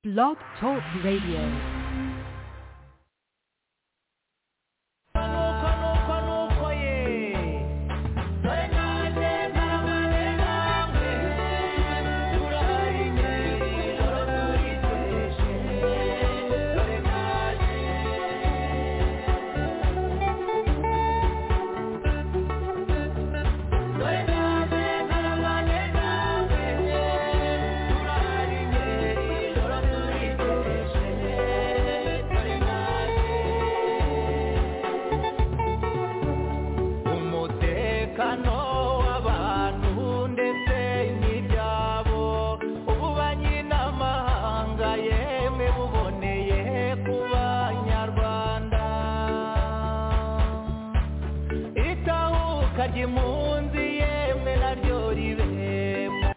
Blog Talk Radio. umutekano w'abantu ndetse n'ibyabo ububanyi n'amahanga yemwe buboneye ku banyarwanda itahuka ry'impunzi yemwe naryo ribemo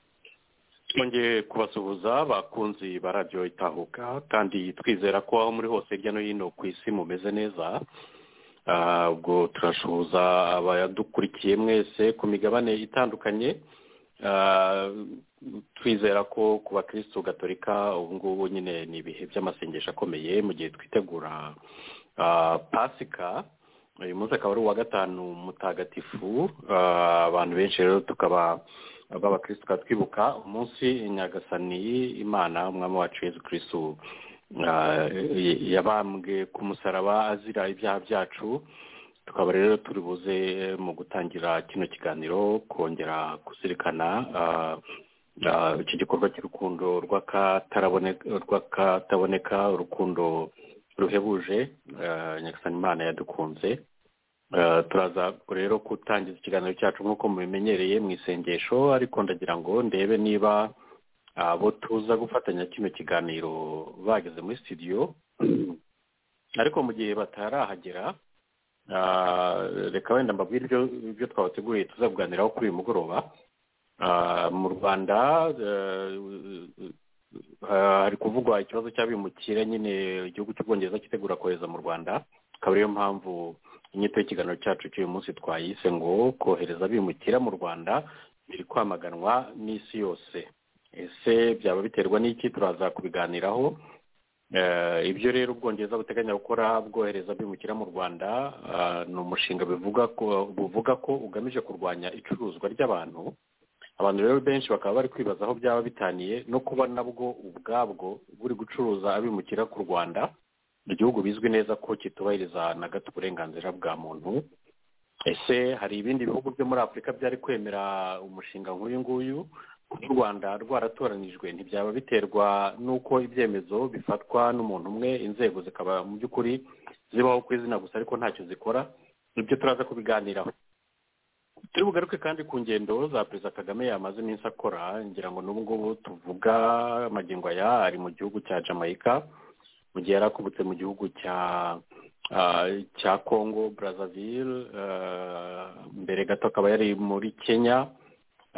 twongeye kubasuhuza bakunzi barabyo itahuka kandi twizera ko aho muri hose hirya no hino ku isi mumeze neza Ah, ubwo turasuhuza abadukurikiye mwese ku migabane itandukanye Ah, twizera ko ku bakirisitu gatolika ubu ngubu nyine ni ibihe by'amasengesho akomeye mu gihe twitegura ah, pasika uyu munsi akaba ari uwa gatanu mutagatifu Ah, abantu benshi rero tukaba ab'abakirisitu tukaba twibuka umunsi nyagasani imana umwami wacu yezu kirisitu ah, y- yabambwe ku musaraba azira ibyaha byacu tukaba rero turi buze mu gutangira kino kiganiro kongera kuzirikana ah, ah, iki gikorwa cy'urukundo rw'akataraboneka rw'akataboneka urukundo ruhebuje ah, nyagasani imana yadukunze Eh, turaza rero gutangiza ikiganiro cyacu nk'uko mubimenyereye mu isengesho ariko ndagira ngo ndebe niba abo tuza gufatanya kino kiganiro bageze muri studio ariko mu gihe batarahagera ah, reka wenda mbabwire ibyo ibyo twabateguriye tuzabuganiraho kuri uyu mugoroba Ah, mu rwanda eh, ah, hari kuvugwa ikibazo cy'abimukira nyine igihugu cy'ubwongereza kitegura kohereza mu rwanda akaba ariyo mpamvu inyito y'ikiganiro cyacu cy'uyu munsi twayise ngo kohereza abimukira mu rwanda biri kwamaganwa n'isi yose ese byaba biterwa n'iki turaza kubiganiraho Eh, ibyo rero ubwongereza buteganya gukora bwohereza abimukira mu rwanda ah, ni umushinga bivuga ko buvuga ko ugamije kurwanya icuruzwa ry'abantu abantu rero benshi bakaba bari kwibaza aho byaba bitaniye no kuba nabwo ubwabwo buri gucuruza abimukira ku rwanda igihugu bizwi neza ko kitubahiriza na gato uburenganzira bwa muntu ese hari ibindi bihugu byo muri afurika byari kwemera umushinga nk'uyu nguyu n'u rwanda rwaratoranijwe ntibyaba biterwa n'uko ibyemezo bifatwa n'umuntu umwe inzego zikaba mu by'ukuri zibaho ku izina gusa ariko ntacyo zikora nibyo turaza kubiganiraho turi bugaruke kandi ku ngendo za perezida kagame yamaze iminsi akora ngira ngo n'ubu ngubu tuvuga amagingo aya ari mu gihugu cya jamaica mu gihe yari akubutse mu gihugu cya ah, cya congo brazzaville ah, mbere gato akaba yari muri kenya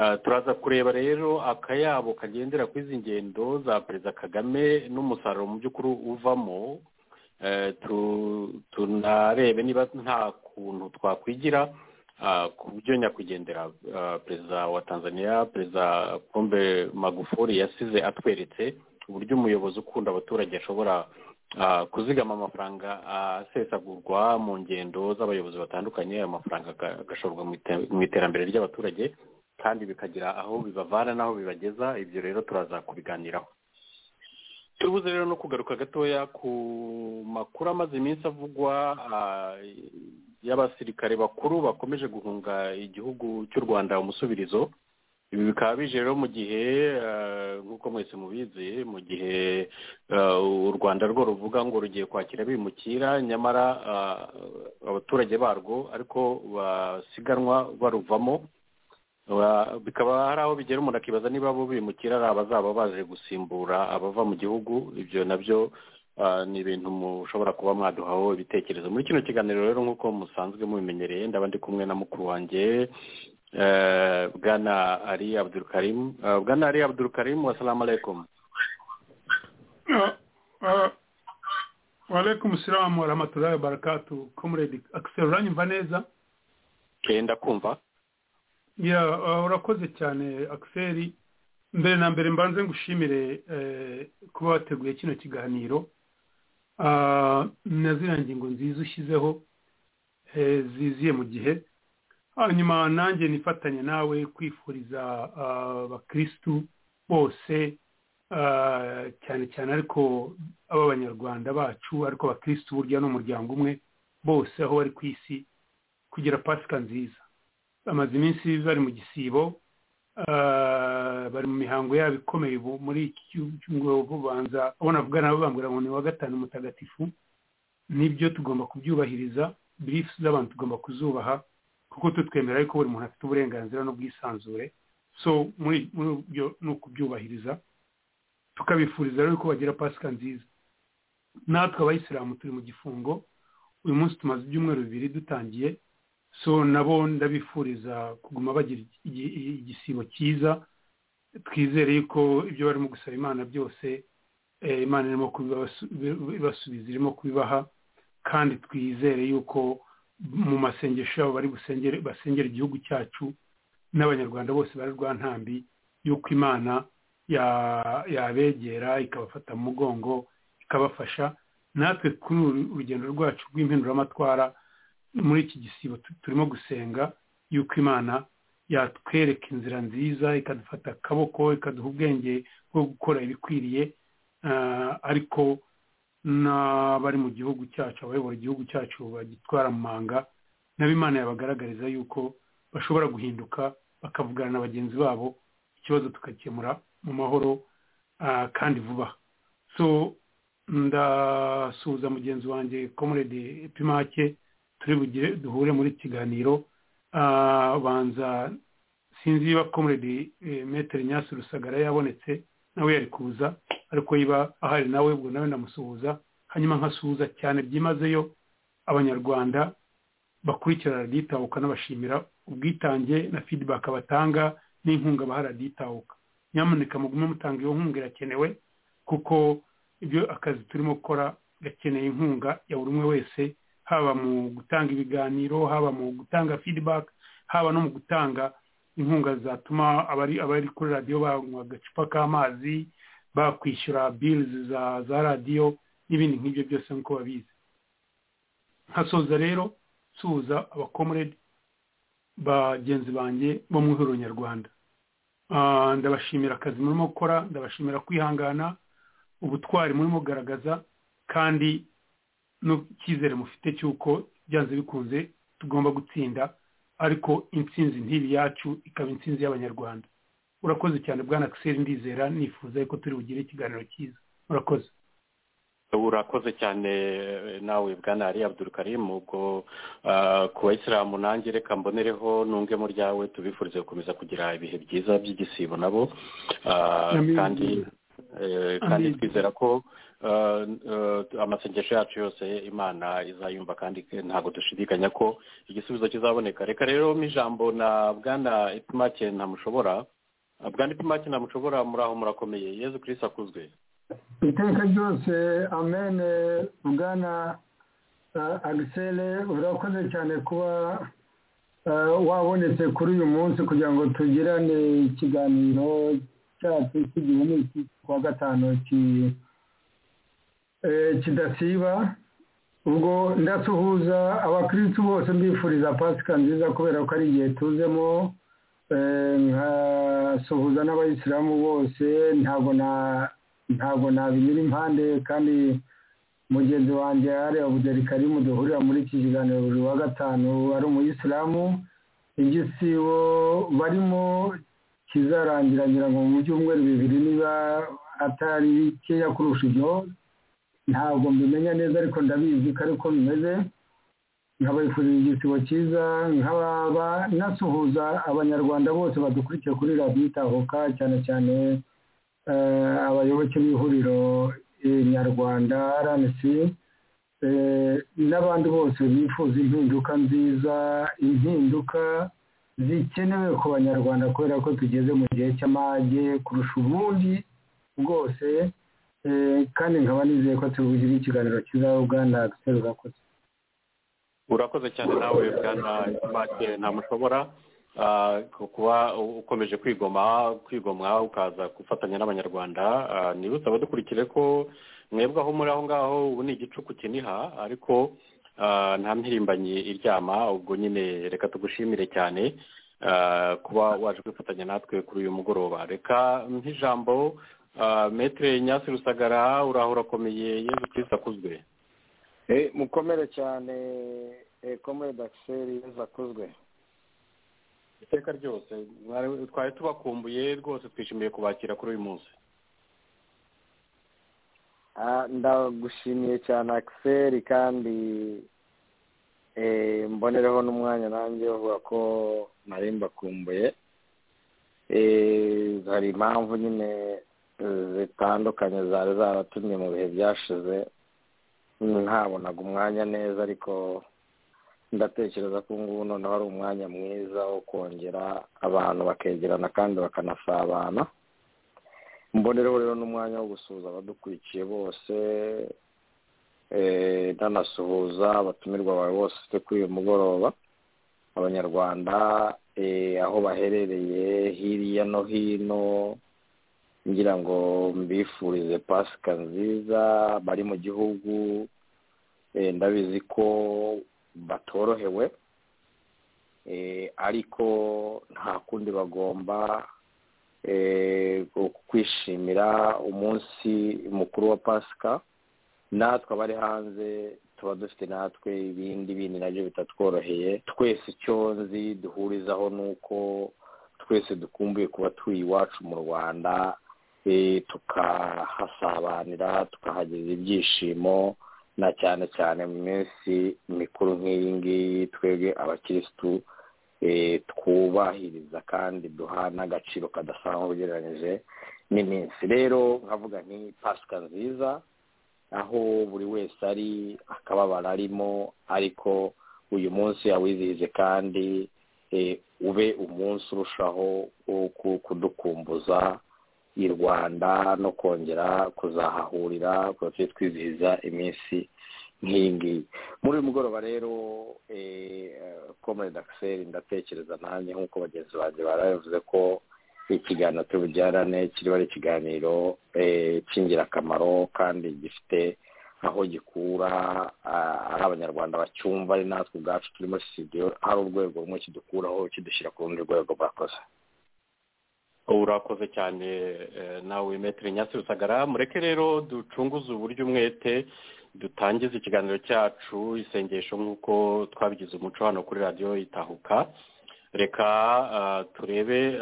Ah, turaza kureba rero akayabo kagendera kuri izi ngendo za perezida kagame n'umusaruro mu by'ukuri uvamo Eh, tu- tunarebe niba nta kuntu twakwigira ah, ku byo nyakwigendera ah, perezida wa tanzania perezida pombe magufuri yasize atweretse uburyo umuyobozi ukunda abaturage ashobora ah, kuzigama amafaranga asesagurwa mu ngendo z'abayobozi batandukanye ayo mafaranga aga- agashorwa mu ite- mu iterambere ry'abaturage kandi bikagira aho bibavana n'aho bibageza ibyo rero turaza kubiganiraho turubuze rero no kugaruka gatoya ku makuru amaze iminsi avugwa ah, y'abasirikare bakuru bakomeje guhunga igihugu cy'u rwanda umusubirizo ibi bikaba bije rero mu gihe ah, nk'uko mwese mubizi mu gihe ah, u rwanda rwo ruvuga ngo rugiye kwakira bimukira nyamara ah, abaturage barwo ariko basiganwa baruvamo Ba- bikaba hari aho bigera umuntu akibaza niba bo bimukira ari abazaba baje gusimbura abava mu gihugu ibyo nabyo ah, ni ibintu mushobora kuba mwaduhaho ibitekerezo muri kino kiganiro rero nk'uko musanzwe mubimenyereye ndaba ndi kumwe na mukuru wanjye eh, bwana ari abdul karim Ah, bwana ari abdul karim wasalamu alaikum Ah, ah, Walaikum salamu wa rahmatullahi wa barakatu comrade Axel uranyumva neza kenda kumva ya urakoze cyane Axel mbere na mbere mbanze ngushimire kuba wateguye kino kiganiro na ziriya ngingo nziza ushyizeho ziziye mu gihe hanyuma nanjye nifatanya nawe kwifuriza abakirisitu bose cyane cyane ariko ab'abanyarwanda bacu ariko abakirisitu burya ni umuryango umwe bose aho bari ku isi kugira pasika nziza bamaze iminsi bari mu gisibo bari mu mihango yabo ikomeye muri iki cyumweru ubanza abona avugana nabo bambwira ngo ni wa gatanu mutagatifu nibyo tugomba kubyubahiriza birifu z'abantu tugomba kuzubaha kuko tutwemera yuko buri muntu afite uburenganzira n'ubwisanzure so muri byo ni ukubyubahiriza tukabifuriza rero ko bagira pasika nziza natwe abayisilamu turi mu gifungo uyu munsi tumaze ibyumweru bibiri dutangiye so nabo ndabifuriza kuguma bagira igisibo cyiza twizere yuko ibyo barimo gusaba imana byose imana irimo kubibasubiza irimo kubibaha kandi twizere yuko mu masengesho yabo bari basengera igihugu cyacu n'abanyarwanda bose bari rwa ntambi yuko imana yabegera ikabafata mu mugongo ikabafasha natwe kuri uru rugendo rwacu rw'impinduramatwara muri iki gisibo turimo gusenga yuko imana yatwereka inzira nziza ikadufata akaboko ikaduha ubwenge bwo gukora ibikwiriye ariko n'abari mu gihugu cyacu abayobora igihugu cyacu bagitwara mu manga nabo imana yabagaragariza yuko bashobora guhinduka bakavugana na bagenzi babo ikibazo tugakemura mu mahoro kandi vuba so ndasuhuza mugenzi wanjye komurede pimake turi bugire duhure muri kiganiro banza sinzi niba komuredi metero nyasi rusagara yabonetse nawe yari kuza ariko yiba ahari nawe ubwo nawe ndamusuhuza hanyuma nkasuhuza cyane byimazeyo abanyarwanda bakurikira radiyitahuka n'abashimira ubwitange na fidibaka batanga n'inkunga baha radiyitahuka nyamuneka mugume mutanga iyo nkunga irakenewe kuko ibyo akazi turimo gukora gakeneye inkunga ya buri umwe wese haba mu gutanga ibiganiro haba mu gutanga feedback haba no mu gutanga inkunga zatuma abari abari kuri radiyo banywa agacupa k'amazi bakwishyura birizi za za radiyo n'ibindi nk'ibyo byose nk'uko babizi nkasoza rero nsuhuza abakomuredi bagenzi banjye bo mu ihuriro nyarwanda ndabashimira akazi murimo gukora ndabashimira kwihangana ubutwari murimo kugaragaza kandi n'icyizere mufite cy'uko byanze bikunze tugomba gutsinda ariko intsinzi ntibi yacu ikaba intsinzi y'abanyarwanda urakoze cyane bwana akiseri ndizera nifuza yuko turi bugire ikiganiro cyiza urakoze urakoze cyane nawe bwana ari abdurukarimu ubwo ku bayisilamu nanjye reka mbonereho nunge mu ryawe tubifurize gukomeza kugira ibihe byiza by'igisibo nabo kandi kandi twizera ko amasengesho yacu yose imana izayumva kandi ntabwo dushidikanya ko igisubizo kizaboneka reka rero ijambo na bwana ipimake ntamushobora bwana ipimake ntamushobora muri aho murakomeye yezu kirisi akuzwe iteka ryose amene bwana agisele urakoze cyane kuba wabonetse kuri uyu munsi kugira ngo tugirane ikiganiro cyacu cy'igihumbi kuwa gatanu kidasiba ubwo ndasuhuza abakirisitu bose mbifuriza pasika nziza kubera ko ari igihe tuzemo nkasuhuza n'abayisilamu bose ntabwo na ntabwo nabinyura impande kandi mugenzi wanjye areba buderi karimu duhurira muri iki kiganiro buri wa gatanu ari umuyisilamu igisibo barimo kizarangira ngira ngo mu byumweru bibiri niba atari bikeya kurusha ibyo ntabwo mbimenya neza ariko ndabizi ko ariko bimeze nkabifurira igisibo cyiza nk'ababa nasuhuza abanyarwanda bose badukurikiye kuri radiyo itahoka cyane cyane abayoboke b'ihuriro nyarwanda rnc n'abandi bose bifuza impinduka nziza impinduka zikenewe ku banyarwanda kubera ko tugeze mu gihe cy'amage kurusha ubundi bwose kandi nkaba nizeye ko tubugira ikiganiro cyiza ubwana agiseri urakoze urakoze cyane nawe bwana make ntamushobora kuba ukomeje kwigoma kwigomwa ukaza gufatanya n'abanyarwanda ntibutse abadukurikire ko mwebwe aho muri aho ngaho ubu ni igicuku kiniha ariko nta mpirimbanyi iryama ubwo nyine reka tugushimire cyane kuba waje kwifatanya natwe kuri uyu mugoroba reka nk'ijambo metere nyasi rusagara uraho urakomeye yezu kirisita akuzwe mukomere cyane komere dakiseri yezu akuzwe iteka ryose twari tubakumbuye rwose twishimiye kubakira kuri uyu munsi ndagushimiye cyane akiseri kandi mbonereho n'umwanya nanjye bavuga ko nari mbakumbuye hari impamvu nyine zitandukanye zari zaratumye mu bihe byashize ntabonaga umwanya neza ariko ndatekereza ko ngubu noneho ari umwanya mwiza wo kongera abantu bakegerana kandi bakanasabana mbonereho rero n'umwanya wo gusuhuza abadukurikiye bose ntanasuhuza abatumirwa bawe bose ufite kuri uyu mugoroba abanyarwanda aho baherereye hirya no hino ngira ngo mbifurize pasika nziza bari mu gihugu ndabizi ko batorohewe ariko nta kundi bagomba kwishimira umunsi mukuru wa pasika natwe abari hanze tuba dufite natwe ibindi bindi nabyo bitatworoheye twese icyo nzi duhurizaho ni uko twese dukumbuye kuba turi iwacu mu rwanda tukahasabanira tukahageza ibyishimo na cyane cyane mu minsi mikuru nk'iyi ngiyi twebwe abakirisitu twubahiriza kandi duha n'agaciro kadasanzwe ugereranyije n'iminsi rero nkavuga nti pasika nziza aho buri wese ari akababara arimo ariko uyu munsi yawizihize kandi ube umunsi urushaho kudukumbuza i rwanda no kongera kuzahahurira tujye twizihiza iminsi nk'iyi ngiyi muri uyu mugoroba rero komere dakiseri ndatekereza nanjye nk'uko bagenzi banjye barabivuze ko ikiganiro tubujyarane kiriho ari ikiganiro cy'ingirakamaro kandi gifite aho gikura ari abanyarwanda bacyumva ari natwe ubwacu turi muri sitidiyo hari urwego rumwe kidukuraho kidushyira ku rundi rwego murakoze urakoze cyane nawe metero nyasi rusagara mureke rero ducunguze uburyo umwete dutangiza ikiganiro cyacu isengesho nk'uko twabigize umuco hano kuri radiyo itahuka reka turebe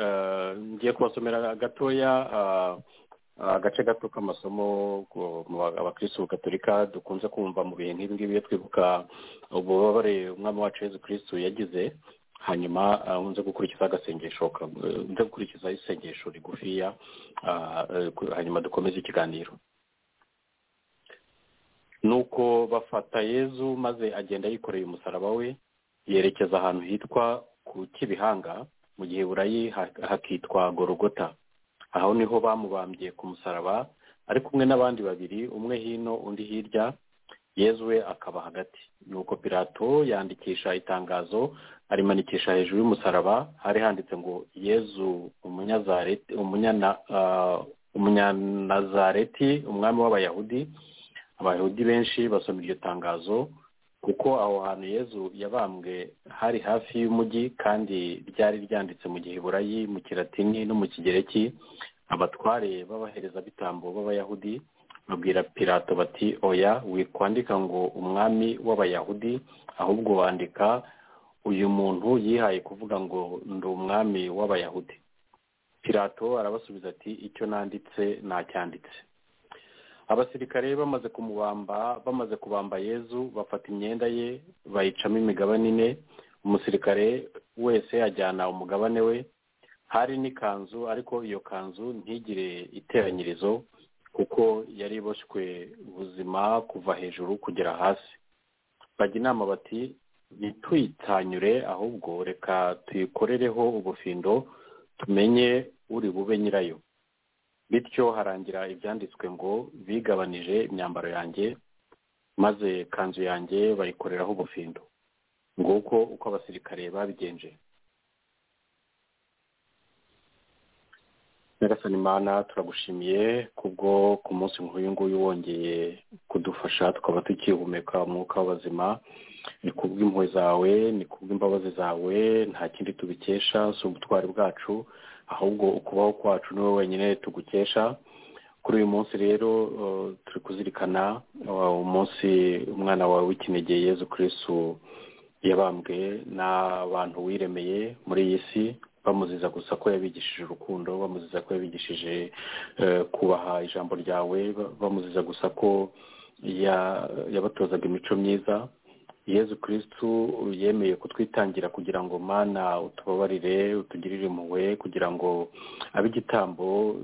ngiye kubasomera gatoya agace gato k'amasomo abakirisitu gaturika dukunze kumva mu bihe nk'ibi ngibi iyo twibuka ububabare umwami wacu Yezu kirisitu yagize hanyuma nze gukurikiza agasengesho nze gukurikiza isengesho rigufiya hanyuma dukomeze ikiganiro nuko bafata yezu maze agenda yikoreye umusaraba we yerekeza ahantu hitwa ku kibihanga mu gihe burayi hakitwa gorogota aho niho bamubambye ku musaraba ari kumwe n'abandi babiri umwe hino undi hirya yezu we akaba hagati nuko pirato yandikisha itangazo arimanikisha hejuru y'umusaraba hari handitse ngo yezu umunyanazareti umwami w'abayahudi abayahudi benshi basoma iryo tangazo kuko aho hantu yezu yabambwe hari hafi y'umujyi kandi ryari ryanditse mu gihe burayi mu kiratini no mu kigereki abatware b'abaherezabitambo b'abayahudi babwira pirato bati oya wikwandika ngo umwami w'abayahudi ahubwo bandika uyu muntu yihaye kuvuga ngo ndi umwami w'abayahudi pirato arabasubiza ati icyo nanditse nacyanditse abasirikare bamaze kumubamba bamaze kubamba yezu bafata imyenda ye bayicamo imigabane ine umusirikare wese ajyana umugabane we hari n'ikanzu ariko iyo kanzu ntigire iteranyirizo kuko yari iboshywe ubuzima kuva hejuru kugera hasi bajya inama bati ntituyitanyure ahubwo reka tuyikorereho ubufindo tumenye uri bube nyirayo bityo harangira ibyanditswe ngo bigabanije imyambaro yanjye maze kanzu yanjye bayikoreraho ubufindo nguko uko abasirikare babigenje nyagasani mana turagushimiye kubwo ku munsi nk'uyu nguyu wongeye kudufasha tukaba tukihumeka umwuka w'abazima ni kubw'impuhwe zawe ni kubw'imbabazi zawe nta kindi tubikesha si ubutwari bwacu ahubwo ukubaho kwacu ni wowe wenyine tugukesha kuri uyu munsi rero uh, turi kuzirikana uh, umunsi umwana wawe w'ikinege yezu kirisitu yabambwe n'abantu wiremeye muri iyi si bamuziza gusa ko yabigishije urukundo bamuziza ko yabigishije kubaha ijambo ryawe bamuziza gusa ko yabatozaga imico myiza yezu kirisitu yemeye kutwitangira kugira ngo mana utubabarire utugirire impuhwe kugira ngo abe igitambo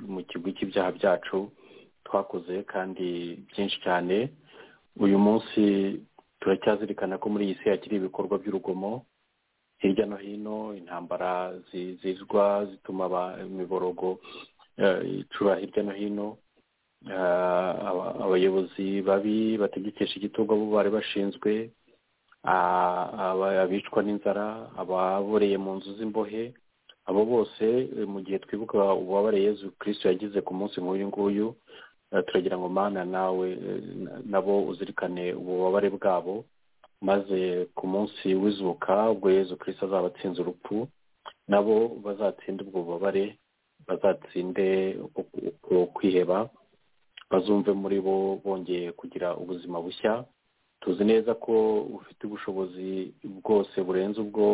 mu kigo cy'ibyaha byacu twakoze kandi byinshi cyane uyu munsi turacyazirikana ko muri iyi si hakiri ibikorwa by'urugomo hirya no hino intambara zizwa zituma imiborogo icura hirya no hino abayobozi babi bategekesha igitugu abo bari bashinzwe abicwa n'inzara ababoreye mu nzu z'imbohe abo bose mu gihe twibuka ububabare yezu kirisitu yagize ku munsi nk'uyu nguyu turagira ngo mana nawe nabo uzirikane ububabare bwabo maze ku munsi w'izuka ubwo yezu kirisitu azaba atsinze urupfu nabo bazatsinde ubwo bubabare bazatsinde kwiheba bazumve muri bo bongeye kugira ubuzima bushya tuzi neza ko ufite ubushobozi bwose burenze ubwo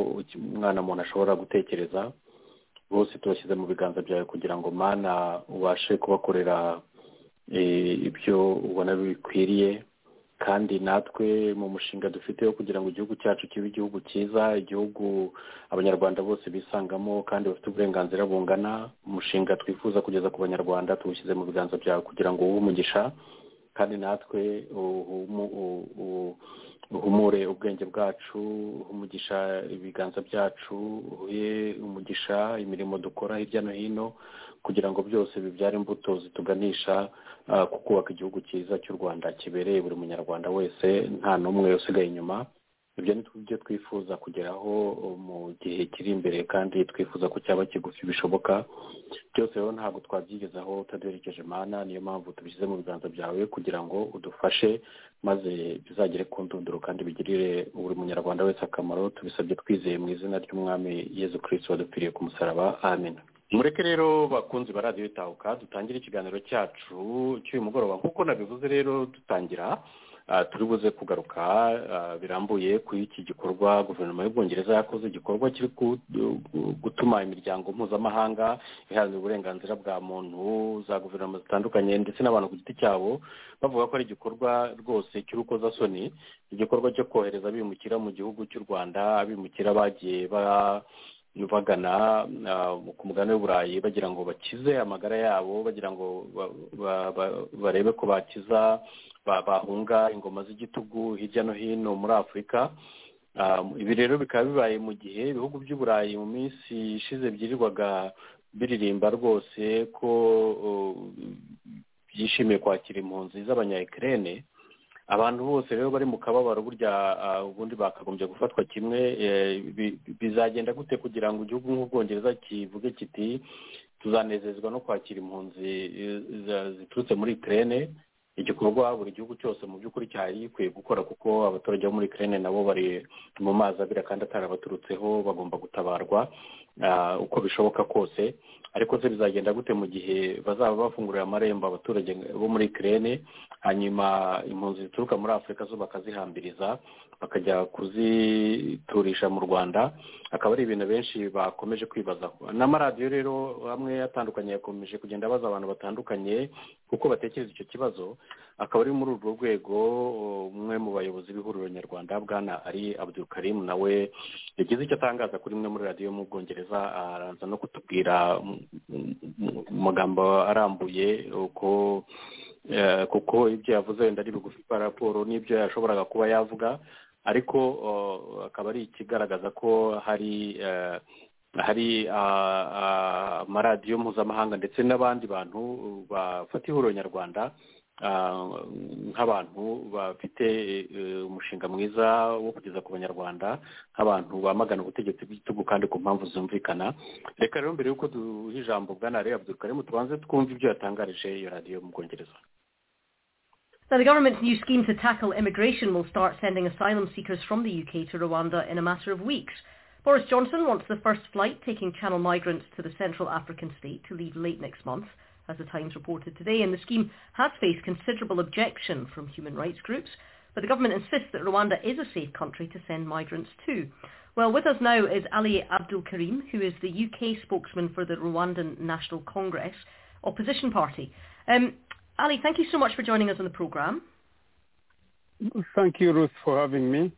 umwana muntu ashobora gutekereza bose tubashyize mu biganza byawe kugira ngo mana ubashe kubakorera ibyo ubona bikwiriye kandi natwe mu mushinga dufite wo kugira ngo igihugu cyacu kibe igihugu cyiza igihugu abanyarwanda bose bisangamo kandi bafite uburenganzira bungana umushinga twifuza kugeza ku banyarwanda tuwushyize mu biganza byawe kugira ngo umugisha kandi natwe uhumure ubwenge bwacu umugisha ibiganza byacu uhe umugisha imirimo dukora hirya no hino kugira ngo byose bibyare imbuto zituganisha ku kubaka igihugu cyiza cy'u rwanda kibereye buri munyarwanda wese nta n'umwe usigaye inyuma ibyo ni byo twifuza kugeraho mu gihe kiri imbere kandi twifuza ko cyaba kigufi bishoboka byose rero ntabwo twabyigezaho utaduherekeje mana niyo mpamvu tubishyize mu biganza byawe kugira ngo udufashe maze bizagere ku ndunduro kandi bigirire buri munyarwanda wese akamaro tubisabye twizeye mu izina ry'umwami yezu kirisiti wadupfiriye ku musaraba amina mureke rero bakunzi ba radiyo itahuka dutangire ikiganiro cyacu cy'uyu mugoroba nk'uko nabivuze rero dutangira turi buze kugaruka birambuye kuri iki gikorwa guverinoma y'ubwongereza yakoze igikorwa kiri gutuma imiryango mpuzamahanga iharanira uburenganzira bwa muntu za guverinoma zitandukanye ndetse n'abantu ku giti cyabo bavuga ko ari igikorwa rwose cy'urukozasoni igikorwa cyo kohereza abimukira mu gihugu cy'u rwanda abimukira bagiye ba bagana ku mugabane w'uburayi bagira ngo bakize amagara yabo bagira ngo barebe ko bakiza bahunga ingoma z'igitugu hirya no hino muri afurika ibi rero bikaba bibaye mu gihe ibihugu by'uburayi mu minsi ishize byirirwaga biririmba rwose ko byishimiye kwakira impunzi z'abanyayikirere abantu bose rero bari mu kababaro burya ubundi bakagombye gufatwa kimwe bizagenda gute kugira ngo igihugu nk'ubwongereza kivuge kiti tuzanezezwa no kwakira impunzi ziturutse muri ikirere igikorwa buri gihugu cyose mu by'ukuri cyari gikwiye gukora kuko abaturage bo muri ikirere nabo bari mu mazi abira kandi atarabaturutseho bagomba gutabarwa uko bishoboka kose ariko se bizagenda gute mu gihe bazaba bafungurira amarembo abaturage bo muri ikirere hanyuma impunzi zituruka muri afurika zo bakazihambiriza bakajya kuziturisha mu rwanda akaba ari ibintu benshi bakomeje kwibazaho n'amaradiyo rero amwe atandukanye yakomeje kugenda abaza abantu batandukanye kuko batekereza icyo kibazo akaba ari muri urwo rwego umwe mu bayobozi b'ihuriro nyarwanda bwana ari abudukarimu nawe yagize icyo atangaza kuri imwe muri radiyo yo mu bwongereza araza no kutubwira amagambo arambuye uko kuko ibyo yavuze wenda ari bigufi kwa raporo n'ibyo yashoboraga kuba yavuga ariko akaba ari ikigaragaza ko hari hari amaradiyo mpuzamahanga ndetse n'abandi bantu bafata ihuriro nyarwanda nk'abantu bafite umushinga mwiza wo kugeza ku banyarwanda nk'abantu bamagana ubutegetsi bw'igitugu kandi ku mpamvu zumvikana reka rero mbere y'uko duha ijambo bwana reba abdurukarimu tubanze twumve ibyo yatangarije iyo radiyo mu bwongereza Now, the government's new scheme to tackle immigration will start sending asylum seekers from the UK to Rwanda in a matter of weeks. Boris Johnson wants the first flight taking Channel migrants to the Central African state to leave late next month, as The Times reported today, and the scheme has faced considerable objection from human rights groups, but the government insists that Rwanda is a safe country to send migrants to. Well, with us now is Ali Abdul Karim, who is the UK spokesman for the Rwandan National Congress opposition party. Um, Ali, thank you so much for joining us on the programme. Thank you, Ruth, for having me.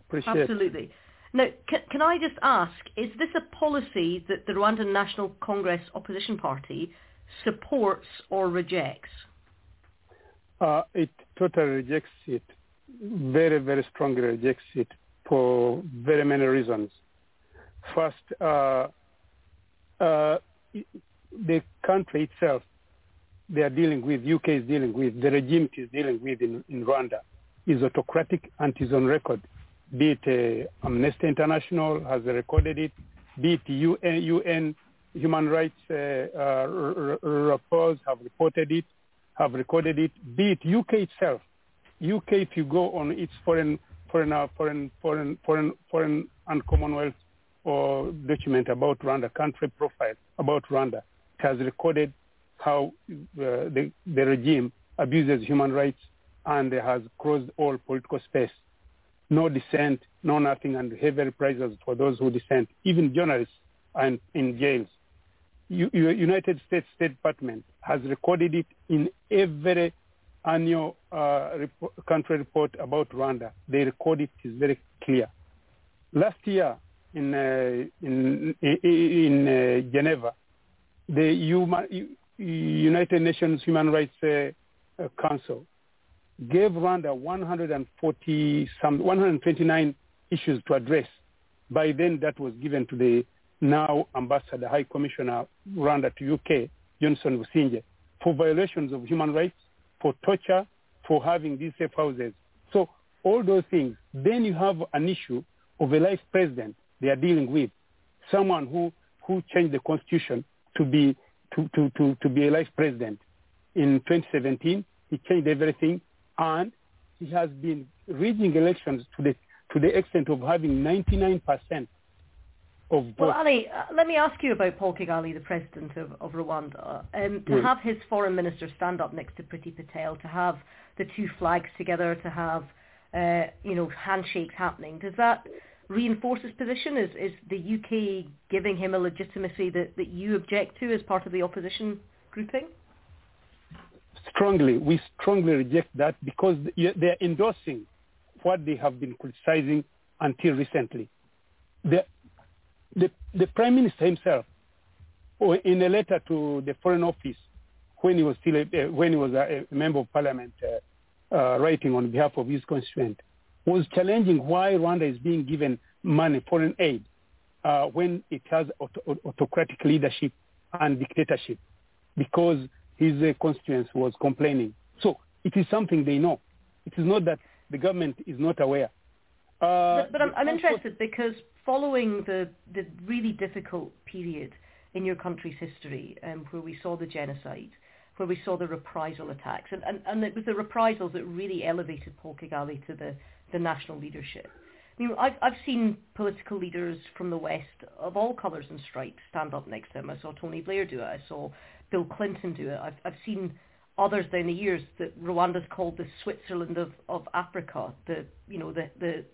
Appreciate Absolutely. It. Now, can, can, I just ask, is this a policy that the Rwandan National Congress Opposition Party supports or rejects? Uh, it totally rejects it, very, very strongly rejects it for very many reasons. First, uh, uh, the country itself they are dealing with, UK is dealing with, the regime is dealing with in, in Rwanda is autocratic and is on record. Be it uh, Amnesty International has recorded it, be it UN, UN human rights uh, uh, reports have reported it, have recorded it, be it UK itself. UK, if you go on its foreign, foreign, foreign, foreign, foreign, foreign and Commonwealth or document about Rwanda, country profile about Rwanda, has recorded how uh, the, the, regime abuses human rights and has closed all political space. No dissent, no nothing, and heavy prices for those who dissent. Even journalists are in, in jails. U, United States State Department has recorded it in every annual uh, report, country report about Rwanda. They record it is very clear. Last year in uh, in, in Geneva, the human, United Nations Human Rights uh, uh, Council gave Rwanda 140 some 129 issues to address. By then, that was given to the now Ambassador High Commissioner Rwanda to UK, Johnson Businje, for violations of human rights, for torture, for having these safe houses. So all those things. Then you have an issue of a life president they are dealing with, someone who, who changed the constitution to be to, to, to, to be a vice president. In 2017, he changed everything, and he has been rigging elections to the, to the extent of having 99% of votes. Well, Ali, uh, let me ask you about Paul Kigali, the president of, of Rwanda. Um, to yes. have his foreign minister stand up next to Priti Patel, to have the two flags together, to have uh, you know handshakes happening, does that reinforce his position? Is is the UK giving him a legitimacy that, that you object to as part of the opposition grouping? Strongly, we strongly reject that because they are endorsing what they have been criticizing until recently. The, the, the Prime Minister himself, in a letter to the Foreign Office, when he was still a, when he was a, member of Parliament, uh, uh, writing on behalf of his constituent, was challenging why Rwanda is being given money, foreign aid, uh, when it has auto- autocratic leadership and dictatorship, because his uh, constituents was complaining. So it is something they know. It is not that the government is not aware. Uh, but, but I'm, I'm interested because following the, the really difficult period in your country's history, um, where we saw the genocide, where we saw the reprisal attacks, and, and, and it was the reprisals that really elevated Paul Kigali to the the national leadership. I mean, I've, I've seen political leaders from the West of all colours and stripes stand up next to him. I saw Tony Blair do it. I saw Bill Clinton do it. I've, I've seen others down the years that Rwanda's called the Switzerland of, of Africa. The, you know, the, the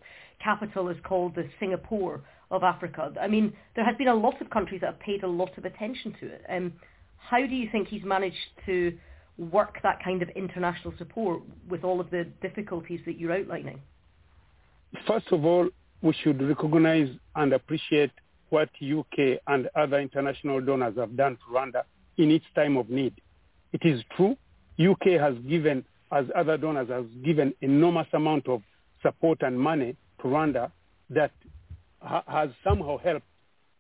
capital is called the Singapore of Africa. I mean, there has been a lot of countries that have paid a lot of attention to it. Um, how do you think he's managed to work that kind of international support with all of the difficulties that you're outlining? first of all, we should recognize and appreciate what UK and other international donors have done to Rwanda in its time of need. It is true, UK has given, as other donors, has given enormous amount of support and money to Rwanda that ha- has somehow helped.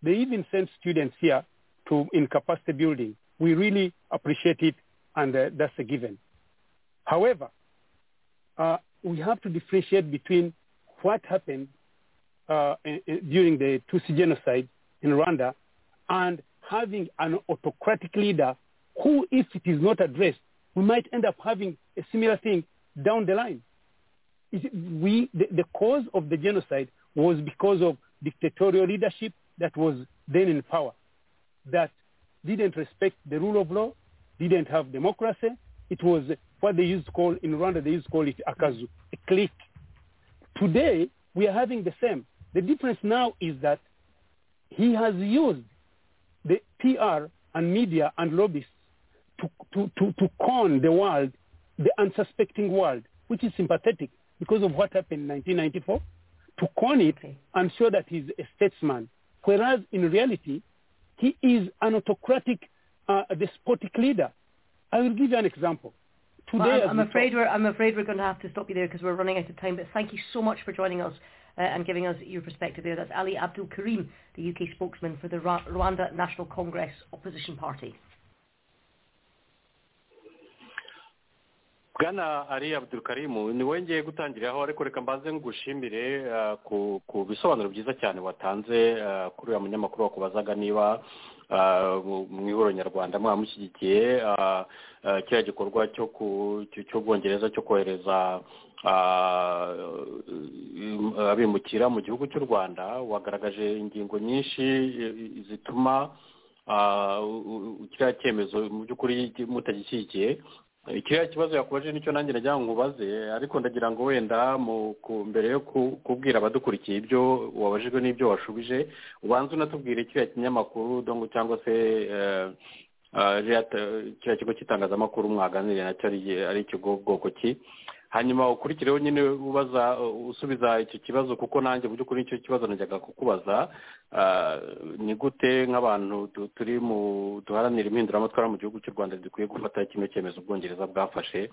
They even sent students here to in capacity building. We really appreciate it, and uh, that's a given. However, uh, we have to differentiate between what happened uh, in, in- during the Tutsi genocide in Rwanda and having an autocratic leader who, if it is not addressed, we might end up having a similar thing down the line. Is it- we, the, the cause of the genocide was because of dictatorial leadership that was then in power, that didn't respect the rule of law, didn't have democracy. It was what they used to call, in Rwanda, they used to call it akazu, a clique. Today, we are having the same. The difference now is that he has used the PR and media and lobbyists to, to, to, to con the world, the unsuspecting world, which is sympathetic because of what happened in 1994, to con it Okay. and show that he's a statesman. Whereas in reality, he is an autocratic, uh, despotic leader. I will give you an example. Today, Well, as I'm, I'm we afraid we're I'm afraid we're going to have to stop you there because we're running out of time. But thank you so much for joining us uh, and giving us your perspective there. That's Ali Abdul Karim, the UK spokesman for the Ra- Rwanda National Congress Opposition Party. bwana ari abdurukarimu ni wowe ngiye gutangiriraho ariko reka mbanze ngushimire eh, ku ku bisobanuro byiza cyane watanze eh, kuri uriya munyamakuru wakubazaga niba eh, mu- mu ihuriro nyarwanda mwamushyigikiye eh, eh, kiriya gikorwa cyo ku cyo- cy'ubwongereza cyo kohereza ah, im- abimukira mu gihugu cy'u rwanda wagaragaje ingingo nyinshi eh, zituma ah, u- u- kiriya cyemezo mu by'ukuri mutagishyigikiye kiriya kibazo yakubaje nicyo nanjye nagira ngo ubaze ariko ndagira ngo wenda mu ku- mbere yo ku- kubwira abadukurikiye ibyo wabajijwe n'ibyo washubije ubanza unatubwire kiriya kinyamakuru dongo cyangwa se eh, eh, kiriya ta- kiriya kigo cy'itangazamakuru mwaganiriye nacyo ari- ari ikigo bwoko ki hanyuma ukurikireho nyine ubaza usubiza icyo kibazo kuko nanjye mu by'ukuri nicyo kibazo najyaga kukubaza Ah, ni gute nk'abantu tu- turi mu duharanira impinduramatwara mu gihugu cy'u rwanda dukwiye gufata kino cyemezo ubwongereza bwafashe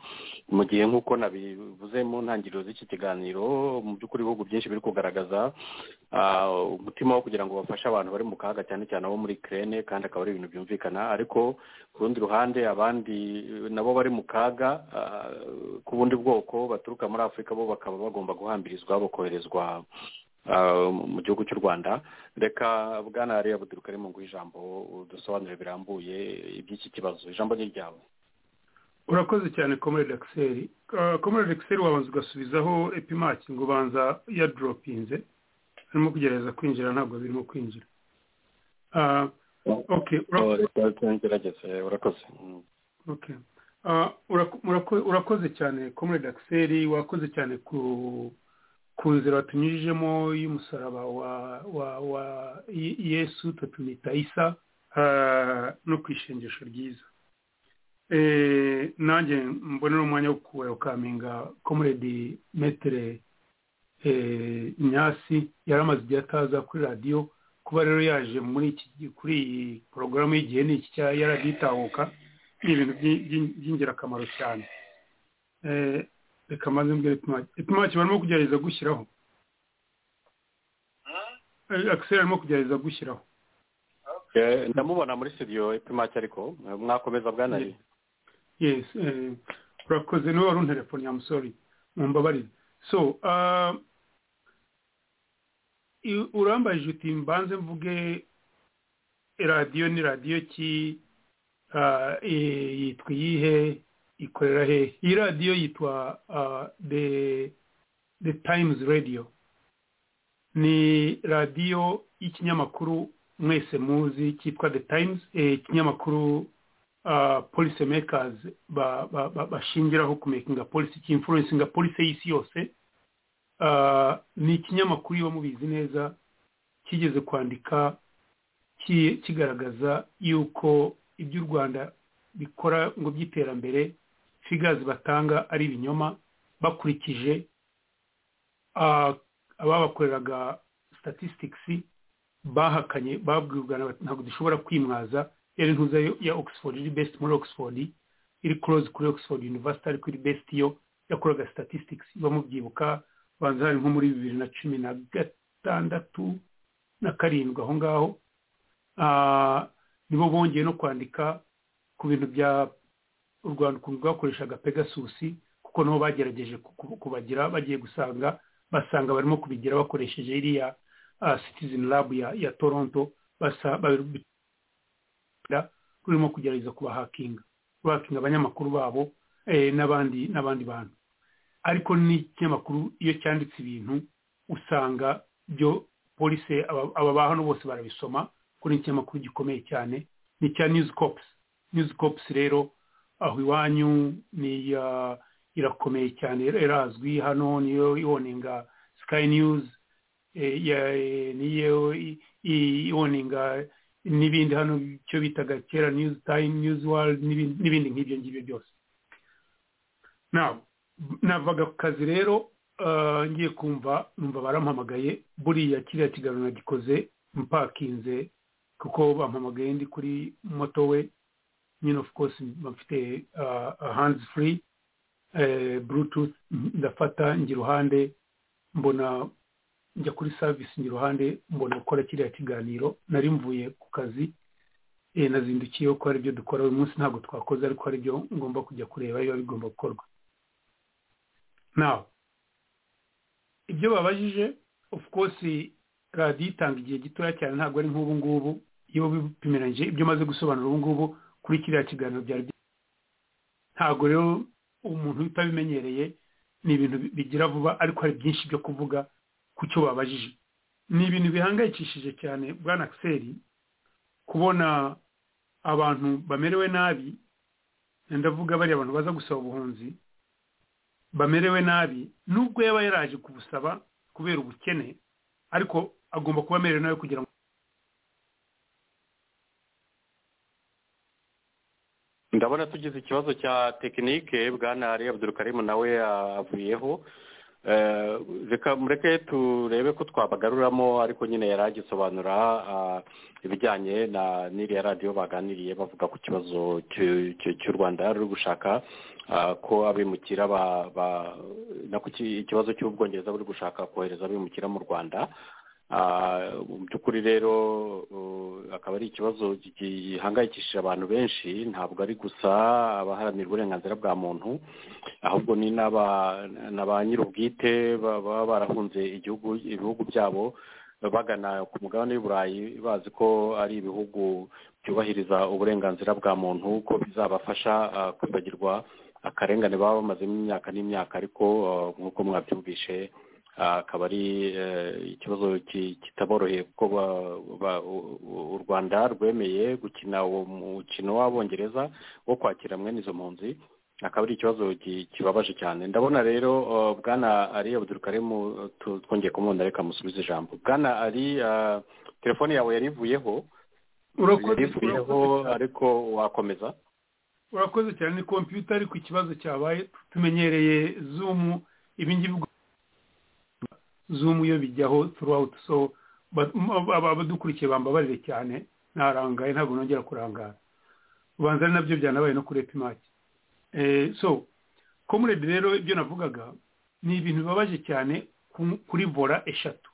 mu gihe nk'uko nabivuze mu ntangiriro z'iki kiganiro mu by'ukuri ibihugu byinshi biri kugaragaza ah, umutima wo kugira ngo bafashe abantu bari mu kaga cyane cyane abo muri kirene kandi akaba ari ibintu byumvikana ariko ku rundi ruhande abandi eh, nabo bari mu kaga ah, ku bundi bwoko baturuka muri afurika bo bakaba bagomba guhambirizwa bakoherezwa ah, mu- mu gihugu cy'u rwanda reka bwana hariya buduruka ari mu nguhe ijambo udusobanurire birambuye iby'iki kibazo ijambo ni iryawe urakoze cyane komurede akiseri komurede akiseri wabanza ugasubizaho epimaki ngo ubanza yadoropinze arimo kugerageza kwinjira ntabwo birimo kwinjira Ah, ok urakoze ngerageze urakoze Mm. Okay. Ah, urako- murako- urakoze cyane comrade akiseri wakoze cyane ku ku nzira watunyujijemo y'umusaraba wa wa wa Ye- yesu tutumita isa ah, no ku ishengesho ryiza Eh, nanjye mbonera umwanya wo kukaminga comrade metere eh, nyasi yari amaze igihe ataza kuri radiyo kuba rero yaje muri iki kuri iyi porogaramu y'igihe ni iki cya yaradiyo itahuka ni ibintu by'i- by'i- by'ingirakamaro cyane Eh, reka mbanze mbwira epimaki epimaki barimo kugerageza gushyiraho Eh, akiseri arimo kugerageza gushyiraho Eh, ndamubona muri studio ipimaki ariko eh, mwakomeza bwana ari yes eh, urakoze niwe wari unterefone ya musori mumbabarire so ah, i- urambajije uti mbanze mvuge radiyo ni radiyo ki ah, eh, yitwa iyihe ikorera he iyi radiyo yitwa ah, the the times radio ni radiyo y'ikinyamakuru mwese muzi cyitwa the times eh, ikinyamakuru ah, policy makers ba- ba- ba- bashingiraho ku makinga policy cy'influencinga policy y'isi yose Ah, ni ikinyamakuru iyo mubizi neza kigeze kwandika ki- kigaragaza yuko ibyo u rwanda bikora ngo by'iterambere figazi batanga ari ibinyoma bakurikije ah, ababakoreraga statistics bahakanye babwirwara bati ntabwo dushobora kwimwaza yari ntuza ya oxford iri best muri oxford iri close kuri oxford university ariko iri best yo yakoraga statistics bamubyibuka banza hari nko muri bibiri na cumi na gatandatu na karindwi aho ngaho Ah, nibo bongeye no kwandika ku bintu bya u rwanda ukuntu rwakoreshaga pegasusi kuko nabo bagerageje kubagira bagiye gusanga basanga barimo kubigira bakoresheje iriya citizen lab ya toronto rurimo kugerageza kubahakinga bakinga abanyamakuru babo n'abandi n'abandi bantu ariko n'ikinyamakuru iyo cyanditse ibintu usanga byo polisi aba hano bose barabisoma kuko ni ikinyamakuru gikomeye cyane ni icya niyuzi niyuzi kopusi rero aho iwanyu ni irakomeye cyane irazwi hano niyo iwoninga sikayi niyuzi niyo iwoninga n'ibindi hano icyo bitaga kera niyuzi tayimu niyuzi waridi n'ibindi nk'ibyo ngibyo byose navaga ku kazi rero ngiye kumva numva barampamagaye buriya kiriya kiganiro nagikoze mpakinze kuko bampamagaye ndi kuri moto we nyine of course bafite hands free bluetooth ndafata njya iruhande mbona njya kuri service njya iruhande mbona gukora kiriya kiganiro nari mvuye ku kazi nazindukiyeho ko hari ibyo dukora uyu munsi ntabwo twakoze ariko hari ibyo ngomba kujya kureba biba bigomba gukorwa nawe ibyo babajije of course radiyo itanga igihe gitoya cyane ntabwo ari nk'ubu ngubu iyo bipimiranyije ibyo umaze gusobanura ubu ngubu kuri kiriya kiganiro byari ntabwo rero umuntu utabimenyereye ni ibintu bigira vuba ariko hari byinshi byo kuvuga ku cyo babajije ni ibintu bihangayikishije cyane bwa nakiseri kubona abantu bamerewe nabi ndavuga bariya abantu baza gusaba ubuhunzi bamerewe nabi nubwo yaba yaraje kubusaba kubera ubukene ariko agomba kuba amerewe nabi kugira ngo ndabona tugize ikibazo cya tekinike bwana ari abudurukarimu nawe yavuyeho mureke turebe ko twabagaruramo ariko nyine yari agisobanura ibijyanye na n'iriya radiyo baganiriye bavuga ku kibazo cy'u rwanda ruri gushaka ko abimukira ikibazo cy'ubwongereza buri gushaka kohereza abimukira mu rwanda mu by'ukuri rero akaba ari ikibazo gihangayikishije abantu benshi ntabwo ari gusa abaharanira uburenganzira bwa muntu ahubwo ni n'aba nyir'ubwite baba barahunze igihugu ibihugu byabo bagana ku mugabane w'iburayi bazi ko ari ibihugu byubahiriza uburenganzira bwa muntu ko bizabafasha kwibagirwa akarengane baba bamazemo imyaka n'imyaka ariko nk'uko mwabyumvishe akaba ari ikibazo kitaboroheye kuko u rwanda rwemeye gukina uwo mukino w'abongereza wo kwakira mwene izo mpunzi akaba ari ikibazo kibabaje cyane ndabona rero bwana ari abudurukarimu twongeye kumubona reka musubize ijambo bwana ari telefone yawe yari ivuyeho yari ivuyeho ariko wakomeza urakoze cyane ni kompiyuta ariko ikibazo cyabaye tumenyereye zumu ibingibi zumu iyo bijyaho turawuti so abadukurikiye bambabarire cyane narangaye ntabwo nongera kurangara ubanza ari nabyo byanabaye no kuri epimaki so komuredi rero ibyo navugaga ni ibintu bibabaje cyane kuri vora eshatu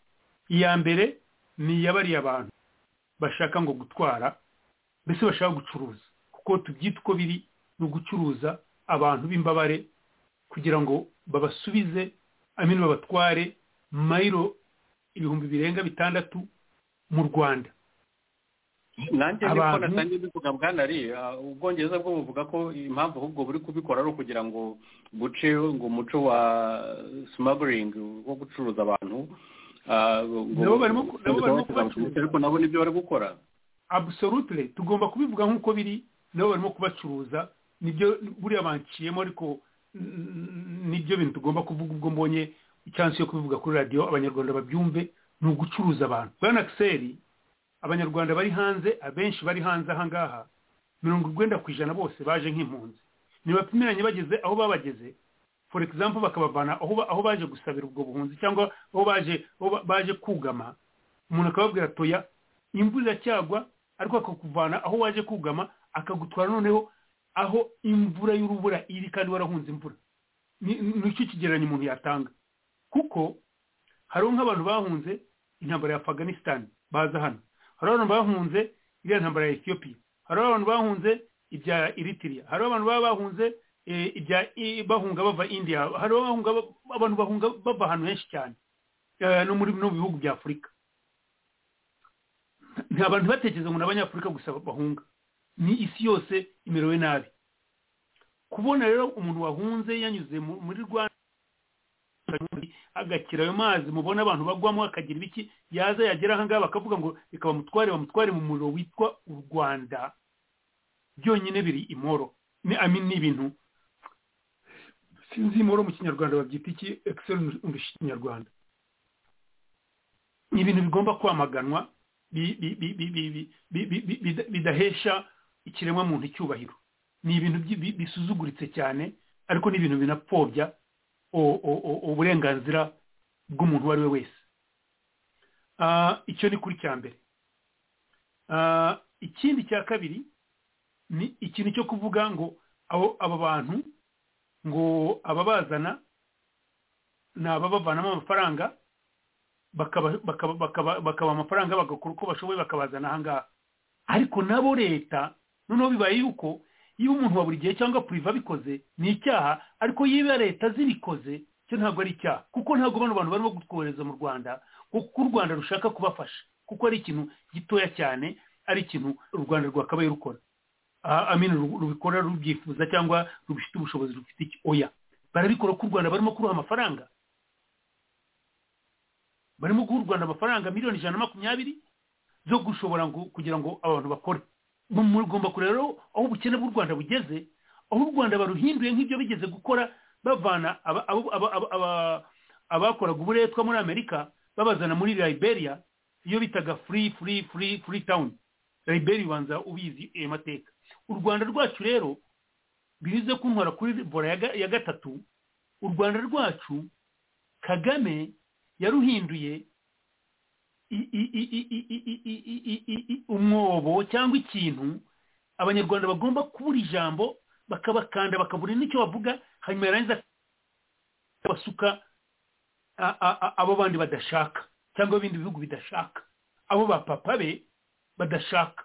iya mbere ni iy'abariya abantu bashaka ngo gutwara mbese bashaka gucuruza kuko tubyita uko biri ni ugucuruza abantu b'imbabare kugira ngo babasubize amino babatware mayiro ibihumbi birenga bitandatu mu rwanda nanjye niko natangiye bivuga bwanari ubwongereza bwo buvuga ko impamvu ahubwo buri kubikora ari ukugira ngo buce ngo umuco wa simaburingi wo gucuruza abantu nabo barimo kubacuruza ariko nabo nibyo bari gukora abusorutire tugomba kubivuga nk'uko biri nabo barimo kubacuruza nibyo buriya banciyemo ariko nibyo bintu tugomba kuvuga ubwo mbonye icyansi yo kubivuga kuri radiyo abanyarwanda babyumve ni ugucuruza abantu bwana akiseri abanyarwanda bari hanze abenshi bari hanze ahangaha mirongo urwenda ku ijana bose baje nk'impunzi ntibapimiranye bageze aho babageze for example bakabavana aho baje gusabira ubwo buhunzi cyangwa aho baje baje kugama umuntu akababwira atoya imvura iracyagwa ariko akakuvana aho waje kugama akagutwara noneho aho imvura y'urubura iri kandi warahunze imvura ni icyo kigereranyo umuntu yatanga kuko hariho nk'abantu bahunze intambara ya afganisitani baza hano hariho abantu bahunze iriya ntambara ya etiyopiya hariho abantu bahunze ibya eritiriya hariho abantu baba bahunze ibya bahunga bava indiya hariho abantu bahunga bava ahantu henshi cyane no mu bihugu bya afurika nta bantu batekereza ngo ni abanyafurika gusa bahunga ni isi yose imerewe nabi kubona rero umuntu wahunze yanyuze muri rwanda agakira ayo mazi mubona abantu bagwamo akagira ibiki yaza yagera ahangaha bakavuga ngo reka bamutware bamutware mu muriro witwa u rwanda byonyine biri imoro ni ibintu sinzi imoro mu kinyarwanda babyita iki ekiseri mu kinyarwanda ni ibintu bigomba kwamaganwa bidahesha ikiremwamuntu icyubahiro ni ibintu bisuzuguritse cyane ariko ni ibintu binapfobya uburenganzira bw'umuntu uwo ari we wese icyo ni kuri cya mbere ikindi cya kabiri ni ikintu cyo kuvuga ngo aba bantu ngo ababazana ni ababavanamo amafaranga bakaba amafaranga bagakora uko bashoboye bakabazana ahangaha ariko nabo leta noneho bibaye yuko iyo umuntu wa buri gihe cyangwa puriva abikoze ni icyaha ariko yiba leta zibikoze cyo ntabwo ari icyaha kuko ntabwo bano bantu barimo kutwohereza mu rwanda kuko u rwanda rushaka kubafasha kuko ari ikintu gitoya cyane ari ikintu u rwanda rwakabaye rukora amini rubikora rubyifuza cyangwa rubifite ubushobozi rufite oya barabikora ko u rwanda barimo kuruha amafaranga barimo guha u rwanda amafaranga miliyoni ijana na makumyabiri zo gushobora kugira ngo abantu bakore mugomba kureba aho ubukene bw'u rwanda bugeze aho u rwanda baruhinduye nk'ibyo bigeze gukora bavana abakoraga uburetwa muri amerika babazana muri liberia iyo bitaga free free free free town liberia ubanza ubizi ayo mateka u rwanda rwacu rero binyuze kuntwara kuri bora ya gatatu u rwanda rwacu kagame yaruhinduye umwobo cyangwa ikintu abanyarwanda bagomba kubura ijambo bakabakanda bakabura n'icyo bavuga hanyuma yarangiza basuka abo bandi badashaka cyangwa ibindi bihugu bidashaka abo ba papa be badashaka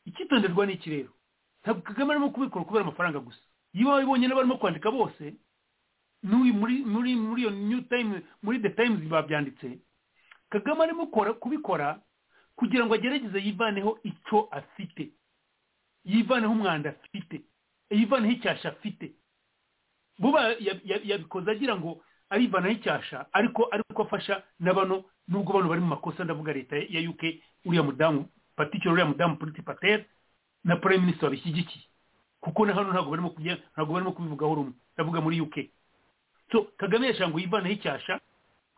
icyitonderwa ni iki rero ntabwo kagame arimo kubikora kubera amafaranga gusa iyo babibonye n'abarimo kwandika bose n'uyu muri muri iyo new time muri the times babyanditse kagame arimo kubikora kugira ngo agerageze yivaneho icyo afite yivaneho umwanda afite yivaneho icyasha afite buba yabikoze agira ngo arivanaho icyasha ariko ariko afasha na bano nubwo bano bari mu makosa ndavuga leta ya UK uriya mudamu patikiro uriya mudamu Priti Patel na prime minister babishyigikiye kuko na hano ntabwo barimo kujya ntabwo barimo kubivugaho rumwe ndavuga muri UK so kagame yashanga uyivaneho icyasha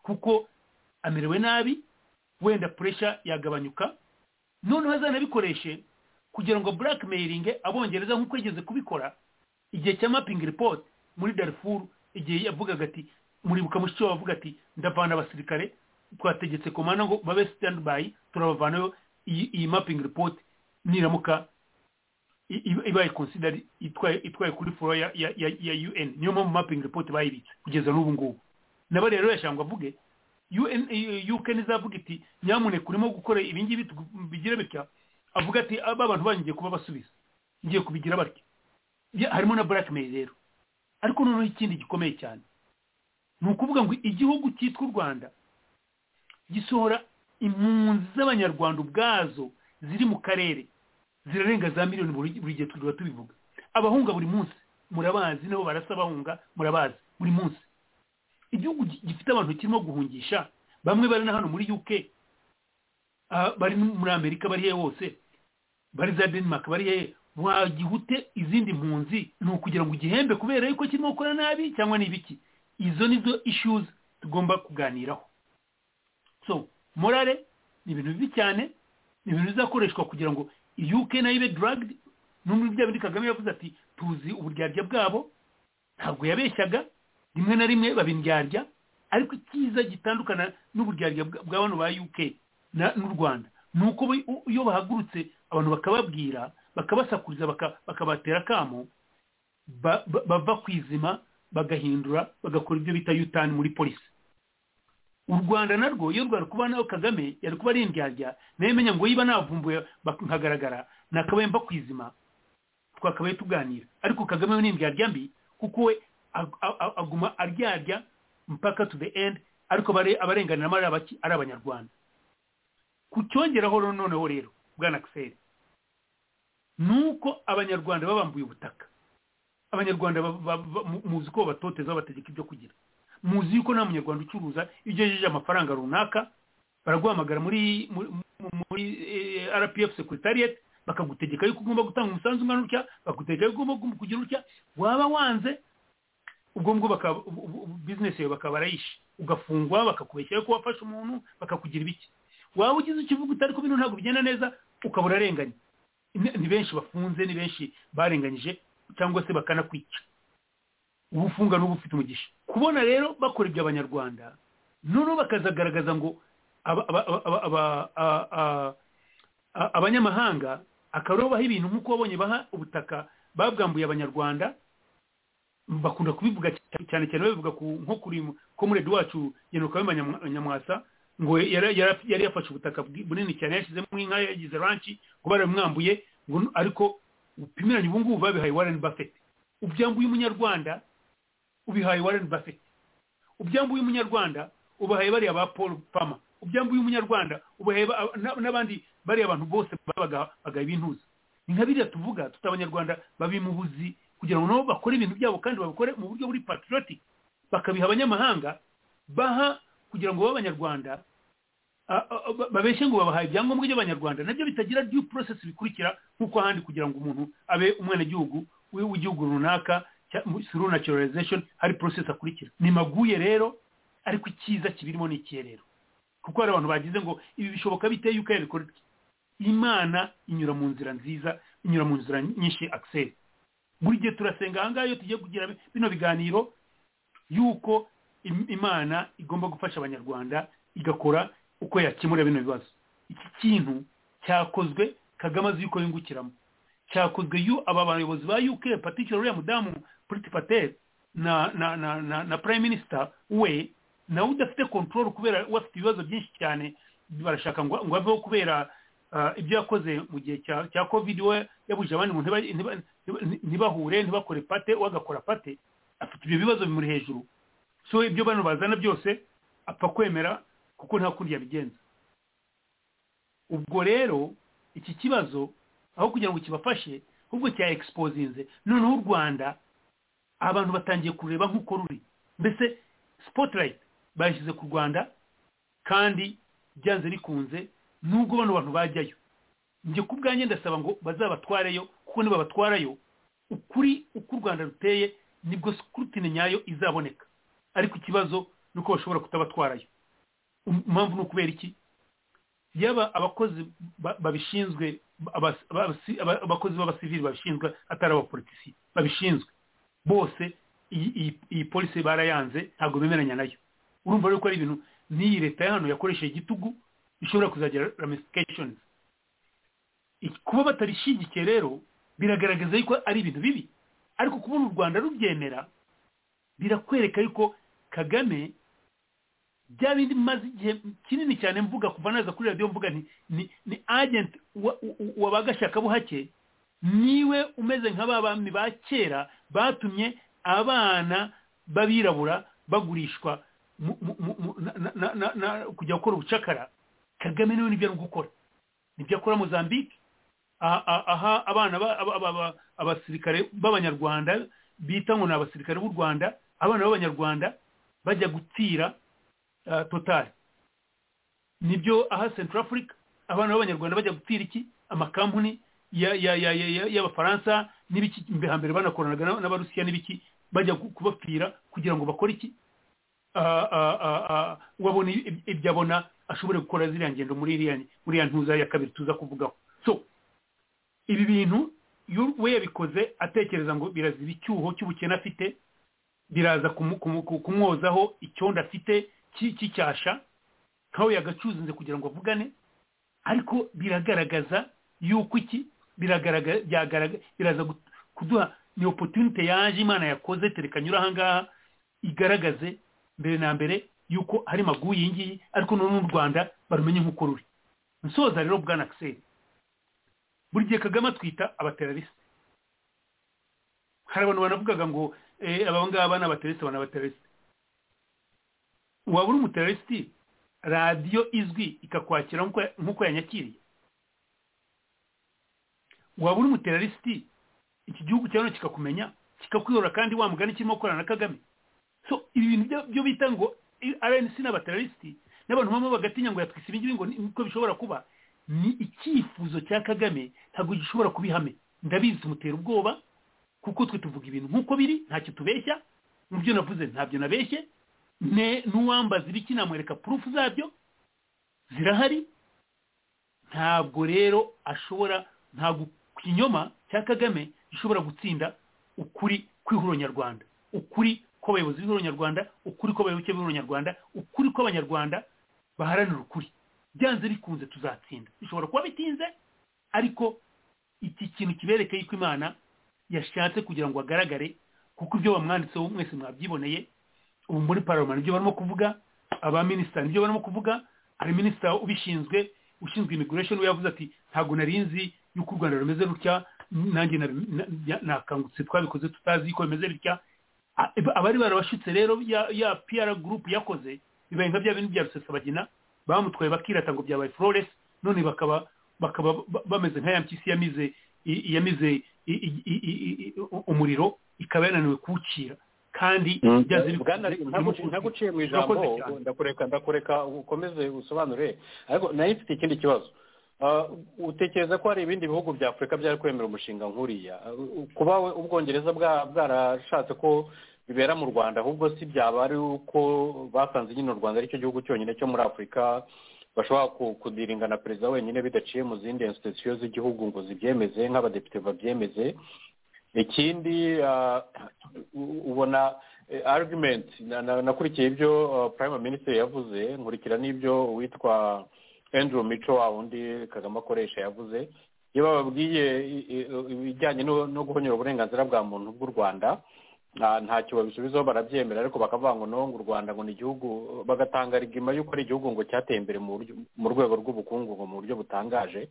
kuko amerewe nabi wenda puresha yagabanyuka noneho azanabikoreshe kugira ngo blackmailing abongereza nk'uko yigeze kubikora igihe cya mapping report muri darifuru igihe yavugaga ati muribuka mushiki wawe avuga ati ndavana abasirikare twategetse komanda ngo babe standby turabavanayo iyi mapping report niramuka ibaye consider itwaye kuri foro ya un niyo mpamvu mapping report bayibitse kugeza n'ubu ngubu nabo rero yashangwa avuge uk ntizavuga iti nyamuneka urimo gukora ibingibi bigira bitya avuga ati aba bantu banyu ngiye kuba basubiza ngiye kubigira batya harimo na blackmail rero ariko noneho ikindi gikomeye cyane ni ukuvuga ngo igihugu cyitwa u rwanda gisohora impunzi z'abanyarwanda ubwazo ziri mu karere zirarenga za miliyoni buri gihe tuba tubivuga abahunga buri munsi murabazi nabo barasa abahunga murabazi buri munsi igihugu gifite abantu kirimo guhungisha bamwe bari na hano muri uk bari muri amerika bari hehe hose bari za denmark bari hehe wagihute izindi mpunzi ni ukugira ngo ugihembe kubera yuko kirimo gukora nabi cyangwa ni ibiki izo ni zo issues tugomba kuganiraho so morale ni ibintu bibi cyane ni ibintu bizakoreshwa kugira ngo uk nayo ibe dragd n'umwe bya bindi kagame yavuze ati tuzi uburyarya bwabo ntabwo yabeshyaga rimwe na rimwe babindyarya ariko icyiza gitandukana n'uburyarya bwa bano ba uk n'u rwanda ni uko iyo bahagurutse abantu bakababwira bakabasakuriza bakabatera akamo bava ku izima bagahindura bagakora ibyo bita yutani muri polisi u rwanda narwo iyo rwari kuba nawe kagame yari kuba ari indyarya nayo imenya ngo yiba navumbuye nkagaragara nakabaye mba kwizima twakabaye tuganira ariko kagame we ni indyarya mbi kuko we ag- ag- aguma aryarya mpaka to the end ariko bare- abarenganiramo ari abaki ari abanyarwanda kucyongeraho rero noneho rero bwana akiseri ni uko abanyarwanda babambuye ubutaka abanyarwanda ba- ba- ba- mu- muzi ko babatoteza babategeka ibyo kugira muzi yuko nta munyarwanda ucuruza iyo ugejeje amafaranga runaka baraguhamagara muri muri muri eh, rpf secretariat bakagutegeka yuko ugomba gutanga umusanzu ungana utya bakagutegeka yuko ugomba kugira utya waba wanze ubwo ngubwo bakaba ubu- ubu- business yawe bakaba barayishe ugafungwa bakakubeshyira ko wafashe umuntu bakakugira ibiki waba ugize ikivuguto ariko bino ntabwo bigenda neza ukaba urarenganye Ni- ni benshi bafunze ni benshi barenganyije cyangwa se bakanakwica ubufunga n'ubu ufite umugisha kubona rero bakora ibyo abanyarwanda noneho bakazagaragaza ngo aba- aba- aba- aba- aba- a- a- a- abanyamahanga akarobaho ibintu nk'uko wabonye baha ubutaka babwambuye abanyarwanda bakunda kubivuga cyane cyane cyane babivuga ku nko kuri komerede wacu General Kayumba Nyamwa- nyamwasa ngo yari yari- yari yafashe ubutaka bwi- bunini cyane yashyizemo inka yagize ranchi ngo baramwambuye ngo n- ariko upimiranye ubu ngubu babihaye Warren Buffett ubyambuye umunyarwanda ubihaye Warren Buffett ubyambuye umunyarwanda ubahaye bariya ba Paul Pama ubyambuye umunyarwanda ubahaye ba- na- n'abandi bariya abantu bose babaga bagaha ibintuza ni nka biriya tuvuga tuta abanyarwanda babimubuzi kugira ngo nabo bakore ibintu byabo kandi babikore mu buryo buri patriotic bakabiha abanyamahanga baha kugira ngo babe abanyarwanda a- a- a- babeshye ngo babahaye ibyangombwa by'abanyarwanda nabyo bitagira due process bikurikira nk'uko ahandi kugira ngo umuntu abe umwenegihugu w'i- w'igihugu runaka cya- mu- through naturalization hari process akurikira ni maguye rero ariko icyiza kibirimo ni ikihe rero kuko hari abantu bagize ngo ibi bishoboka bite yuko yabikora ityo?" imana inyura mu nzira nziza inyura mu nzira nyinshi access buri gihe turasenga ahangaha iyo tugiye kugira bino biganiro yuko im- imana igomba gufasha abanyarwanda igakora uko yakemura bino bibazo iki kintu cyakozwe kagame azi yuko yungukiramo cyakozwe yu aba bayobozi ba uk patikira uriya mudamu puriti patel na na na na, na prime minister we nawe udafite control kubera we afite ibibazo byinshi cyane barashaka ngo ngo aveho kubera ah, ibyo yakoze mu gihe cya cya covid we yabuje abandi ngo ntiba- ntiba- ntiba- ntibahure ntibakore pate we agakora pate afite ibyo bibazo bimuri hejuru so ibyo bano bazana byose apfa kwemera kuko nta kundi yabigenza ubwo rero iki kibazo aho kugira ngo kibafashe ahubwo cya exposinze noneho u rwanda abantu batangiye kureba nk'uko ruri mbese spotlight bayishyize ku rwanda kandi byanze bikunze nubwo bano bantu bajyayo njye ku bwanjye ndasaba ngo bazabatwareyo kuko nibabatwarayo ukuri uko u rwanda ruteye nibwo scrutine nyayo izaboneka ariko ikibazo ni uko bashobora kutabatwarayo Um- impamvu ni ukubera iki yaba abakozi ba- babishinzwe aba- abasi- aba- abakozi b'abasivili babishinzwe atari abapolitisi babishinzwe bose iyi iyi- iyi polisi barayanze ntabwo bemeranya nayo urumva rero ko ari ibintu n'iyi leta ya hano yakoresheje igitugu ishobora kuzagira ramifications Iki- kuba batabishyigikiye rero biragaragaza yuko ari ibintu bibi ariko kubona u rwanda rubyemera birakwereka yuko kagame bya bindi maze igihe kinini cyane mvuga kuva naza kuri radiyo mvuga ni ni ni agenti wa- wa- wa ba gashakabuhake niwe umeze nka ba bami ba kera batumye abana b'abirabura bagurishwa mu- mu- mu- mu- na- na- na- na- na- kujya gukora ubucakara kagame niwe nibyo ari gukora nibyo akora mozambique a- a- aha abana ba- aba- aba- aba- abasirikare b'abanyarwanda bita ngo ni abasirikare b'u rwanda abana b'abanyarwanda bajya gutira uh, total nibyo aha central africa abana b'abanyarwanda bajya gutira iki amakampuni ya- ya- ya- ya- ya- y'abafaransa n'ibiki mbe hambere banakoranaga na- n'abarusiya n'ibiki bajya ku- kubapfira kugira ngo bakore iki Ah, ah, ah, ah, wabona ib- ibyo abona ashobore gukora ziriya ngendo muri iriya muri iriya ntuza ya kabiri tuza kuvugaho so ibi bintu iyo we yabikoze atekereza ngo birazira icyuho cy'ubukene afite biraza kumu- kumu- ku- kumwozaho icyondo afite cy- cy'icyasha nkaho yagacuzinze kugira ngo avugane ariko biragaragaza yuko iki biragaragaza biraza gut- kuduha ni opportunity yaje imana yakoze terekanyura ahangaha igaragaze mbere na mbere yuko hari maguyi iyi ngiyi ariko noneho n'u rwanda barumenye nk'uko ruri nsoza rero bwana akiseri buri gihe kagame atwita abaterariste hari abantu banavugaga ngo aba ngaba ni abateresi abantu abateresi waba uri umuteresi radiyo izwi ikakwakira nk'uko yanyakiriye waba uri umuteresi iki gihugu cyawe kikakumenya kikakuyora kandi wa mugani kirimo gukorana na kagame so ibi bintu byo bita ngo rnc n'abateresi n'abantu bamwe bagatinya ngo yatwise ibingibi ngo niko bishobora kuba ni icyifuzo cya kagame ntabwo gishobora kuba ihame ndabizi tumutera ubwoba kuko twe tuvuga ibintu nk'uko biri ntacyo tubeshya mu byo navuze ntabyo nabeshye n'uwambaza ibiki namwereka purufu zabyo zirahari ntabwo rero ashobora ntabwo ikinyoma cya kagame gishobora gutsinda ukuri kw'ihuriro nyarwanda ukuri kw'abayobozi b'ihuriro nyarwanda ukuri kw'abayoboke b'ihuriro nyarwanda ukuri kw'abanyarwanda baharanira ukuri byanze bikunze tuzatsinda bishobora kuba bitinze ariko iki kintu kiberekeye ko imana yashatse kugira ngo agaragare kuko ibyo bamwanditseho mwese mwabyiboneye ubu muri paroma nibyo barimo kuvuga abaminisita nibyo barimo kuvuga hari minisita ubishinzwe ushinzwe imiguresheni we yavuze ati ntabwo narinzi yuko u rwanda rumeze rutya nanjye nakangutse twabikoze tutazi yuko bimeze bitya abari barabashutse rero ya piyara gurupe yakoze bibaye nka bya bintu bya rusesabagina bamutwaye bakirata ngo byabaye flores none bakaba bakaba bameze nka ya mpyisi yamize yamize umuriro ikaba yananiwe kuwucira kandi byaze ntaguciye mu ijambo ndakureka ndakureka ukomeze usobanure ariko nayo mfite ikindi kibazo utekereza ko hari ibindi bihugu bya afurika byari kwemera umushinga nk'uriya kuba ubwongereza bwarashatse ko bibera mu rwanda ahubwo si byaba ari uko basanze nyine u rwanda aricyo gihugu cyonyine cyo muri afurika bashobora kudiringa na perezida wenyine bidaciye mu zindi institusiyo z'igihugu ngo zibyemeze nk'abadepite babyemeze ikindi ubona argumenti nakurikiye ibyo prime minisitiri yavuze nkurikira n'ibyo uwitwa andrew mico wa wundi kagame akoresha yavuze iyo bababwiye ibijyanye no guhonyora uburenganzira bwa muntu bw'u rwanda ntacyo babisubizaho barabyemera ariko bakavuga ngo nonga u rwanda ngo ni igihugu bagatanga rigima y'uko ari igihugu ngo cyateye imbere mu rwego rw'ubukungu ngo mu buryo butangaje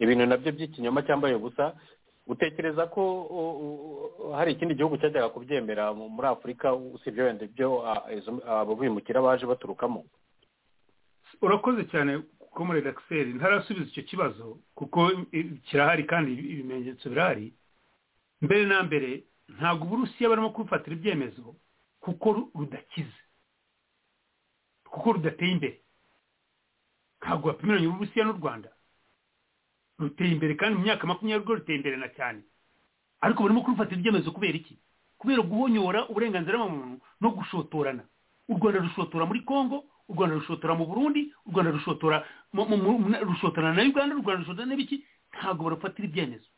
ibintu nabyo by'ikinyoma cyambaye ubusa utekereza ko hari ikindi gihugu cyajyaga kubyemera muri afurika usibye wenda ibyo abo bimukira baje baturukamo urakoze cyane kuko muri redakiseri ntarasubiza icyo kibazo kuko kirahari kandi ibimenyetso birahari mbere na mbere ntabwo uburusiya barimo kubifatira ibyemezo kuko rudakize kuko rudateye imbere ntabwo bapimiranye uburusiya n'u rwanda ruteye imbere kandi mu myaka makumyabiri rwo ruteye imbere na cyane ariko barimo kubifatira ibyemezo kubera iki kubera guhonyora uburenganzira bw'umuntu no gushotorana u rwanda rushotora muri congo u rwanda rushotora mu burundi u rwanda rushotora rushotorana na uganda u rwanda rushotorana n'ibiki ntabwo barufatira ibyemezo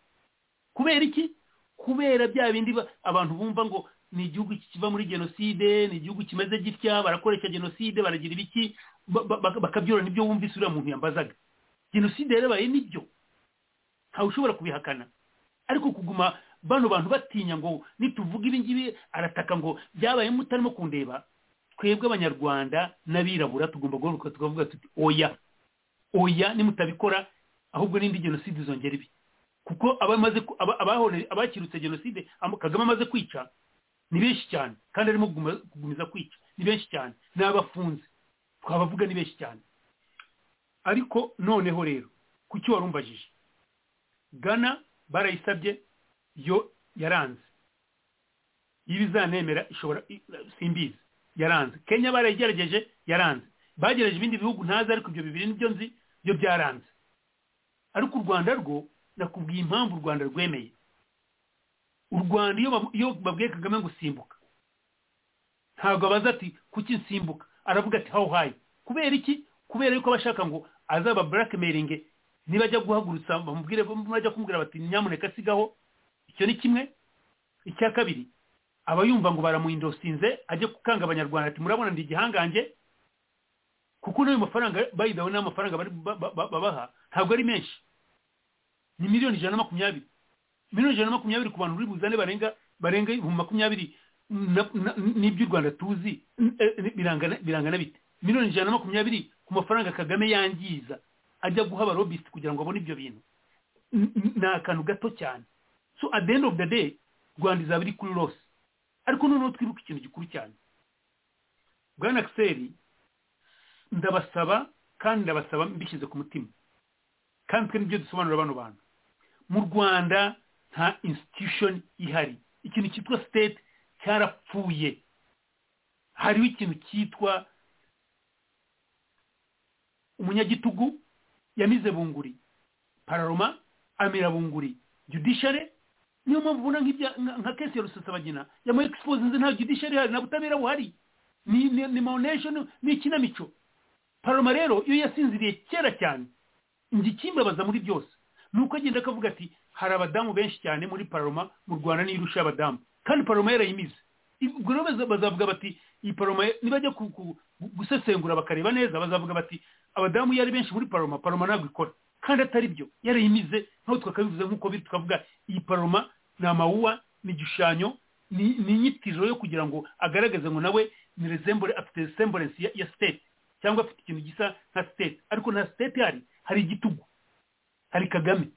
kubera iki kubera bya bindi abantu bumva ngo ni igihugu kiva muri jenoside ni igihugu kimeze gitya barakoresha jenoside baragira ibiki bakabyorora n'ibyo wumvise uriya muntu yambazaga jenoside yarabaye nibyo ntawe ushobora kubihakana ariko kuguma bano bantu batinya ngo nituvuga ibingibi arataka ngo byabaye mutarimo kundeba twebwe abanyarwanda n'abirabura tugomba guhaguruka tukavuga tuti oya oya nimutabikora ahubwo n'indi jenoside izongera ibi kuko abakirutse jenoside kagame amaze kwica ni benshi cyane kandi arimo kugumiza kwica ni benshi cyane n'abafunze twabavuga ni benshi cyane ariko noneho rero ku cyo warumbajije gana barayisabye yo yaranze ibizanemera ishobora simbizi yaranze kenya barayigerageje yaranze bagerageje ibindi bihugu ntazi ariko ibyo bibiri nibyo nzi byo byaranze ariko u rwanda rwo nakubwiye impamvu u rwanda rwemeye u rwanda iyo babwiye kagame ngo simbuka ntabwo abaza ati kuki nsimbuka aravuga ati hawu hayi kubera iki kubera yuko abashaka ngo azaba burakemeringe nibajya guhagurutsa bamubwire bajya kumubwira bati nyamuneka sigaho icyo ni kimwe icya kabiri aba yumva ngo baramuhindosinze ajye gukanga abanyarwanda ati murabona ndi igihangange kuko n'ayo mafaranga bayidawe n'amafaranga babaha ntabwo ari menshi ni miliyoni ijana na makumyabiri miliyoni ijana na makumyabiri ku bantu uri buzane barenga barenga ibihumbi makumyabiri n'iby'u rwanda tuzi birangana bite miliyoni ijana na makumyabiri ku mafaranga kagame yangiza ajya guha abarobisiti kugira ngo abone ibyo bintu ni akantu gato cyane so at the end of the day rwandiza biri kuri rose ariko noneho twibuke ikintu gikuru cyane bwana akiseri ndabasaba kandi ndabasaba mbishyize ku mutima kandi twe nibyo dusobanurira bano bantu mu rwanda nta institution ihari ikintu cyitwa state cyarapfuye hariho ikintu cyitwa umunyagitugu yamize bunguri pararoma amira bunguri judiciary niyo mpamvu ubona nka kesi ya rusesabagina yamuha exposinze nta judiciary ihari nta butabera buhari ni ni ni mawunesheni ni ikinamico paroma rero iyo yasinziriye kera cyane ikimbabaza muri byose ni uko agenda akavuga ati hari abadamu benshi cyane muri paroma mu rwanda niyo irusha abadamu kandi paroma yarayimize ubwo rero bazavuga bati iyi paroma nibajya gusesengura bakareba neza bazavuga bati abadamu yari benshi muri paroma paroma ntabwo ikora kandi atari byo yarayimize nkaho twakabivuze nk'uko biri tukavuga iyi paroma ni amawuwa ni igishushanyo ni inyitiro yo kugira ngo agaragaze ngo nawe ni resembure afite resemburensi ya siteti cyangwa afite ikintu gisa nka siteti ariko nta siteti hari hari igitugu hari kagame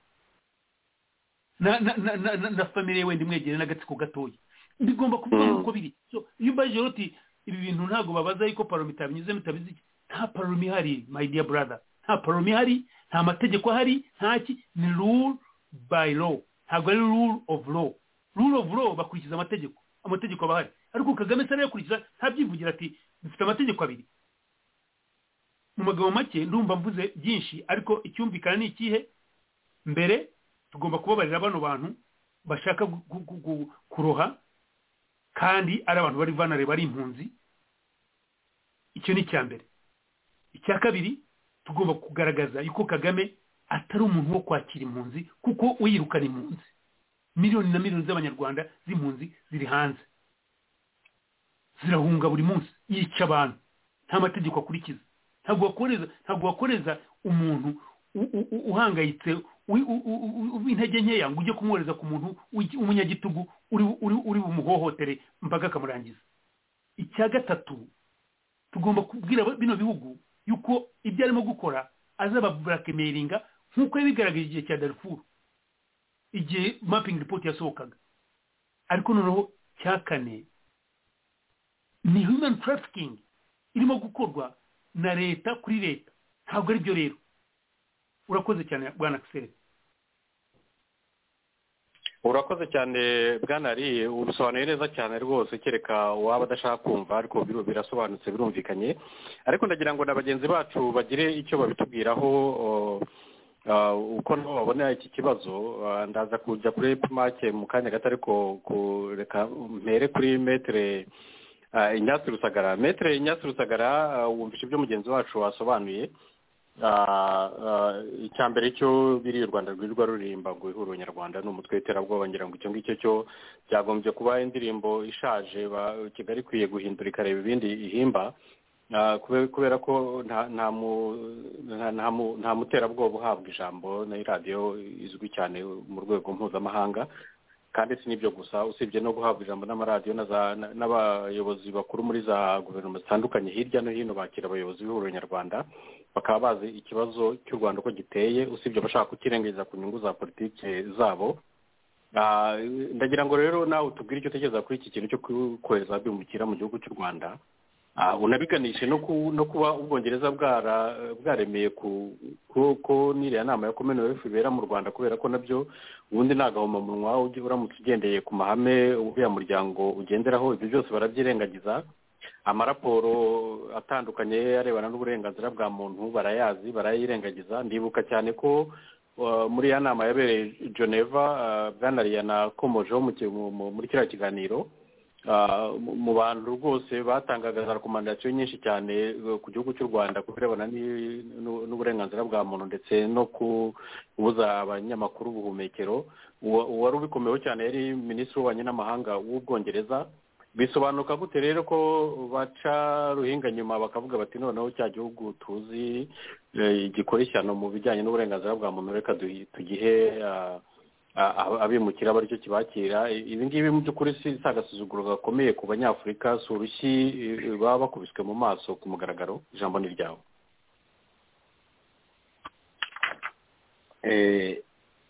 na famire wenda imwegereye n'agatsiko gatoya bigomba kuvuga uko biri iyo ubaje roti ibi bintu ntabwo babaza yuko paroma itabinyuzemo itabizi nta paroma ihari my dear brother nta paroma ihari nta mategeko ahari ntaki ni rule by law ntabwo ari rule of law rule of law bakurikiza amategeko amategeko aba ahari ariko kagame se arayakurikiza ntabyivugira ati dufite amategeko abiri mu magambo make ndumva mvuze byinshi ariko icyumvikana ni ikihe mbere tugomba kubabarira bano bantu bashaka kuroha kandi ari abantu bari vanare bari impunzi icyo ni icya mbere icya kabiri tugomba kugaragaza yuko kagame atari umuntu wo kwakira impunzi kuko uyirukana impunzi miliyoni na miliyoni z'abanyarwanda z'impunzi ziri hanze zirahunga buri munsi yica abantu nta mategeko akurikiza ntabwo wakoreza umuntu uhangayitse w'intege nkeya ngo ujye kumwohereza ku muntu w'umunyagitugu uri bumuhohotere mbaga akamurangiza icya gatatu tugomba kubwira bino bihugu yuko ibyo arimo gukora azababurakemelinga nk'uko yabigaragaje igihe cya darifuru igihe mapingi ripoti yasohokaga ariko noneho cya kane ni humani tarafikingi irimo gukorwa na leta kuri leta ntabwo ari byo rero urakoze cyane bwana akiseri urakoze cyane bwanari ubisobanuye neza cyane rwose kereka waba adashaka kumva ariko birasobanutse birumvikanye ariko ndagira ngo na bagenzi bacu bagire icyo babitubwiraho uko nabo babona iki kibazo ndaza kujya kuri epimake mu kanya gato ariko kureka mpere kuri metere inyatsi rusagara metere inyatsi rusagara wumvishe ibyo mugenzi wacu wasobanuye icya mbere cyo biriya u rwanda rwirirwa ruririmba ngo ihuriro nyarwanda ni umutwe w'iterabwoba ngira ngo icyo ngicyo cyo byagombye kuba indirimbo ishaje kigali ikwiye guhindura ikareba ibindi ihimba kubera ko nta muterabwoba uhabwa ijambo na radiyo izwi cyane mu rwego mpuzamahanga kandi si n'ibyo gusa usibye no guhabwa ijambo n'amaradiyo n'abayobozi bakuru muri za guverinoma zitandukanye hirya no hino bakira abayobozi b'ihuriro nyarwanda bakaba bazi ikibazo cy'u rwanda uko giteye usibye abashaka kukirengagiza ku nyungu za politiki zabo ndagira ngo rero nawe tubwire icyo utekereza kuri iki kintu cyo kohereza bimukira mu gihugu cy'u rwanda unabiganishe no kuba ubwongereza bwaremeye ko n'iriya nama ya kominowefu ibera mu rwanda kubera ko nabyo ubundi nta gahomamunwa uramutse ugendeye ku mahame uriya muryango ugenderaho ibyo byose barabyirengagiza amaraporo atandukanye arebana n'uburenganzira bwa muntu barayazi barayirengagiza ndibuka cyane ko muri ya nama yabereye geneva bwanariya na komojeho muri kiriya kiganiro mu bantu rwose batangaga za rekomandasiyo nyinshi cyane ku gihugu cy'u rwanda ku birebana n'uburenganzira bwa muntu ndetse no kubuza abanyamakuru ubuhumekero uwari ubikomeyeho cyane yari minisitiri w'ububanyi n'amahanga w'ubwongereza bisobanuka gute rero ko baca ruhinga nyuma bakavuga bati noneho cya gihugu tuzi gikora ishyano mu bijyanye n'uburenganzira bwa muntu reka tugihe abimukira cyo kibakira ibi ngibi mu by'ukuri si agasuzuguro gakomeye ku banyafurika si urushyi baba bakubiswe mu maso ku mugaragaro ijambo ni iryawe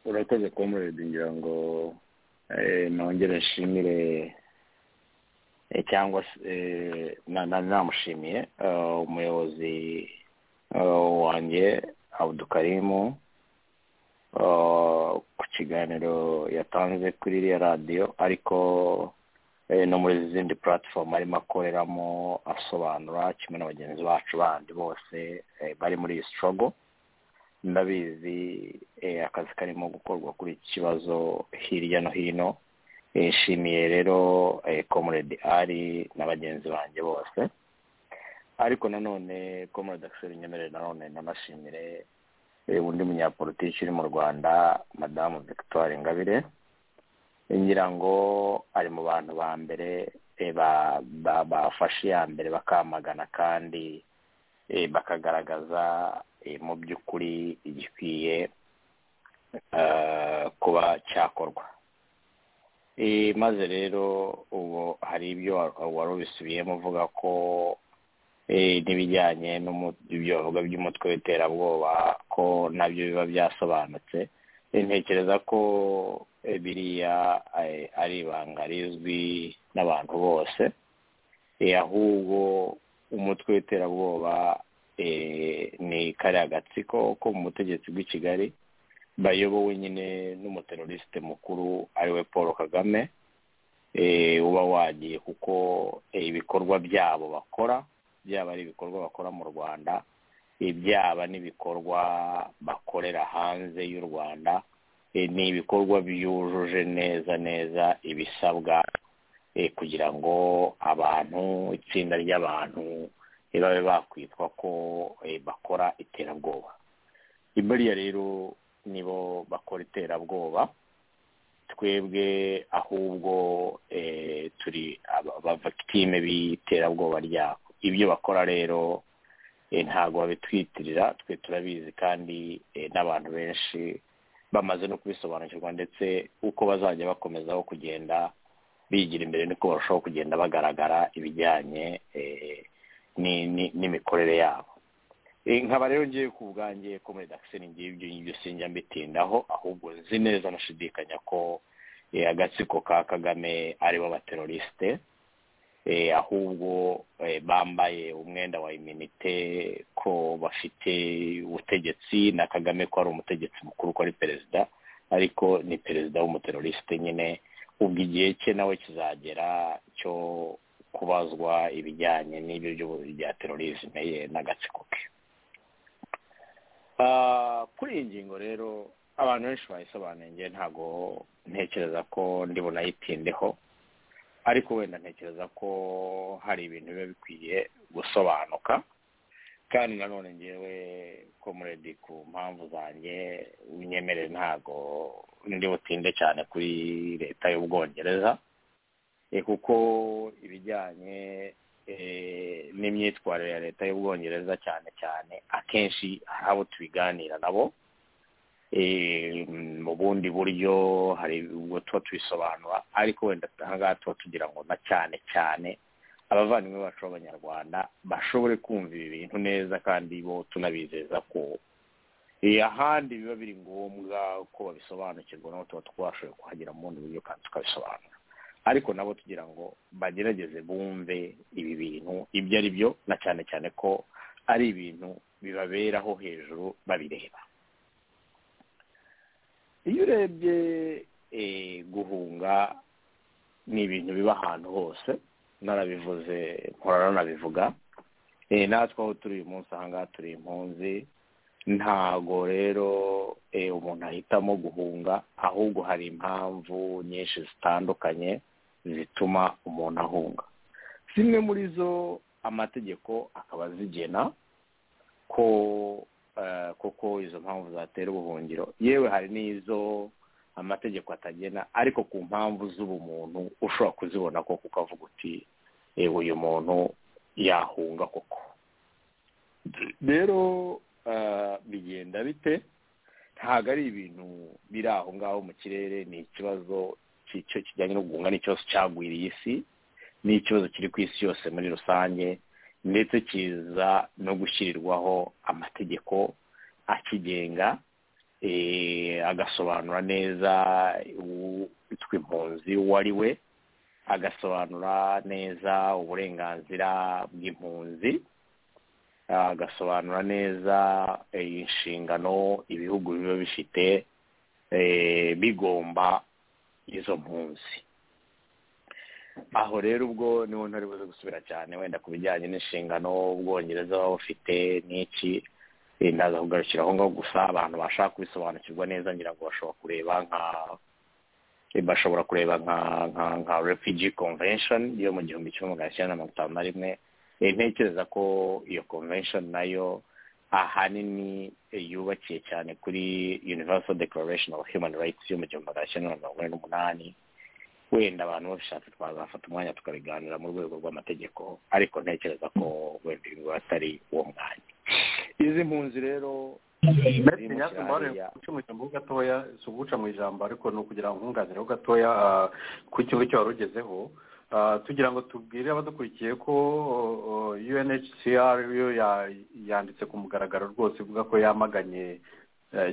urakoze kuba ngira ngo nongere nshimire cyangwa se namushimiye umuyobozi wanjye abudukarimu ku kiganiro yatanze kuri iriya radiyo ariko no muri izindi puratifomu arimo akoreramo asobanura kimwe na bagenzi bacu bandi bose bari muri iyi sitogo ndabizi akazi karimo gukorwa kuri iki kibazo hirya no hino yishimiye rero komuredi ari na bagenzi banjye bose ariko nanone komuredi akiseri nyemerere nanone nanashimire undi munyapolitiki uri mu rwanda madamu victoire ingabire ngira ngo ari mu bantu ba mbere bafashe iya mbere bakamagana kandi bakagaragaza mu by'ukuri igikwiye kuba cyakorwa maze rero ubu hari ibyo wari ubisubiyemo uvuga ko n'ibijyanye n'ibyo bavuga by'umutwe w'iterabwoba ko nabyo biba byasobanutse ntekereza ko biriya ari ibanga rizwi n'abantu bose ahubwo umutwe w'iterabwoba ni kariya gatsiko ko mu butegetsi bw'i kigali bayobowe nyine n'umuterorisite mukuru ariwe paul kagame uba wagiye kuko ibikorwa byabo bakora byaba ari ibikorwa bakora mu rwanda byaba n'ibikorwa bakorera hanze y'u rwanda ni ibikorwa byujuje neza neza ibisabwa kugira ngo abantu itsinda ry'abantu babe bakwitwa ko bakora iterabwoba buriya rero nibo bakora iterabwoba twebwe ahubwo turi abavagitime b'iterabwoba ryabo ibyo bakora rero ntabwo babitwitirira twe turabizi kandi n'abantu benshi bamaze no kubisobanukirwa ndetse uko bazajya bakomezaho kugenda bigira imbere niko barushaho kugenda bagaragara ibijyanye n'imikorere yabo nkaba rero ngiye ku bwanjye ko muri dakiseni ngiye ibyo ngibyo sinjya mbitindaho ahubwo nzi neza nashidikanya ko agatsiko ka kagame aribo abaterorisite ahubwo bambaye umwenda wa iminite ko bafite ubutegetsi na kagame ko ari umutegetsi mukuru ko ari perezida ariko ni perezida w'umuterorisite nyine ubwo igihe cye nawe kizagera cyo kubazwa ibijyanye n'ibyo bya terorisme ye n'agatsiko ke kuri iyi ngingo rero abantu benshi bayisobanuye ngewe ntabwo ntekereza ko ndi bunayitindeho ariko wenda ntekereza ko hari ibintu biba bikwiye gusobanuka kandi nanone ngewe ko muredi ku mpamvu zanjye unyemerere ntabwo ndi butinde cyane kuri leta y'ubwongereza kuko ibijyanye n'imyitwarire ya leta y'ubwongereza cyane cyane akenshi hari abo tubiganira nabo mu bundi buryo hari ubwo tuba tubisobanura ariko wenda ahangaha tuba tugira ngo na cyane cyane abavandimwe bacu b'abanyarwanda bashobore kumva ibi bintu neza kandi bo tunabizeza ko ahandi biba biri ngombwa ko babisobanukirwa nabo tuba twashoboye kuhagera mu bundi buryo kandi tukabisobanura ariko nabo tugira ngo bagerageze bumve ibi bintu ibyo ari byo na cyane cyane ko ari ibintu bibaberaho hejuru babireba iyo urebye guhunga ni ibintu biba ahantu hose narabivuze nkorana nabivuga natwe aho turi uyu munsi ahangaha turi impunzi ntago rero umuntu ahitamo guhunga ahubwo hari impamvu nyinshi zitandukanye zituma umuntu ahunga zimwe muri zo amategeko akaba zigena ko koko izo mpamvu zatera ubuhungiro yewe hari n'izo amategeko atagena ariko ku mpamvu z'ubumuntu ushobora kuzibona ko kuko avuga uti yewe uyu muntu yahunga koko rero bigenda bite ntabwo ari ibintu biri aho ngaho mu kirere ni ikibazo kijyanye no guhunga ni ikibazo cyagwiriye isi ni ikibazo kiri ku isi yose muri rusange ndetse kiza no gushyirirwaho amategeko akigenga agasobanura neza witwa impunzi uwo ari we agasobanura neza uburenganzira bw'impunzi agasobanura neza inshingano ibihugu biba bifite bigomba izo mpunzi aho rero ubwo niho ntari buze gusubira cyane wenda ku bijyanye n'inshingano ubwongereza baba bufite n'iki ndaza kugarukira aho ngaho gusa abantu bashaka kubisobanukirwa neza ngira ngo bashobora kureba nka bashobora kureba nka nka nka refugee convention yo mu gihumbi kimwe magana cyenda na mirongo itanu na rimwe ntekereza ko iyo convention nayo ahanini yubakiye cyane kuri universal declaration of human rights yo mu gihumbi magana cyenda na mirongo ine n'umunani wenda abantu babishatse twazafata umwanya tukabiganira mu rwego rw'amategeko ariko ntekereza ko wenda ibi atari uwo mwanya izi mpunzi rero mu gatoya si uguca mu ijambo ariko ni ukugira ngo nkunganireho gatoya ku kintu cyo wari ugezeho tugira ngo tubwire abadukurikiye ko unhcr yo yanditse ku mugaragaro rwose ivuga ko yamaganye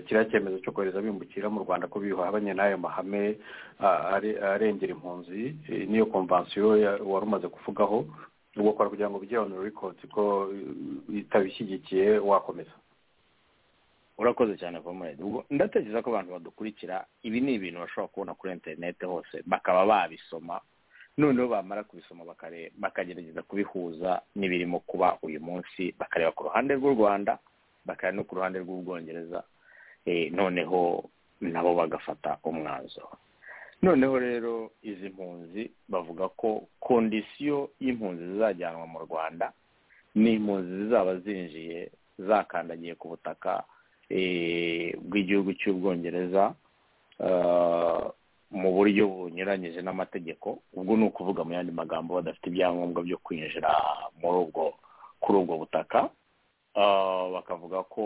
kiriya cyemezo cyo kohereza bimukira mu rwanda ko bihabanye n'ayo mahame arengera impunzi n'iyo komvansiyo wari umaze kuvugaho ugakora kugira ngo bijye onu rekodsi ko itabishyigikiye wakomeza urakoze cyane komurede ubwo ndatekereza ko abantu badukurikira ibi ni ibintu bashobora kubona kuri interinete hose bakaba babisoma noneho bamara kubisoma bakagerageza kubihuza n'ibirimo kuba uyu munsi bakareba ku ruhande rw'u rwanda bakareba no ku ruhande rw'ubwongereza noneho nabo bagafata umwanzuro noneho rero izi mpunzi bavuga ko kondisiyo y'impunzi zizajyanwa mu rwanda ni impunzi zizaba zinjiye zakandagiye ku butaka bw'igihugu cy'ubwongereza mu buryo bunyuranyije n'amategeko ubwo ni ukuvuga mu yandi magambo badafite ibyangombwa byo kwinjira muri ubwo kuri ubwo butaka bakavuga ko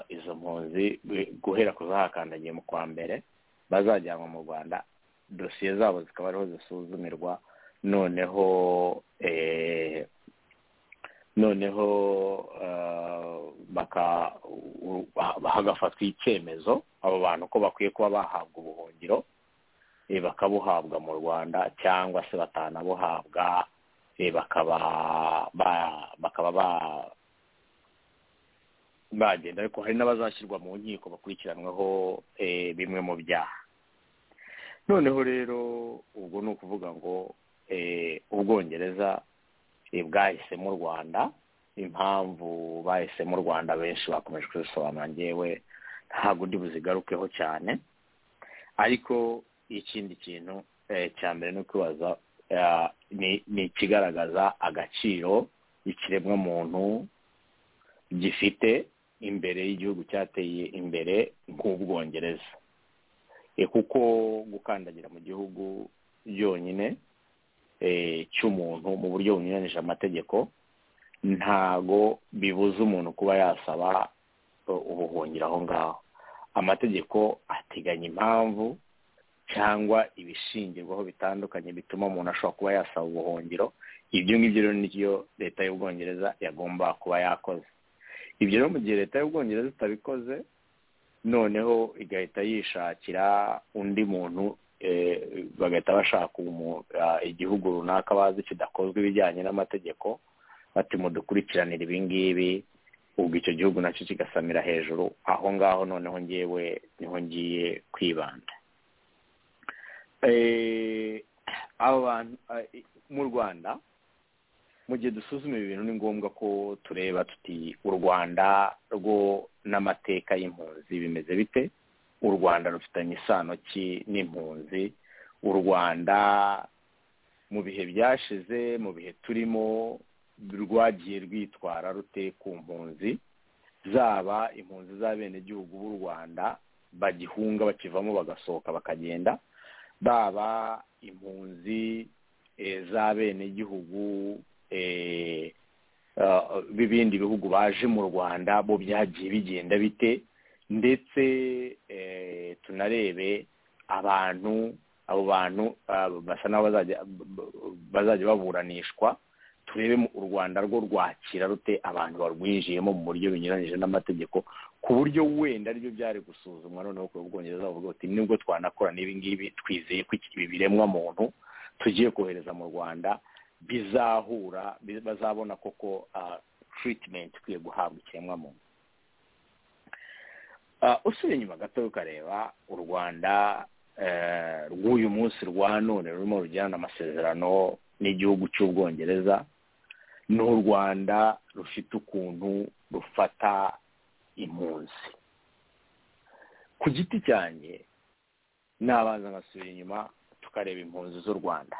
izo mpunzi guhera ku zahakandagiye mu kwa mbere bazajyanwa mu rwanda dosiye zabo zikaba ariho zisuzumirwa noneho noneho hagafatwa icyemezo abo bantu ko bakwiye kuba bahabwa ubuhungiro bakabuhabwa mu rwanda cyangwa se batanabuhabwa bakaba bakaba bagenda ariko hari n'abazashyirwa mu nkiko bakurikiranweho bimwe mu byaha noneho rero ubwo ni ukuvuga ngo ubwongereza bwahisemo u rwanda impamvu bahisemo u rwanda benshi bakomeje kuzisobanura ngewe ntabwo ndi buzigarukeho cyane ariko ikindi kintu cya mbere ni ukubaza ni ikigaragaza agaciro ikiremwamuntu gifite imbere y'igihugu cyateye imbere nk'ubwongereza kuko gukandagira mu gihugu byonyine cy'umuntu mu buryo bunyuranyije amategeko ntago bibuza umuntu kuba yasaba ubuhungiro aho ngaho amategeko ateganya impamvu cyangwa ibishingirwaho bitandukanye bituma umuntu ashobora kuba yasaba ubuhungiro ibyo ngibyo rero nibyo leta y'ubwongereza yagomba kuba yakoze ibyo rero mu gihe leta y'ubwongereza itabikoze noneho igahita yishakira undi muntu bagahita bashaka igihugu runaka bazi kidakozwe ibijyanye n'amategeko bati mudukurikiranire ibi ngibi ubwo icyo gihugu nacyo kigasamira hejuru aho ngaho noneho ngewe niho ngiye kwibanda mu rwanda mu gihe dusuzuma ibi bintu ni ngombwa ko tureba tuti u rwanda rwo n'amateka y'impunzi bimeze bite u rwanda rufitanye isano ki n'impunzi u rwanda mu bihe byashize mu bihe turimo rwagiye rwitwara rute ku mpunzi zaba impunzi z'abenegihugu b'u rwanda bagihunga bakivamo bagasohoka bakagenda baba impunzi z'abenegihugu b'ibindi bihugu baje mu rwanda bo byagiye bigenda bite ndetse tunarebe abantu abo bantu basa n'aho bazajya baburanishwa turebe mu- u rwanda rwo rwakira rute abantu barwinjiyemo mu buryo binyuranyije n'amategeko ku buryo wenda aribyo byari gusuzumwa noneho ku bwongereza bavuga bati nibwo twanakora n'ibi ngibi twizeye ko iki- ibi biremwa muntu tugiye kohereza mu rwanda bizahura bi- bazabona koko ah, treatment ikwiye guhabwa ikiremwa muntu Ah, usubiye inyuma gato ukareba u rwanda eh, rw'uyu munsi rwa none rurimo rugirana amasezerano n'igihugu cy'ubwongereza ni u rwanda rufite ukuntu rufata impunzi ku giti cyanjye nabanza ngasubira inyuma tukareba impunzi z'u rwanda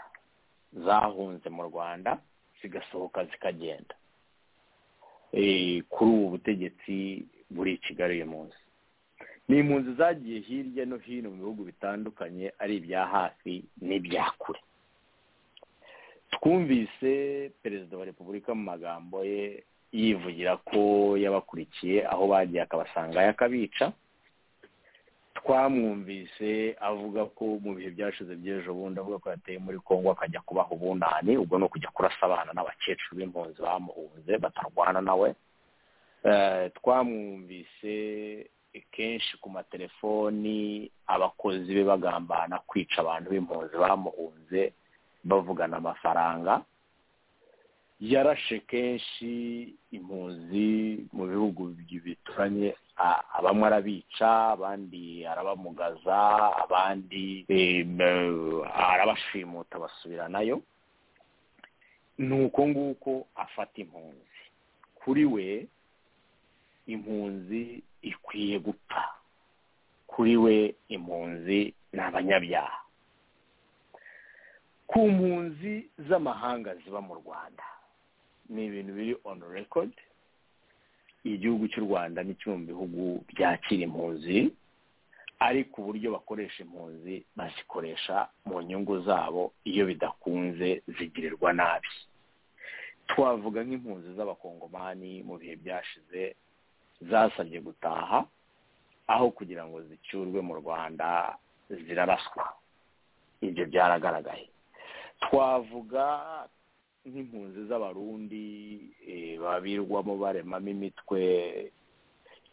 zahunze mu rwanda zigasohoka zikagenda Eh, kuri ubu butegetsi buri i kigali uyu munsi ni impunzi zagiye hirya no hino mu bihugu bitandukanye ari ibya hafi n'ibya kure twumvise perezida wa repubulika mu magambo ye yivugira ko yabakurikiye aho bagiye akabasanga yakabica twamwumvise avuga ko mu bihe byashize by'ejo bundi avuga ko yateye muri congo akajya kubaha ubunani ubwo ni ukujya kurasa abana n'abakecuru b'impunzi bamuhunze batarwana nawe Eh, twamwumvise kenshi ku matelefoni abakozi be bagambana kwica abantu b'impunzi bamuhunze bavugana amafaranga yarashe kenshi impunzi mu bihugu bituranye a- bamwe arabica abandi arabamugaza abandi em, eh, arabashimuta basubiranayo ni uko nguko afata impunzi kuri we impunzi ikwiye gupfa kuri we impunzi ni abanyabyaha ku mpunzi z'amahanga ziba mu rwanda ni ibintu biri on record igihugu cy'u rwanda ni kimwe mu bihugu byakira impunzi ariko uburyo bakoresha impunzi bazikoresha mu nyungu zabo iyo bidakunze zigirirwa nabi twavuga nk'impunzi z'abakongomani mu bihe byashize zasabye gutaha aho kugira ngo zicyurwe mu rwanda ziraraswa ibyo byaragaragaye twavuga nk'impunzi z'abarundi eh, babirwamo baremamo imitwe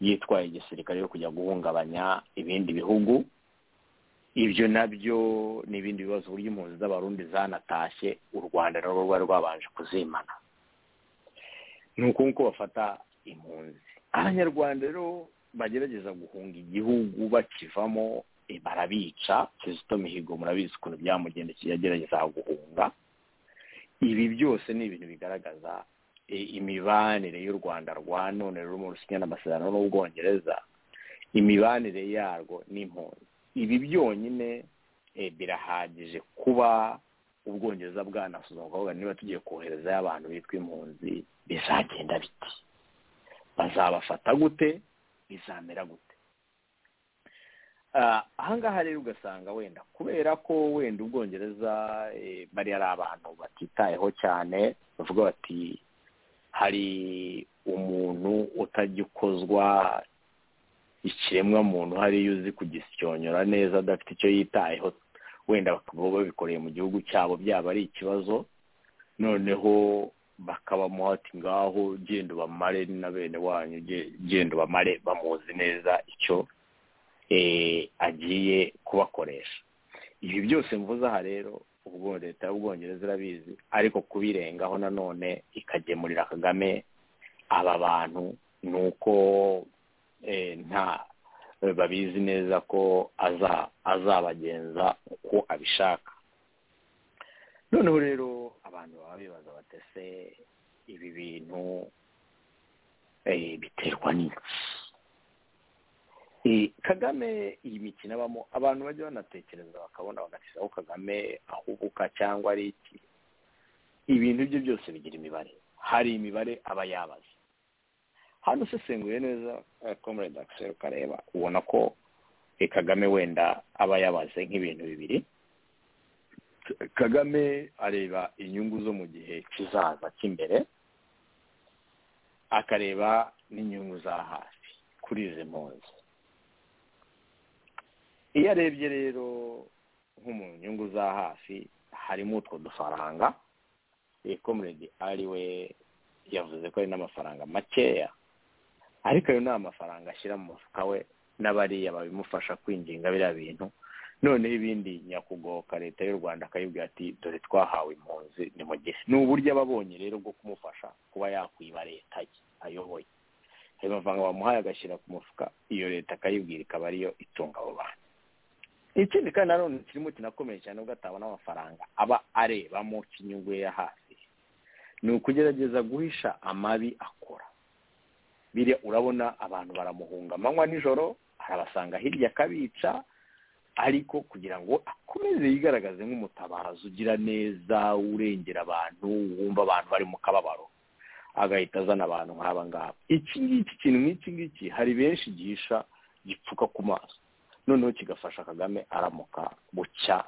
yitwaye igisirikare yo kujya guhungabanya ibindi bihugu ibyo nabyo ni ibindi bibazo uburyo impunzi z'abarundi zanatashye u rwanda narwo rwari rwabanje kuzimana ni uko nguko bafata impunzi abanyarwanda rero bagerageza guhunga igihugu bakivamo eh, barabica kizito mihigo murabizi ukuntu byamugendekeye yagerageza guhunga ibi byose ni ibintu bigaragaza eh, imibanire y'u rwanda rwa none rurimo rusinyana amasezerano n'ubwongereza imibanire yarwo n'impunzi ibi byonyine eh, birahagije kuba ubwongereza bwanasuzuma kuvuga niba tugiye koherezayo abantu bitwa impunzi bizagenda biti bazabafata gute bizamera gute Ah, ahangaha rero ugasanga wenda kubera ko wenda ubwongereza eh, bari ari abantu batitayeho cyane bavuga bati hari umuntu utajya ukozwa ikiremwa muntu hariyo uzi kugisyonyora neza adafite icyo yitayeho wenda bakaba babikoreye mu gihugu cyabo byaba ari ikibazo noneho bakabamuha ati ngaho genda ubamare na bene wanyu ge- genda ubamare bamuzi neza icyo eh, agiye kubakoresha ibi byose mvuze aha rero ubwo leta y'ubwongereza irabizi ariko kubirengaho nanone ikagemurira kagame aba bantu ni uko eh, nta babizi neza ko aza azabagenza uko abishaka noneho rero abantu baba bibaza batese ibi bintu eh, biterwa n'iki Eh, kagame iyi mikino abamo abantu bajya banatekereza bakabona bagasigaho kagame ahubuka cyangwa ari iki ibintu bye byose bigira imibare hari imibare aba yabaze hano usesenguye neza comrade axel ukareba ubona ko eh, kagame wenda aba yabaze nk'ibintu bibiri kagame areba inyungu zo mu gihe kizaza cy'imbere akareba n'inyungu za hafi kuri izi mpunzi iyo arebye rero nko mu nyungu za hafi harimo utwo dufaranga comrade ari we yavuze ko ari n'amafaranga makeya ariko ayo ni amafaranga ashyira mu mufuka we n'abariya babimufasha kwinginga biriya bintu noneho ibindi nyakugoboka leta y'u rwanda akayibwira ati dore twahawe impunzi ni mu gihe ni uburyo aba abonye rero bwo kumufasha kuba yakwiba leta ye ayoboye ayo mafaranga bamuhaye agashyira ku mufuka iyo leta akayibwira ikaba ariyo itunga abo bantu ikindi kandi nanone kirimo kinakomeye cyane ubwo atabona amafaranga aba arebamo k'inyungu ye ya hasi ni ukugerageza guhisha amabi akora biriya urabona abantu baramuhunga amanywa nijoro arabasanga hirya akabica ariko kugira ngo akomeze yigaragaze nk'umutabazi ugira neza urengera abantu wumva abantu bari mu kababaro agahita azana abantu nk'aba ngaba iki ngiki ikintu nk'iki ngiki hari benshi gihisha gipfuka ku maso noneho kigafasha kagame aramuka bucya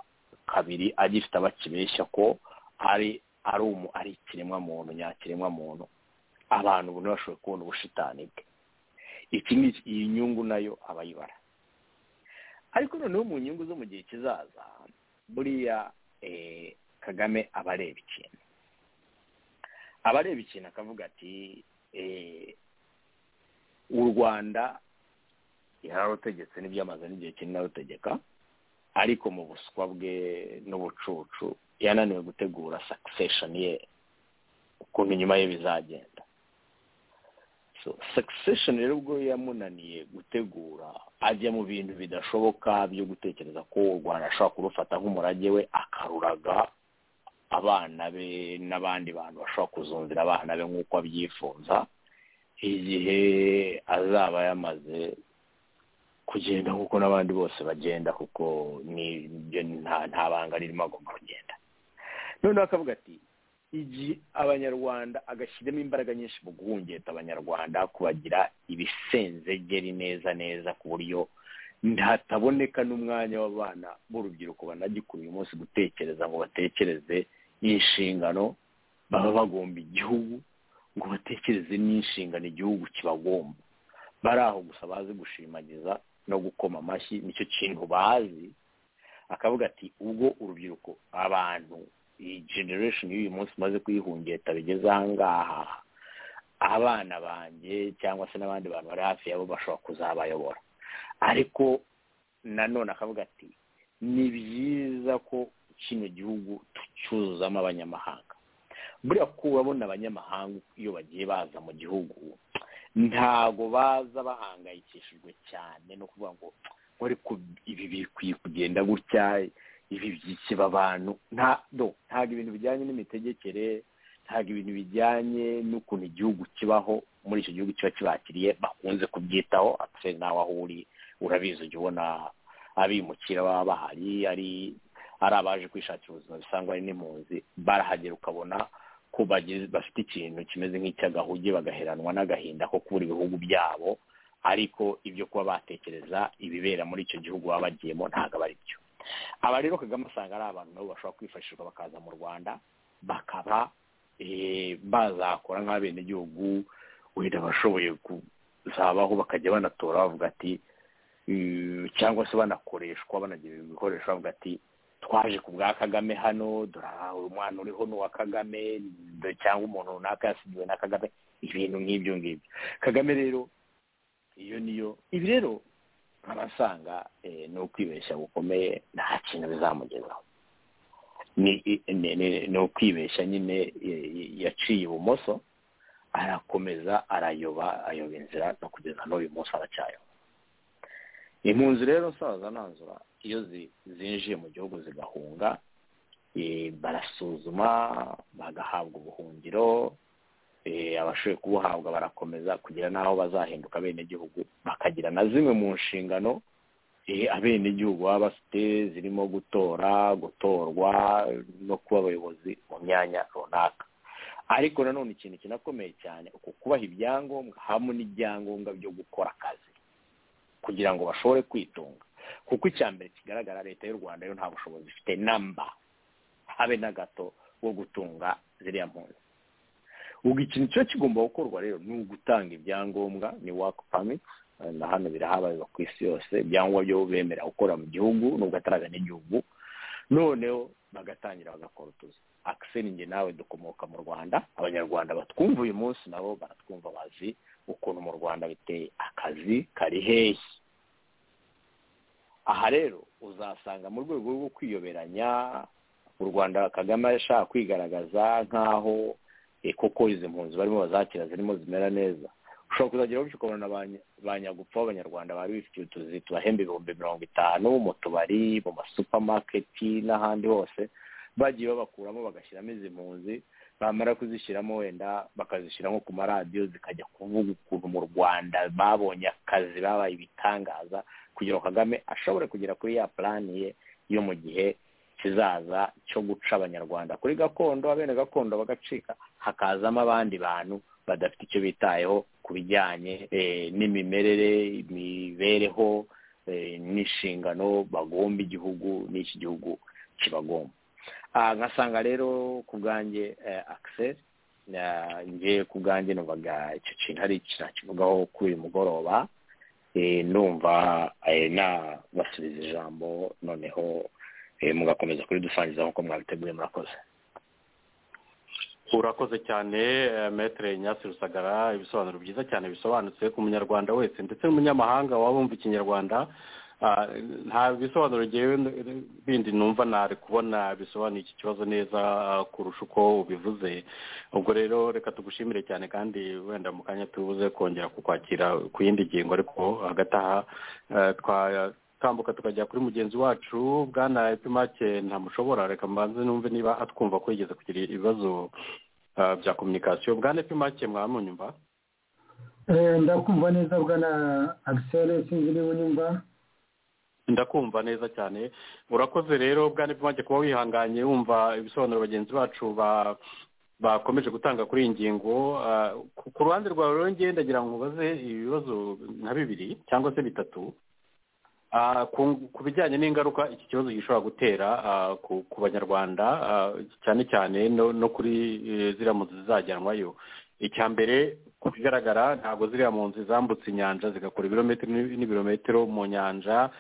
kabiri agifite abakibeshya ko ari ari umu ari ikiremwa muntu nyakiremwa muntu abantu ubu ntibashoboye kubona ubushitani bwe iki ngiki iyi nyungu nayo abayibara ariko noneho mu nyungu zo mu gihe kizaza buriya kagame aba areba ikintu aba areba ikintu akavuga ati u rwanda yararutegetse n'ibyamaze n'igihe kinini arutegeka ariko mu buswa bwe n'ubucucu yananiwe gutegura sakisesheni ye ukuntu inyuma ye bizagenda sakisesheni rero ubwo yamunaniye gutegura ajya mu bintu bidashoboka byo gutekereza ko u rwanda ashobora kurufata nk'umurage we akaruraga abana be n'abandi bantu bashobora kuzumvira abana be nk'uko abyifuza igihe azaba yamaze kugenda nk'uko n'abandi bose bagenda kuko nta banga ririmo agomba kugenda noneho akavuga ati igihe abanyarwanda agashyiramo imbaraga nyinshi mu guhungeta abanyarwanda kubagira ibisenzegeri neza neza ku buryo hataboneka n'umwanya w'abana b'urubyiruko banagikura uyu munsi gutekereza ngo batekereze inshingano baba bagomba igihugu ngo batekereze n'inshingano igihugu kibagomba bari aho gusa bazi gushimagiza no gukoma amashyi nicyo kintu bazi akavuga ati ubwo urubyiruko abantu iyi generation y'uyu munsi umaze kuyihungeta bigeze ahangaha abana banjye cyangwa se n'abandi bantu bari hafi yabo bashobora kuzabayobora ariko nanone akavuga ati ni byiza ko kino gihugu tucyuzuzamo abanyamahanga buriya ko urabona abanyamahanga iyo bagiye baza mu gihugu ntago baza bahangayikishijwe cyane no kuvuga ngo ariko ibi bikwiye kugenda gutya ibi byikeba abantu ntabwo ibintu bijyanye n'imitegekere ntabwo ibintu bijyanye n'ukuntu igihugu kibaho muri icyo gihugu kiba kibakiriye bakunze kubyitaho atse nawe aho uri urabizi ujya ubona abimukira baba bahari ari abaje kwishakira ubuzima bisangwa ari n'impunzi barahagera ukabona ko bafite ikintu kimeze nk'icy'agahuge bagaheranwa n'agahinda ko kubura ibihugu byabo ariko ibyo kuba batekereza ibibera muri icyo gihugu baba bagiyemo ntabwo aba ari byo aba rero kagame asanga ari abantu nabo bashobora kwifashishwa bakaza mu rwanda bakaba bazakora nk'abenegihugu wenda bashoboye kuzabaho bakajya banatora bavuga ati cyangwa se banakoreshwa banagira ibikoresho bavuga ati twaje ku bwa kagame hano dore umwana uriho n'uwa kagame cyangwa umuntu runaka yasigiwe na kagame ibintu nk'ibyo ngibyo kagame rero iyo niyo ibi rero nkabasanga ni ukwibeshya gukomeye nta kintu bizamugezaho ni ukwibeshya nyine yaciye ibumoso arakomeza arayoba ayoba inzira no kugeza n'uyu munsi aracyayoba impunzi rero nsaza nanzura iyo zinjiye mu gihugu zigahunga barasuzuma bagahabwa ubuhungiro abashoboye kubuhabwa barakomeza kugira n'aho bazahinduka abenegihugu bakagira na zimwe mu nshingano abenegihugu baba bafite zirimo gutora gutorwa no kuba abayobozi mu myanya runaka ariko nanone ikintu kinakomeye cyane uku kubaha ibyangombwa hamwe n'ibyangombwa byo gukora akazi kugira ngo bashobore kwitunga kuko icya mbere kigaragara leta y'u rwanda yo nta bushobozi ifite namba habe na gato wo gutunga ziriya mpunzi ubwo ikintu kiba kigomba gukorwa rero ni ugutanga ibyangombwa ni waka pamiti na hano birahabarirwa ku isi yose ibyangombwa byo bemera gukora mu gihugu n'ubwo ataraga n'igihugu noneho bagatangira bagakora utuzi akiseni njye nawe dukomoka mu rwanda abanyarwanda batwumva uyu munsi nabo baratwumva bazi ukuntu mu rwanda biteye akazi kari hehe aha rero uzasanga mu rwego rwo kwiyoberanya u rwanda kagame ashaka kwigaragaza nk'aho koko izi mpunzi barimo bazakira zirimo zimera neza ushobora kuzagera wese ukabona ba nyagupfa b'abanyarwanda bari bifitiye utuzi tubahemba ibihumbi mirongo itanu mu tubari mu masupamaketi n'ahandi hose bagiye babakuramo bagashyiramo izi mpunzi bamara kuzishyiramo wenda bakazishyiramo ku maradiyo zikajya kuvuga ukuntu mu rwanda babonye akazi babaye ibitangaza kugira ngo kagame ashobore kugera kuri ya purani ye yo mu gihe kizaza cyo guca abanyarwanda kuri gakondo abene gakondo bagacika hakazamo abandi bantu badafite icyo bitayeho ku bijyanye n'imimerere imibereho n'inshingano bagomba igihugu n'iki gihugu kibagomba nkasanga rero ku bwanjye akiseri ngiye ku bwanjye numvaga icyo kintu ari kivugaho kuri uyu mugoroba numva nabasubiza ijambo noneho mugakomeza kuridusangiza nk'uko mwabiteguye murakoze urakoze cyane metere nyasi rusagara ibisobanuro byiza cyane bisobanutse ku munyarwanda wese ndetse n'umunyamahanga waba wumva ikinyarwanda nta bisobanuro bindi numva ntari kubona bisobanuye iki kibazo neza kurusha uko ubivuze ubwo rero reka tugushimire cyane kandi wenda mu kanya tubuze kongera kukwakira ku yindi ngingo ariko hagati aha twambuka tukajya kuri mugenzi wacu bwana epimake ntamushobora reka mbanze numve niba atwumva ko yigeze kugira ibibazo bya kominikasiyo bwana epimake mwamunyumva ndakumva neza bwana agiseri sinzi niba unyumva ndakumva neza cyane urakoze rero bwana epimake kuba wihanganye wumva ibisobanuro bagenzi bacu ba bakomeje gutanga kuri iyi ngingo ku ruhande rwawe rero ndagira ngo ubaze ibibazo nka bibiri cyangwa se bitatu ku bijyanye n'ingaruka iki kibazo gishobora gutera ku banyarwanda cyane cyane no kuri ziriya mpunzi zizajyanwayo icya mbere ku bigaragara ntabwo ziriya mpunzi zambutse inyanja zigakora ibirometero n'ibirometero mu nyanja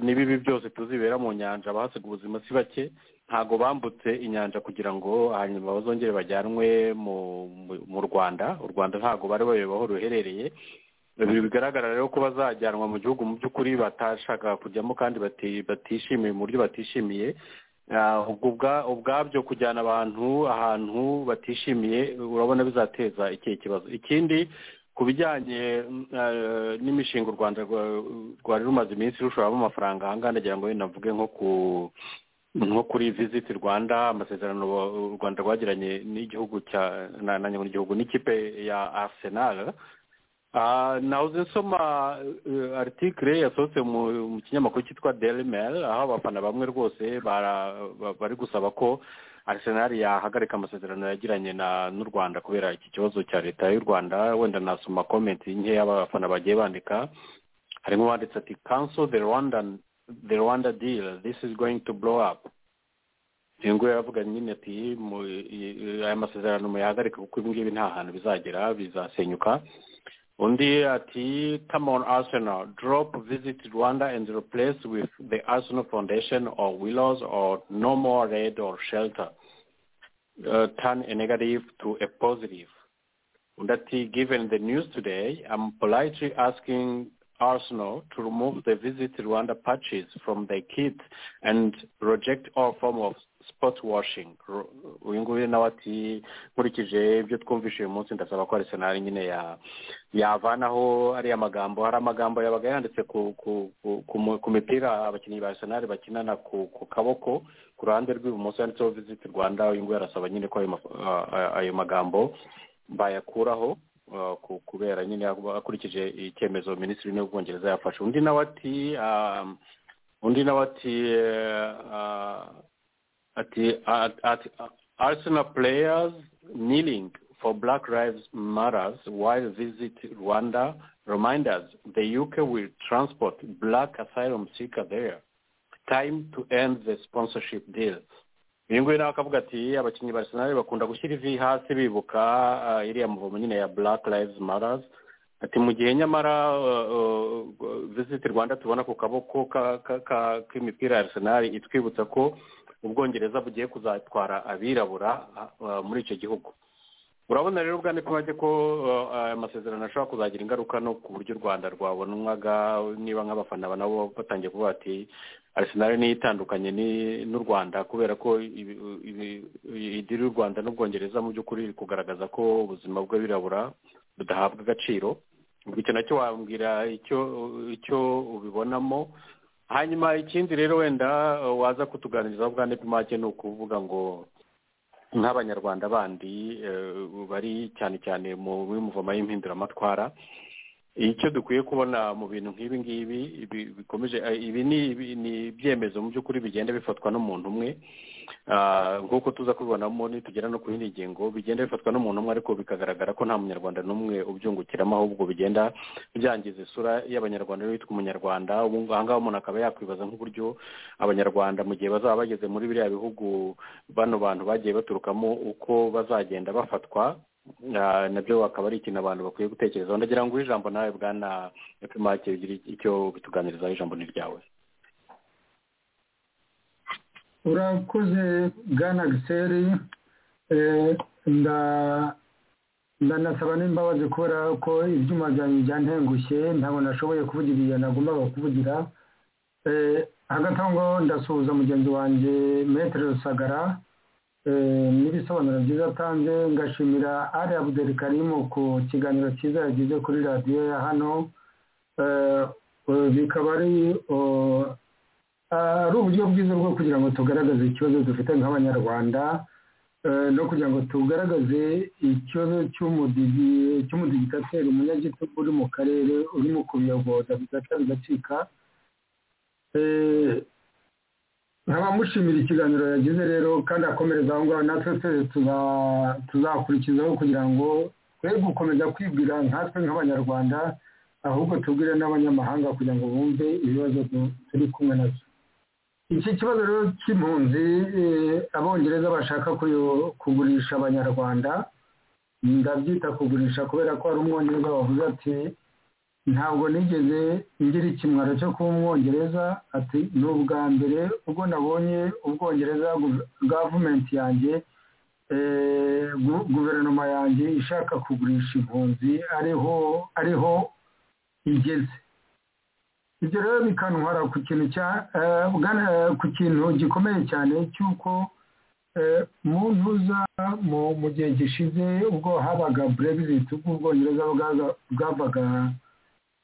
n'ibibi byose tuzibera mu nyanja abahasiga ubuzima si bake ntabwo bambutse inyanja kugira ngo hanyuma bazongere bajyanwe mu rwanda u rwanda ntabwo bari bayoba aho ruherereye bigaragara rero ko bazajyanwa mu gihugu mu by'ukuri batashaka kujyamo kandi batishimiye mu buryo batishimiye ubwabyo kujyana abantu ahantu batishimiye urabona bizateza ikihe kibazo ikindi ku bijyanye n'imishinga u rwanda rwari rumaze iminsi rushoramo amafaranga ahangaha ndagira ngo navuge nko ku nko kuri visiti rwanda amasezerano u rwanda rwagiranye n'igihugu cya n'ikipe ya arsenal nahoze nsoma aritikire yasohotse mu kinyamakuru cyitwa deli meri aho abafana bamwe rwose bari gusaba ko arisenali yahagarika amasezerano yagiranye n'u rwanda kubera iki kibazo cya leta y'u rwanda wenda nasoma komenti nkeya abafana bagiye bandika harimo uwanditse ati council the rwanda the rwanda deal this is going to blow up ngo yavuga nyine ati aya masezerano muyahagarika kuko ibi ngibi nta hantu bizagera bizasenyuka undi ati come on arsenal drop visit rwanda and replace with the arsenal foundation or willows or no more red or shelter uh, turn a negative to a positive undi ati given the news today i'm politely asking arsenal to remove the visit rwanda patches from their kit and reject all form of spot washing uyu nguyu nawe ati nkurikije ibyo twumvise uyu munsi ndasaba ko arisenari nyine yavanaho ariya magambo hari amagambo yabaga yanditse ku mipira abakinnyi ba arisenari bakinana ku kaboko ku ruhande rw'ibumoso yanditseho visit rwanda uyu nguyu arasaba nyine ko ayo magambo bayakuraho kubera nyine akurikije icyemezo minisitiri w'intebe w'ubwongereza yafashe undi nawe ati undi nawe ati at, the, at, at Arsenal players kneeling for Black Lives Matters while visit Rwanda remind us the UK will transport black asylum seeker there. Time to end the sponsorship deal. uyu nguyu nawe akavuga ati abakinnyi ba arsenal bakunda gushyira ivi hasi bibuka iriya muvomo nyine ya black lives matters ati mu gihe nyamara visit rwanda tubona ku kaboko k'imipira ya arsenal itwibutsa ko ubwongereza bugiye kuzatwara abirabura muri icyo gihugu urabona rero ubwa ntipimage ko aya masezerano ashobora kuzagira ingaruka no ku buryo u rwanda rwabonwaga niba nk'abafana nabo batangiye kuvuga ati arisenali niyo itandukanye n'u rwanda kubera ko idiri y'u rwanda n'ubwongereza mu by'ukuri iri kugaragaza ko ubuzima bw'abirabura budahabwa agaciro icyo nacyo wambwira icyo ubibonamo hanyuma ikindi rero wenda waza kutuganiriza ubwa ntipimage ni ukuvuga ngo nk'abanyarwanda bandi bari cyane cyane muri muvoma y'impinduramatwara icyo dukwiye kubona mu bintu nk'ibi ngibi bikomeje ibi ni ibyemezo mu by'ukuri bigenda bifatwa n'umuntu umwe nk'uko tuza kubibonamo nitugera no ku yindi ngingo bigenda bifatwa n'umuntu umwe ariko bikagaragara ko nta munyarwanda n'umwe ubyungukiramo ahubwo bigenda byangiza isura y'abanyarwanda witwa umunyarwanda aha ngaha umuntu akaba yakwibaza nk'uburyo abanyarwanda mu gihe bazaba bageze muri biriya bihugu bano bantu bagiye baturukamo uko bazagenda bafatwa nabyo akaba ari ikintu abantu bakwiye gutekerezaho ndagira ngo ijambo nawe bwana epfumake bigira icyo bituganirizaho ijambo ni iryawe urakoze bwana giseri ndanasaba n'imbabazi kubera ko ibyuma byanjye byantengushye ntabwo nashoboye kuvugira ibyo nagombaga kuvugira hagati aho ngaho ndasuhuza mugenzi wanjye metero rusagara n'ibisobanuro byiza atanze ngashimira ari abuderi karimu ku kiganiro cyiza yagize kuri radiyo ya hano bikaba ari ari uburyo bwiza bwo kugira ngo tugaragaze ikibazo dufite nk'abanyarwanda no kugira ngo tugaragaze ikibazo cy'umudigitateri umunyagitugu uri mu karere urimo kubiyogoza bigata bigacika ntabamushimira ikiganiro yagize rero kandi akomereza aho ngaho natwe twese tuzakurikizaho kugira ngo twe gukomeza kwibwira nkatwe nk'abanyarwanda ahubwo tubwire n'abanyamahanga kugira ngo bumve ibibazo turi kumwe nabyo iki kibazo rero cy'impunzi abongereza bashaka kugurisha abanyarwanda ndabyita kugurisha kubera ko hari umwongereza wavuze ati ntabwo nigeze ngira ikimwaro cyo kuba umwongereza ati ni ubwa mbere ubwo nabonye ubwongereza gavumenti yanjye guverinoma yanjye ishaka kugurisha impunzi ariho ariho igeze ibyo rero bikantwara ku kintu cya ku kintu gikomeye cyane cy'uko mu ntuza mu gihe gishize ubwo habaga brexit ubwo ubwongereza bwavaga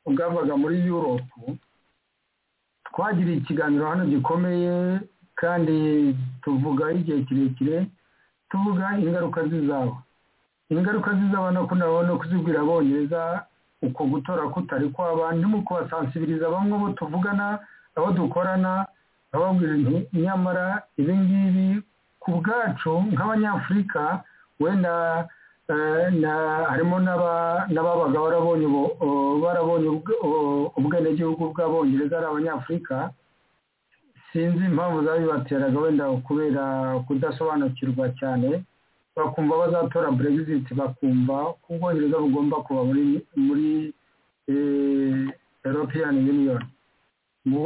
bwavaga muri yuropu twagiriye ikiganiro hano gikomeye kandi tuvuga igihe kirekire tuvuga ingaruka zizaba ingaruka zizaba no kuzibwira abongereza uko gutora kutari kwaba mu kubasansibiriza bamwe abo tuvugana abo dukorana ababwira nyamara ibi ngibi ku bwacu nk'abanyafurika wenda harimo n'ababaga barabonye ubwenegihugu bw'abongereza ari abanyafurika sinzi impamvu zabibateraga wenda kubera kudasobanukirwa cyane bakumva bazatora brexit bakumva ko ubwongereza bugomba kuba muri european union mu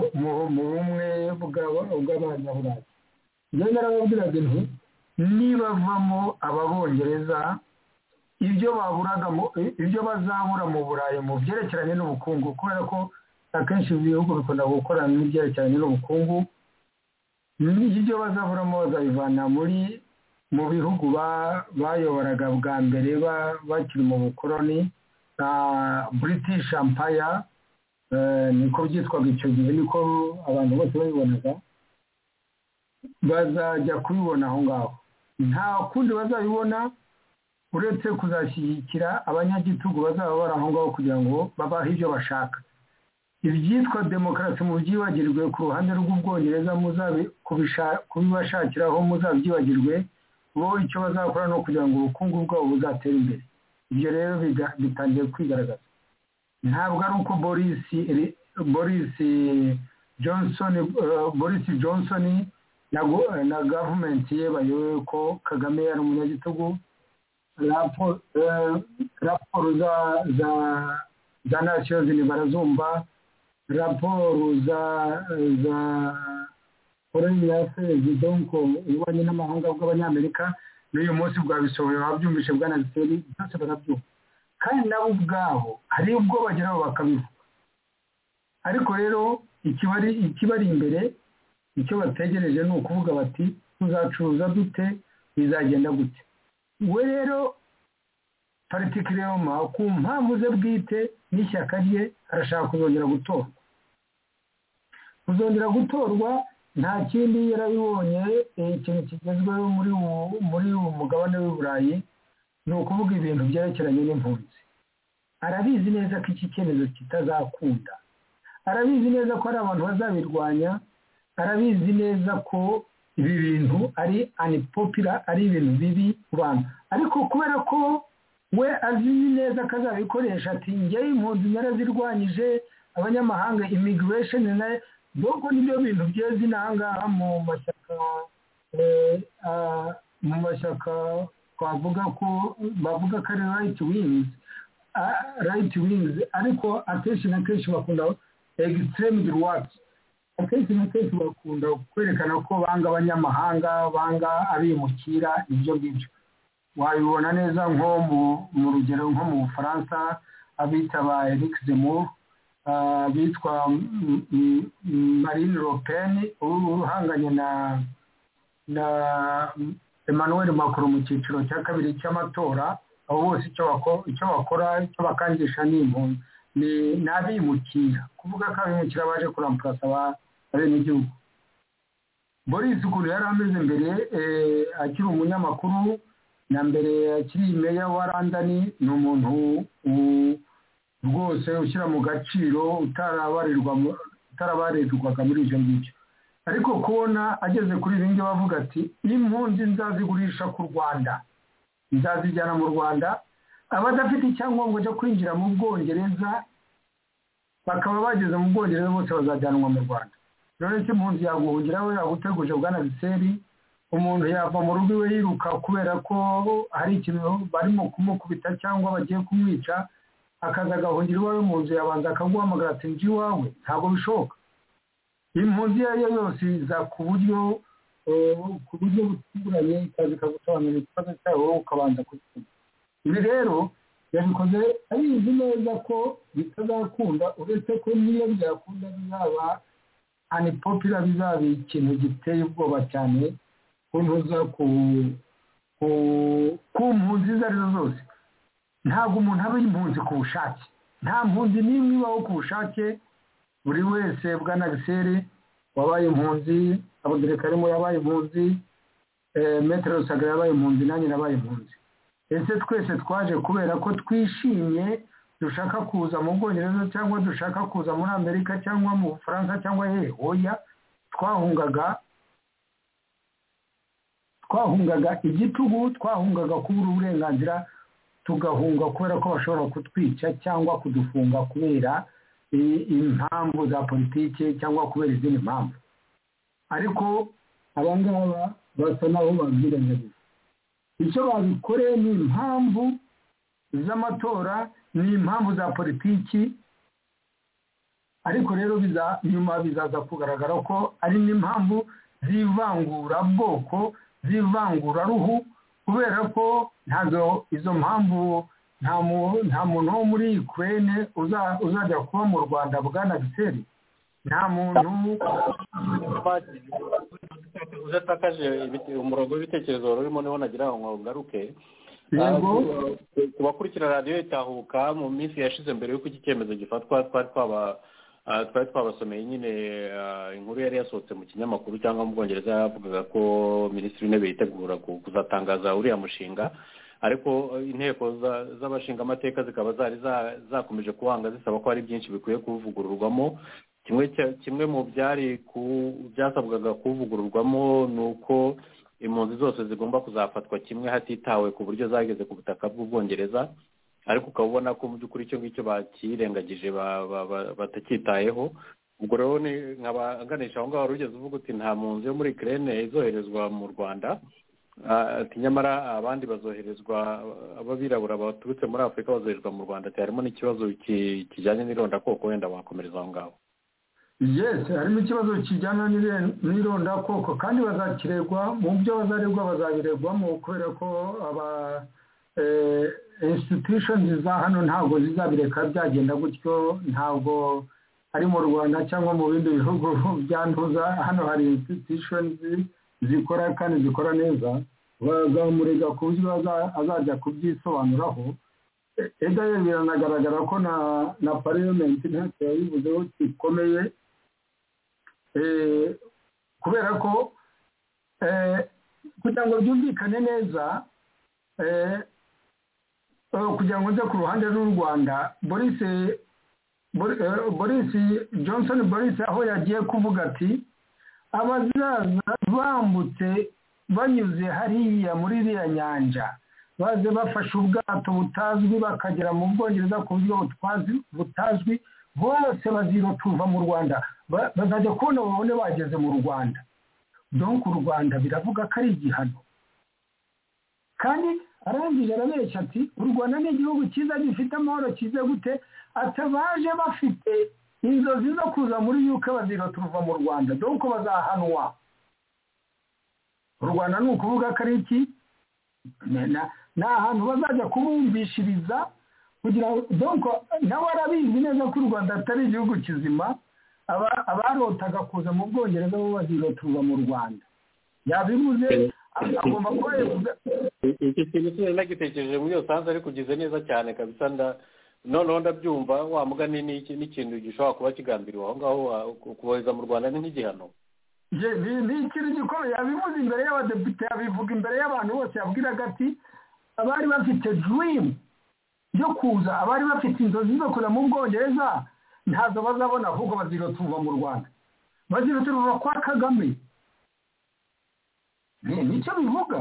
bumwe bw'abanyaburayi ngenda arababwiraga inti nibavamo ababongereza ibyo baburaga ibyo bazabura mu burayi mu byerekeranye n'ubukungu kubera ko akenshi ibihugu bikunda gukorana n'ibyerekeranye n'ubukungu ibyo bazaburamo bazabivana muri mu bihugu bayoboraga bwa mbere bakiri mu bukoroni british empire niko byitwaga icyo gihe niko abantu bose babibonaga bazajya kubibona aho ngaho nta kundi bazabibona uretse kuzashyigikira abanyagitugu bazaba bari aho ngaho kugira ngo babahe ibyo bashaka ibyitwa demokarasi mu byibagirwe ku ruhande rw'ubwongereza kubibashakiraho muzabyibagirwe bo icyo bazakora ni ukugira ngo ubukungu bwabo buzatere imbere ibyo rero bitangiye kwigaragaza ntabwo ari uko borisi johnson na gavumenti ye bayoboye ko kagame yari umunyagitugu raporo za nasiyozini barazumva raporo za foreign affairs donc ububanyi n'amahanga bw'abanyamerika n'uyu munsi bwabisohoye babyumvise bwanabiteri byose barabyumva kandi nabo ubwabo hari ubwo bageraho bakabivuga ariko rero ikibari imbere icyo bategereje ni ukuvuga bati tuzacuruza dute bizagenda gute we rero paritikireoma ku mpamvu ze bwite n'ishyaka rye arashaka kuzongera gutorwa kuzongera gutorwa nta kindi yarabibonye ikintu kigezweho muri muri uwo mugabane w'uburayi ni ukuvuga ibintu byerekeranye n'impunzi arabizi neza ko iki cyemezo kitazakunda arabizi neza ko hari abantu bazabirwanya arabizi neza ko ibi bintu ari anipopira ari ibintu bibi ku bantu ariko kubera ko we azi neza ko azabikoresha ati ngewe impunzi narazirwanyije abanyamahanga imigiresheni nayo ubwo nibyo bintu byeze inahangaha mu mashyaka mu mashyaka twavuga ko bavuga ko ari rayiti wingizi rayiti wingizi ariko akenshi na kenshi bakunda egisiteremidi wati akenshi na kenshi bakunda kwerekana ko banga abanyamahanga banga abimukira ibyo ngibyo wabibona neza nko mu rugero nko mu bufaransa abita ba erikisemu bitwa marine ropeni ubu uhanganye na na emmanuel macron mu cyiciro cya kabiri cy'amatora abo bose icyo bakora icyo bakangisha ni impunzi ni abimukira kuvuga ko abimukira baje kurampurasa bene igihugu boris ukuntu yari ameze mbere akiri umunyamakuru na mbere akiri meya wa randani ni umuntu rwose ushyira mu gaciro utarabarirwaga muri ibyo ngibyo ariko kubona ageze kuri ibi ngibi bavuga ati impunzi nzazigurisha ku rwanda nzazijyana mu rwanda abadafite icyangombwa cyo kwinjira mu bwongereza bakaba bageze mu bwongereza bose bazajyanwa mu rwanda rero icyo impunzi yaguhungira we yaguteguje bwanabiseri umuntu yava mu rugo iwe yiruka kubera ko hari ikintu barimo kumukubita cyangwa bagiye kumwica akaza agahungira iwawe mu nzu yabanza akaguhamagara ati njye iwawe ntabwo bishoboka impunzi iyo ari yo yose iza ku buryo ku buryo butunguranye ikaza ikagusobanurira ikibazo cyawe wowe ukabanza kugikora ibi rero yabikoze abizi neza ko bitazakunda uretse ko niyo byakunda bizaba anipopira bizaba ikintu giteye ubwoba cyane ku ntuza ku mpunzi izo ari zo zose ntabwo umuntu aba impunzi ku bushake nta mpunzi n'imwe ibaho ku bushake buri wese bwa nagiseri wabaye impunzi abaderekarimo yabaye impunzi metero rusagara yabaye impunzi nanjye nabaye impunzi ese twese twaje kubera ko twishimye dushaka kuza mu bwongereza cyangwa dushaka kuza muri amerika cyangwa mu bufaransa cyangwa hehe oya twahungaga twahungaga igitugu twahungaga kubura uburenganzira tugahunga kubera ko bashobora kutwica cyangwa kudufunga kubera impamvu za politiki cyangwa kubera izindi mpamvu ariko aba ngaba basa n'aho babyirengagiza icyo babikoreye ni impamvu z'amatora ni impamvu za politiki ariko rero nyuma bizaza kugaragara ko ari n'impamvu z'ivangurabwoko z'ivanguraruhu kubera ko ntabwo izo mpamvu nta muntu wo muri Ukraine uzajya kuba mu rwanda bwana giseri nta muntu udatakaje umurongo w'ibitekerezo wari urimo niho nagira ngo ngaruke ku bakurikira radiyo itahuka mu minsi yashize mbere y'uko iki cyemezo gifatwa twari twaba twari twabasomeye nyine inkuru yari yasohotse mu kinyamakuru cyangwa mu bwongereza yavugaga ko minisitiri w'intebe yitegura kuzatangaza uriya mushinga ariko inteko z'abashinga amateka zikaba zari zakomeje kuwanga zisaba ko hari byinshi bikwiye kuvugururwamo kimwe mu byari byasabwaga kuvugururwamo ni uko impunzi zose zigomba kuzafatwa kimwe hatitawe ku buryo zageze ku butaka bw'ubwongereza ariko ukaba ubona ko mu by'ukuri icyo ngicyo bakirengagije batacyitayeho ubwo rero nkaba aganisha aho ngaho wari ugeze uvuga uti nta mpunzi yo muri kirene izoherezwa mu rwanda ati nyamara abandi bazoherezwa b'abirabura baturutse muri afurika bazoherezwa mu rwanda harimo n'ikibazo kijyanye n'irondakoko wenda wakomereza aho ngaho yesi harimo ikibazo kijyana n'irondakoko kandi bazakiregwa mu byo bazaregwa bazabiregwamo kubera ko aba institushoni za hano ntabwo zizabireka byagenda gutyo ntabwo ari mu rwanda cyangwa mu bindi bihugu byanduza hano hari institushoni zikora kandi zikora neza bazamurega ku buryo azajya kubyisobanuraho edayeri biranagaragara ko na na pariyomenti ntacyo yabivuzeho gikomeye kubera ko kugira ngo byumvikane neza kugira ngo nze ku ruhande rw'u rwanda borise borisi johnson borise aho yagiye kuvuga ati abazaza bambutse banyuze hariya muri iriya nyanja baze bafashe ubwato butazwi bakagera mu bwongereza ku buryo butazwi bose bazira tuva mu rwanda bazajya kubona babone bageze mu rwanda donka u rwanda biravuga ko ari igihano kandi arangije arabeshya ati u rwanda ni igihugu cyiza gifite amahoro cyize gute atabaje bafite inzozi zo kuza muri yuke bazira tuva mu rwanda donko bazahanwa u rwanda ni ukuvuga ko ari iki ni ahantu bazajya kubumvishiriza kugira ngo nawe arabizi neza ko u rwanda atari igihugu kizima abarotaga kuza mu bwongereza bo bazirotuza mu rwanda yabivuze agomba kuba iki kintu kinini nagitekereje muri iyo sanze ariko ugize neza cyane kabisa noneho ndabyumva wa mugani ni ikintu gishobora kuba kigambiriwe aho ngaho kubohereza mu rwanda ni nk'igihano ni ikintu gikomeye yabivuze imbere y'abadepite yabivuga imbere y'abantu bose yabwiraga ati abari bafite dirimu yo kuza abari bafite inzozi zo kuza mu bwongereza ntazo bazabona ahubwo bazirotuva mu rwanda bazirotuva kwa kagame nicyo bivuga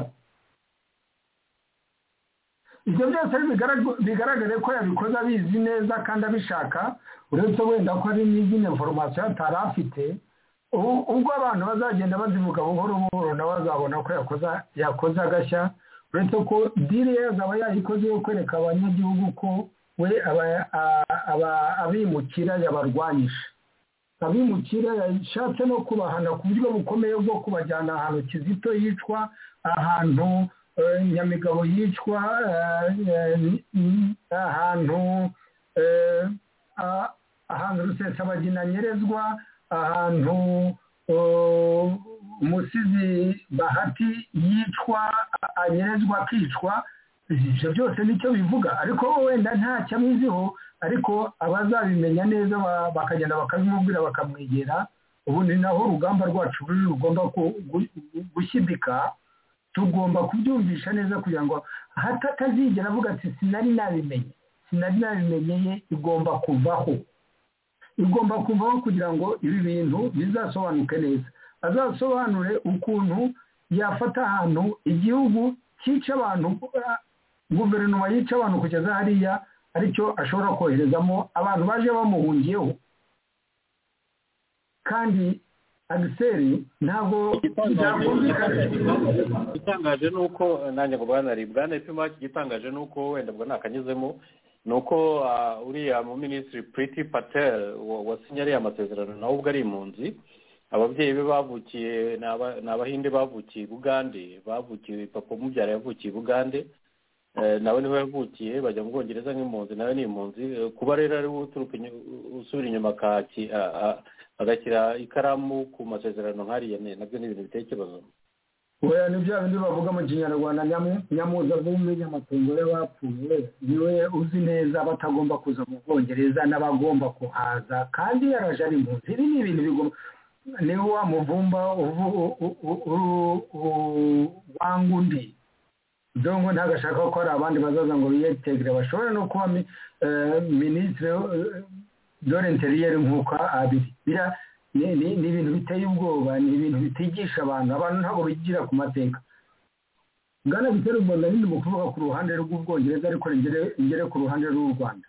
ibyo byose bigaragare ko yabikoze abizi neza kandi abishaka uretse wenda ko ari n'izindi foromasiyo atari afite ubwo abantu bazagenda bazivuga buhoro buhoro nabo bazabona ko yakoze agashya uretse ko diri yazaba yayikoze yo kwereka abanyagihugu ko we abimukira yabarwanyije abimukira yashatse no kubahana ku buryo bukomeye bwo kubajyana ahantu kizito yicwa ahantu nyamigabo yicwa ahantu ahantu rusesabagina nyerezwa ahantu umusizi bahati yicwa anyerezwa akicwa ibyo byose nicyo bivuga ariko wenda ntacyo abiziho ariko abazabimenya neza bakagenda bakabimubwira bakamwegera ubundi naho urugamba rwacu ruri rugomba gushyidika tugomba kubyumvisha neza kugira ngo hatatazigera avuga ati sinari nabimenye sinari nabimenye ye igomba kuvaho igomba kuvaho kugira ngo ibi bintu bizasobanuke neza azasobanure ukuntu yafata ahantu igihugu cyica abantu guverinoma yica abantu kugeza hariya aricyo ashobora koherezamo abantu baje bamuhungiyeho kandi agiseri ntabwo igitangaje ni uko nanjye ngo bwanaribwa ndetse igitangaje ni uko wenda ubwo ntakanyuzemo ni uko uriya mu minisitiri puriti patel wasinye ariya amasezerano nawe ubwo ari impunzi ababyeyi be bavukiye ni abahinde bavukiye i bugande bavukiye papa umubyara yavukiye i bugande nawe niho yavukiye bajya mu bwongereza nk'impunzi nawe ni impunzi kuba rero ari we usubira inyuma agashyira ikaramu ku masezerano nk'ariya nabyo ni ibintu biteye ikibazo weya ni bya bindi bavuga mu kinyarwanda nyamuzabumwe nyamatungo y'abapfuye niwe uzi neza batagomba kuza mu bwongereza n'abagomba kuhaza kandi yaraje ari impunzi ibi ni ibintu bigomba niwe wa muvumba wanga undi dongo ntabwo ashaka ko hari abandi bazaza ngo biyetegere bashobora no kuba minisitiri dorenteriyeri nk'uko abiri ni ibintu biteye ubwoba ni ibintu bitigisha abantu abantu ntabwo bigira ku mateka bwana bitera u rwanda nyine mu kuvuga ku ruhande rw'ubwongereza ariko ngere ku ruhande rw'u rwanda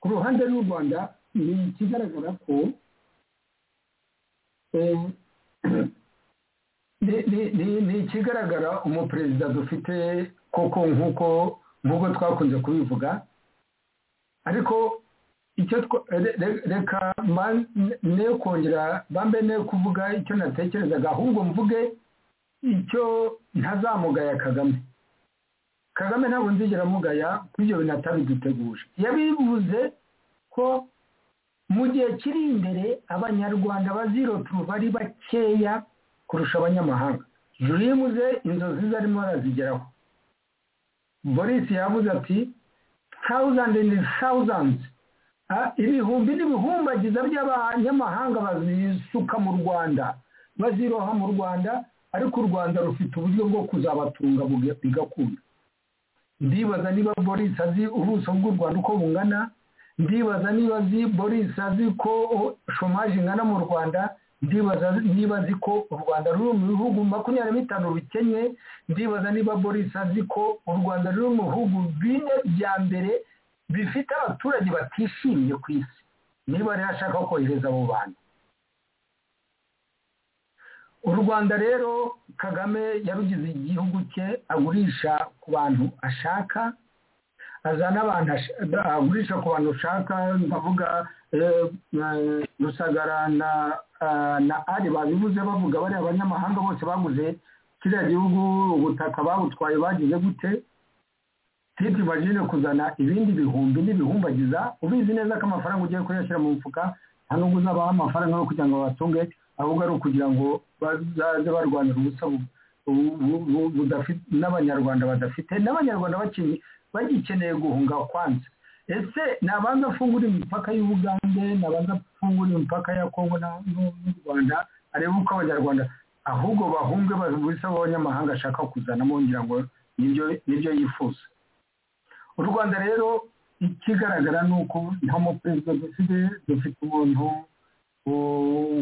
ku ruhande rw'u rwanda ni ikigaragara ko ni ikigaragara umuperezida dufite koko nk'uko nk'uko twakunze kubivuga ariko icyo reka ne kongera bambe ne kuvuga icyo natekerezaga ahubwo mvuge icyo ntazamugaya kagame kagame ntabwo nzigera amugaya kuri ibyo bintu atabiduteguje yabivuze ko mu gihe kiri imbere abanyarwanda bazirotu bari bakeya kurusha abanyamahanga jurimuze inzozi ze arimo arazigeraho boris yavuze ati tawuzandi ni tawuzandi ibihumbi n'ibihumbagiza by'abanyamahanga bazisuka mu rwanda baziroha mu rwanda ariko u rwanda rufite uburyo bwo kuzabatunga bigakunda ndibaza niba boris azi ubuso bw'u rwanda uko bungana ndibaza niba azi boris azi ko shomaje ingana mu rwanda ndibaza niba azi ko u rwanda ruri mu bihugu makumyabiri na bitanu bikennye ndibaza niba boris azi ko u rwanda ruri mu bihugu bine bya mbere bifite abaturage batishimye ku isi niba rero ashaka kohereza abo bantu u rwanda rero kagame yarugize igihugu cye agurisha ku bantu ashaka azana abantu agurisha ku bantu ashaka ndavuga rusagara na ari babivuze bavuga bariya abanyamahanga bose baguze kiriya gihugu ubutaka babutwaye bagize gute titi imagine kuzana ibindi bihumbi n'ibihumbagiza ubizi neza ko amafaranga ugiye kuyashyira mu mufuka nta nubwo uzabaha amafaranga yo kugira ngo batunge ahubwo ari ukugira ngo bazaze barwanira ubusa n'abanyarwanda badafite n'abanyarwanda bagikeneye guhunga kwanza ese nabanza afungura imipaka y'ubugande nabanza afungura imipaka ya kongo n'u rwanda arebe uko abanyarwanda ahubwo bahunge bisa abanyamahanga ashaka kuzanamo ngira ngo nibyo yifuza u rwanda rero ikigaragara ni uko nta muperezida dufite dufite umuntu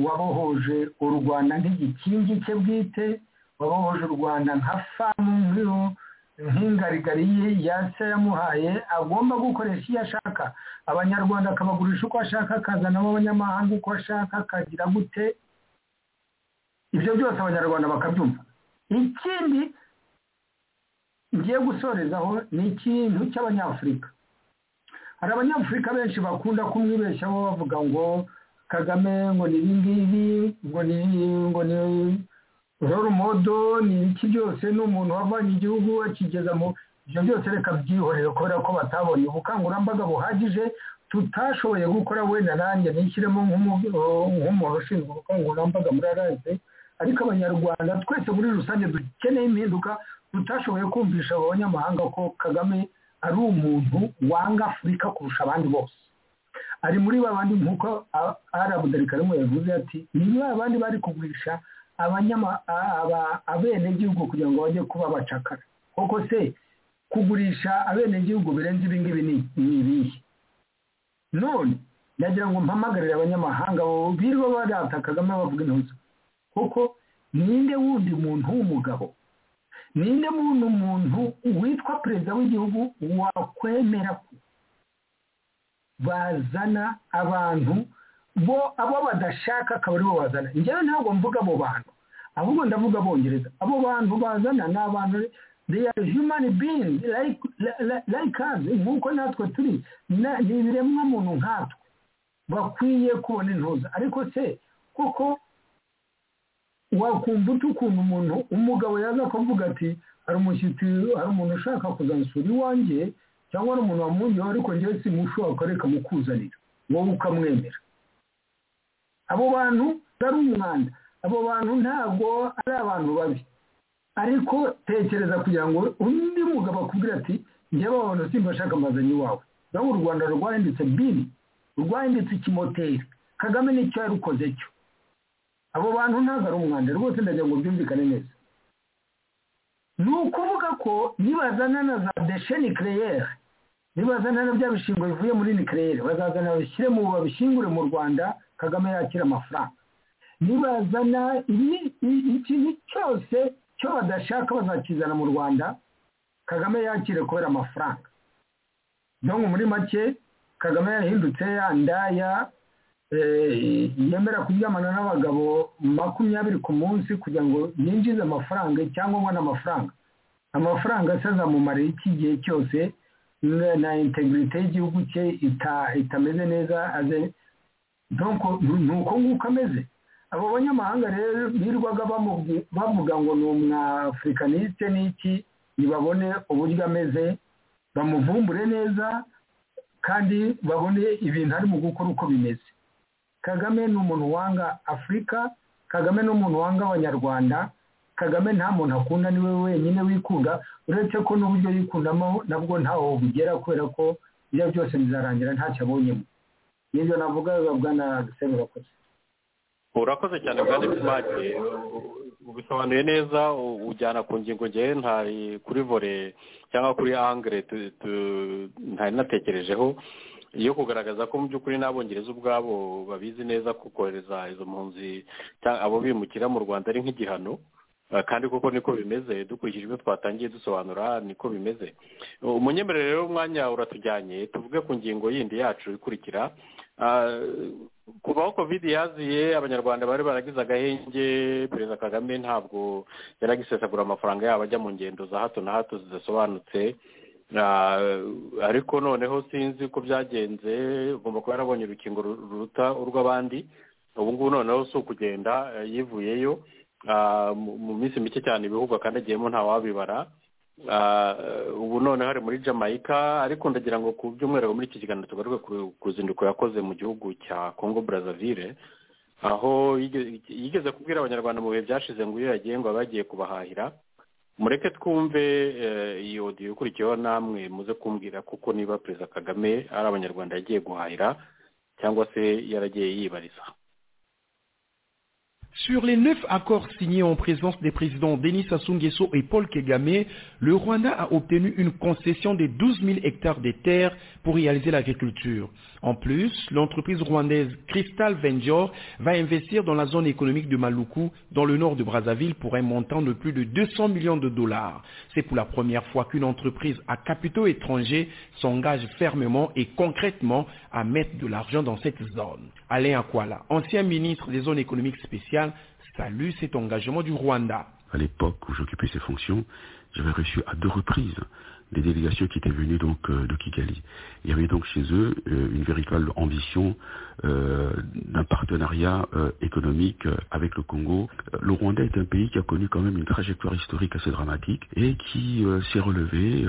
wabohoje u rwanda nk'igikingi cye bwite wabohoje u rwanda nka famu nk'ingarigari ye yase yamuhaye agomba gukoresha iyo ashaka abanyarwanda akabagurisha uko ashaka akazanamo abanyamahanga uko ashaka akagira gute ibyo byose abanyarwanda bakabyumva ikindi ngiye gusorezaho ni ikintu cy'abanyafurika hari abanyafurika benshi bakunda kumwibeshyaho bavuga ngo kagame ngo ni ibi ngibi ngo ni ngo ni modo ni iki byose ni umuntu wavanye igihugu akigeza mu ibyo byose reka byihorere kubera ko batabonye ubukangurambaga buhagije tutashoboye gukora wenda nanjye nishyiremo nk'umuntu ushinzwe ubukangurambaga muri arase ariko abanyarwanda twese muri rusange dukeneye impinduka tutashoboye kumvisha abanyamahanga ko kagame ari umuntu wanga afurika kurusha abandi bose ari muri babandi nk'uko arabudarika karimo yavuze ati ni abandi bari kugurisha abenegihugu kugira ngo bajye kuba abacakara koko se kugurisha abenegihugu birenze ibi ngibi ni ibihe none nagira ngo mpamagarire abanyamahanga birirwa barata kagame bavuga intuzo kuko ninde wundi muntu w'umugabo ninde muntu umuntu witwa perezida w'igihugu wakwemera ko bazana abantu bo abo badashaka akaba aribo bazana njyewe ntabwo mvuga abo bantu ahubwo ndavuga abongereza abo bantu bazana ni abantu they are human beings like us nk'uko natwe turi ni ibiremwa muntu nkatwe bakwiye kubona intuza ariko se kuko wakumva uti ukuntu umuntu umugabo yaza kuvuga ati hari umushyitsi hari umuntu ushaka kuzansura iwanjye cyangwa ari umuntu wamwungeho ariko ngewe si mushoboka reka mukuzanira wowe ukamwemera abo bantu ari umwanda abo bantu ntabwo ari abantu babi ariko tekereza kugira ngo undi mugabo akubwira ati njyewe abantu simba ashaka amazanyo iwawe nawe u rwanda rwahindutse bini rwahindutse ikimoteri kagame nicyo yarukoze cyo abo bantu ntabwo ari umwanda rwose ndagira ngo byumvikane neza ni ukuvuga ko nibazana na za deshe nikireyeri nibazana na bya bishingwe bivuye muri nikireyeri bazazana babishyire mu babishingure mu rwanda kagame yakira amafaranga nibazana ikintu cyose cyo badashaka bazakizana mu rwanda kagame yakire kubera amafaranga dore muri make kagame yahindutse ya ndaya yemera kuryamana n'abagabo makumyabiri ku munsi kugira ngo yinjize amafaranga cyangwa abone amafaranga amafaranga asaza mu iki gihe cyose na integrite y'igihugu cye itameze neza ni uko nguko ameze abo banyamahanga rero birirwaga bavuga ngo ni umwafurikaniste n'iki ntibabone uburyo ameze bamuvumbure neza kandi babone ibintu arimo gukora uko bimeze kagame ni umuntu wanga afurika kagame ni umuntu wanga abanyarwanda kagame nta muntu akunda ni we wenyine wikunda uretse ko n'uburyo yikundamo nabwo ntaho bugera kubera ko ibyo byose bizarangira ntacyo abonyemo n'ibyo navuga bwa na urakoze urakoze cyane bwa netimake ubisobanuye neza ujyana ku ngingo ngewe ntari kuri vore cyangwa kuri angere ntari natekerejeho iyo kugaragaza ko mu by'ukuri n'abongereza ubwabo babizi neza ko kohereza izo mpunzi abo bimukira mu rwanda ari nk'igihano kandi koko niko bimeze dukurikije ibyo twatangiye dusobanura niko bimeze umunyemerere rero umwanya uratujyanye tuvuge ku ngingo yindi yacu ikurikira kubaho kovide yaziye abanyarwanda bari baragize agahenge perezida kagame ntabwo yaragisesagura amafaranga yabo ajya mu ngendo za hato na hato zidasobanutse ariko noneho sinzi ko byagenze ugomba kuba yarabonye urukingo ruruta urw'abandi ubu ngubu noneho si ukugenda yivuyeyo mu minsi mike cyane ibihugu akandagiyemo ntawabibara ubu noneho hari muri jamaica ariko ndagira ngo ku by'umwihariko muri iki kiganiro tugaruke ku ruzinduko yakoze mu gihugu cya congo brazzaville aho yigeze kubwira abanyarwanda mu bihe byashize ngo iyo yagiye ngo bagiye kubahahira mureke twumve iyi odiyo ikurikiyeho namwe muze kumbwira kuko niba perezida kagame ari abanyarwanda yagiye guhahira cyangwa se yaragiye yibariza Sur les neuf accords signés en présence des présidents Denis Sassou Nguesso et Paul Kagame, le Rwanda a obtenu une concession de 12 000 hectares de terres pour réaliser l'agriculture. En plus, l'entreprise rwandaise Crystal Venture va investir dans la zone économique de Maluku, dans le nord de Brazzaville, pour un montant de plus de 200 millions de dollars. C'est pour la première fois qu'une entreprise à capitaux étrangers s'engage fermement et concrètement à mettre de l'argent dans cette zone. Alain Akwala, ancien ministre des zones économiques spéciales, salue cet engagement du Rwanda. À l'époque où j'occupais ces fonctions, j'avais reçu à deux reprises des délégations qui étaient venues donc euh, de Kigali. Il y avait donc chez eux euh, une véritable ambition euh, d'un partenariat économique avec le Congo. Le Rwanda est un pays qui a connu quand même une trajectoire historique assez dramatique et qui s'est relevé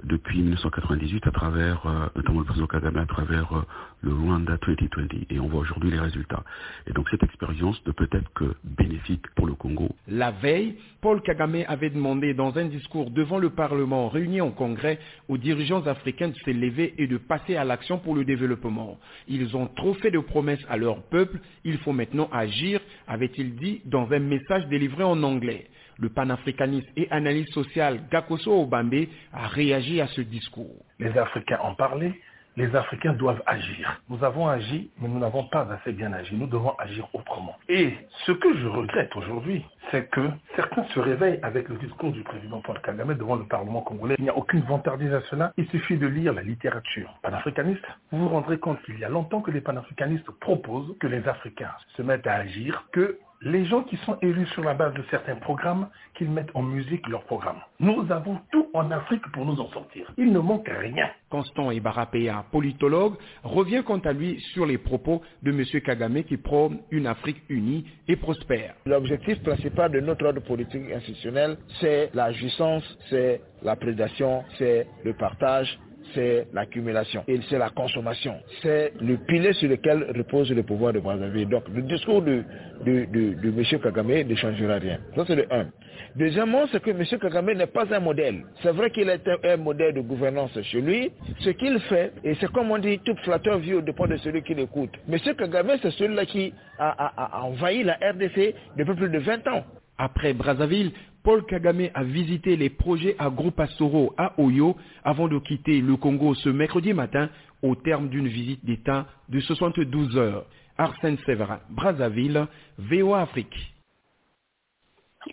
depuis 1998 à travers, notamment le président Kagame, à travers le Rwanda 2020. Et on voit aujourd'hui les résultats. Et donc cette expérience ne peut être que bénéfique pour le Congo. La veille, Paul Kagame avait demandé dans un discours devant le Parlement réuni en Congrès aux dirigeants africains de se lever et de passer à l'action pour le développement. Ils ont trop fait de promesses à leur peuple, il faut maintenant agir, avait-il dit dans un message délivré en anglais. Le panafricaniste et analyste social Gakoso Obambe a réagi à ce discours. Les Africains ont parlé, les Africains doivent agir. Nous avons agi, mais nous n'avons pas assez bien agi. Nous devons agir autrement. Et ce que je regrette aujourd'hui, c'est que certains se réveillent avec le discours du président Paul Kagame devant le Parlement congolais. Il n'y a aucune vantardise à cela. Il suffit de lire la littérature panafricaniste. Vous vous rendrez compte qu'il y a longtemps que les panafricanistes proposent que les Africains se mettent à agir, que les gens qui sont élus sur la base de certains programmes, qu'ils mettent en musique leurs programmes. Nous avons tout en Afrique pour nous en sortir. Il ne manque rien. Constant Ibarapéa, politologue, revient quant à lui sur les propos de M. Kagame qui prône une Afrique unie et prospère. L'objectif principal de notre ordre politique institutionnel, c'est la jouissance, c'est la prédation, c'est le partage, c'est l'accumulation et c'est la consommation. C'est le pilier sur lequel repose le pouvoir de Brazzaville. Donc le discours de, de, de, de M. Kagame ne changera rien. Ça c'est le 1. Deuxièmement, c'est que M. Kagame n'est pas un modèle. C'est vrai qu'il est un, un, modèle de gouvernance chez lui. Ce qu'il fait, et c'est comme on dit, tout flatteur vit au dépend de celui qui l'écoute. M. Kagame, c'est celui-là qui a, a, a envahi la RDC depuis plus de 20 ans. Après Brazzaville, Paul Kagame a visité les projets à Gropasoro à Oyo avant de quitter le Congo ce mercredi matin au terme d'une visite d'État de 72 heures. Arsène Séverin, Brazzaville, VOA Afrique.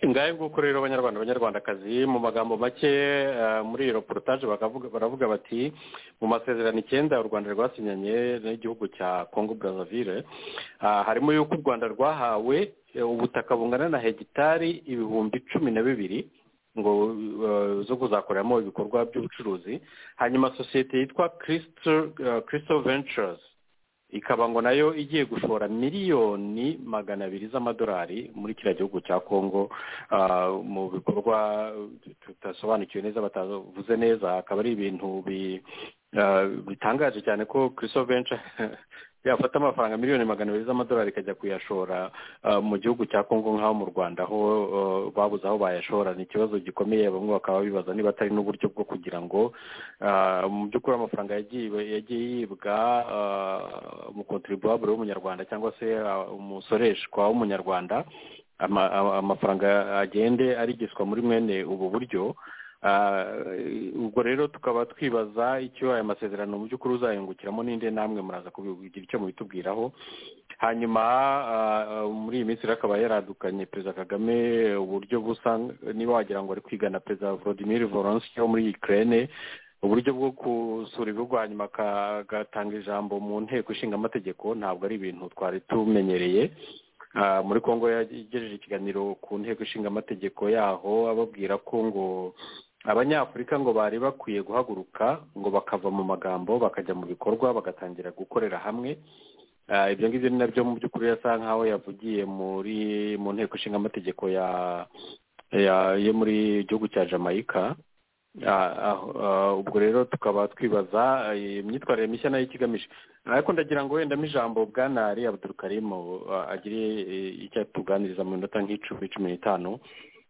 ngahe nguko rero abanyarwanda abanyarwandakazi mu magambo make muri iyo reportage baravuga bati mu masezerano icyenda u rwanda rwasinyanye n'igihugu cya congo brazzaville harimo y'uko u rwanda rwahawe ubutaka bungana na hegitari ibihumbi cumi na bibiri ngo uh, zo kuzakoreramo ibikorwa by'ubucuruzi hanyuma sosiyete yitwa kirisito ventures ikaba ngo nayo igiye gushora miliyoni magana abiri z'amadolari muri kiriya gihugu cya congo mu bikorwa tudasobanukiwe neza batavuze neza akaba ari ibintu bitangaje cyane ko kirisito venture yafata amafaranga miliyoni magana abiri z'amadolari ikajya kuyashora mu gihugu cya congo nk'aho mu rwanda aho babuze aho bayashora ni ikibazo gikomeye bamwe bakaba bibaza niba atari n'uburyo bwo kugira ngo mu by'ukuri amafaranga yagiye yibwa umukontribuwabure w'umunyarwanda cyangwa se umusoreshwa w'umunyarwanda amafaranga agende arigiswa muri mwene ubu buryo ubwo rero tukaba twibaza icyo aya masezerano mu by'ukuri uzayungukiramo n'indi namwe muraza kugira icyo mubitubwiraho hanyuma muri iyi minsi rero akaba yaradukanye perezida kagame uburyo busa niba wagira ngo ari kwigana perezida volodimir voronsi wo muri ikirere uburyo bwo gusura ibihugu hanyuma agatanga ijambo mu nteko ishinga amategeko ntabwo ari ibintu twari tumenyereye muri congo yagejeje ikiganiro ku nteko ishinga amategeko yaho ababwira ko ngo abanyafurika ngo bari bakwiye guhaguruka ngo bakava mu magambo bakajya mu bikorwa bagatangira gukorera hamwe ibyo ngibyo ni nabyo mu by'ukuri yasa nk'aho yavugiye muri mu nteko ishinga amategeko yo muri gihugu cya jamaica ubwo rero tukaba twibaza imyitwarire mishya nayo ikigamije ariko ndagira ngo wenda ijambo bwanari abudurukarimu agire icyo atuganiriza mu minota nk'icumi cumi n'itanu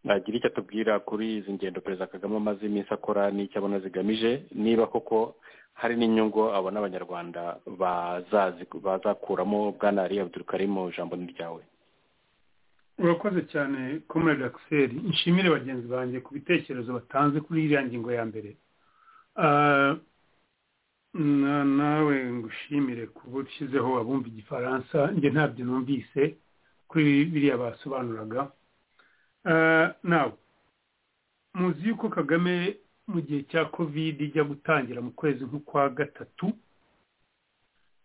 agire icyo atubwira kuri izi ngendo perezida kagame amaze iminsi akora n'icyo abona zigamije niba koko hari n'inyungu abona abanyarwanda bazakuramo bwanari abudurukarimu ijambo ni ryawe urakoze cyane komerede akiseri nshimire bagenzi banjye ku bitekerezo batanze kuri iriya ngingo ya mbere nawe ngushimire kuba ushyizeho abumva igifaransa njye ntabyo numvise kuri biriya basobanuraga nawe muzi yuko kagame mu gihe cya kovide ijya gutangira mu kwezi nk'ukwa gatatu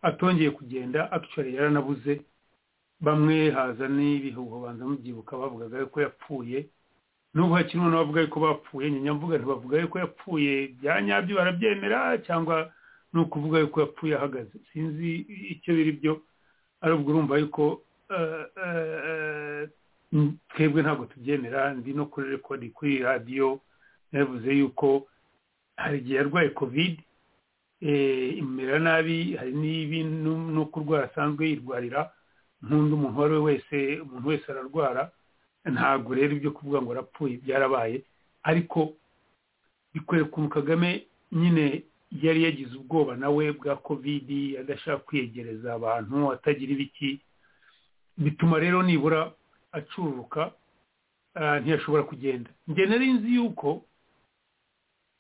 atongeye kugenda akicari yaranabuze bamwe haza n'ibihuho banza mubyibuka bavugaga yuko yapfuye n'ubu hakiri umuntu bavuga yuko bapfuye nyamvuga ntibavuga yuko yapfuye bya nyabyo barabyemera cyangwa ni ukuvuga yuko yapfuye ahagaze sinzi icyo biri byo arubwo urumva yuko twebwe ntabwo tubyemera ndi no kuri rekodi kuri radiyo yavuze yuko hari igihe yarwaye kovide imumera nabi hari n'ibintu no kurwara asanzwe yirwarira nk'undi umuntu uwo ari we wese umuntu wese ararwara ntabwo rero ibyo kuvuga ngo arapfuye byarabaye ariko bikwereka umu kagame nyine yari yagize ubwoba nawe bwa kovidi adashaka kwiyegereza abantu atagira ibiki bituma rero nibura acururuka ntiyashobora kugenda njye nari nzi yuko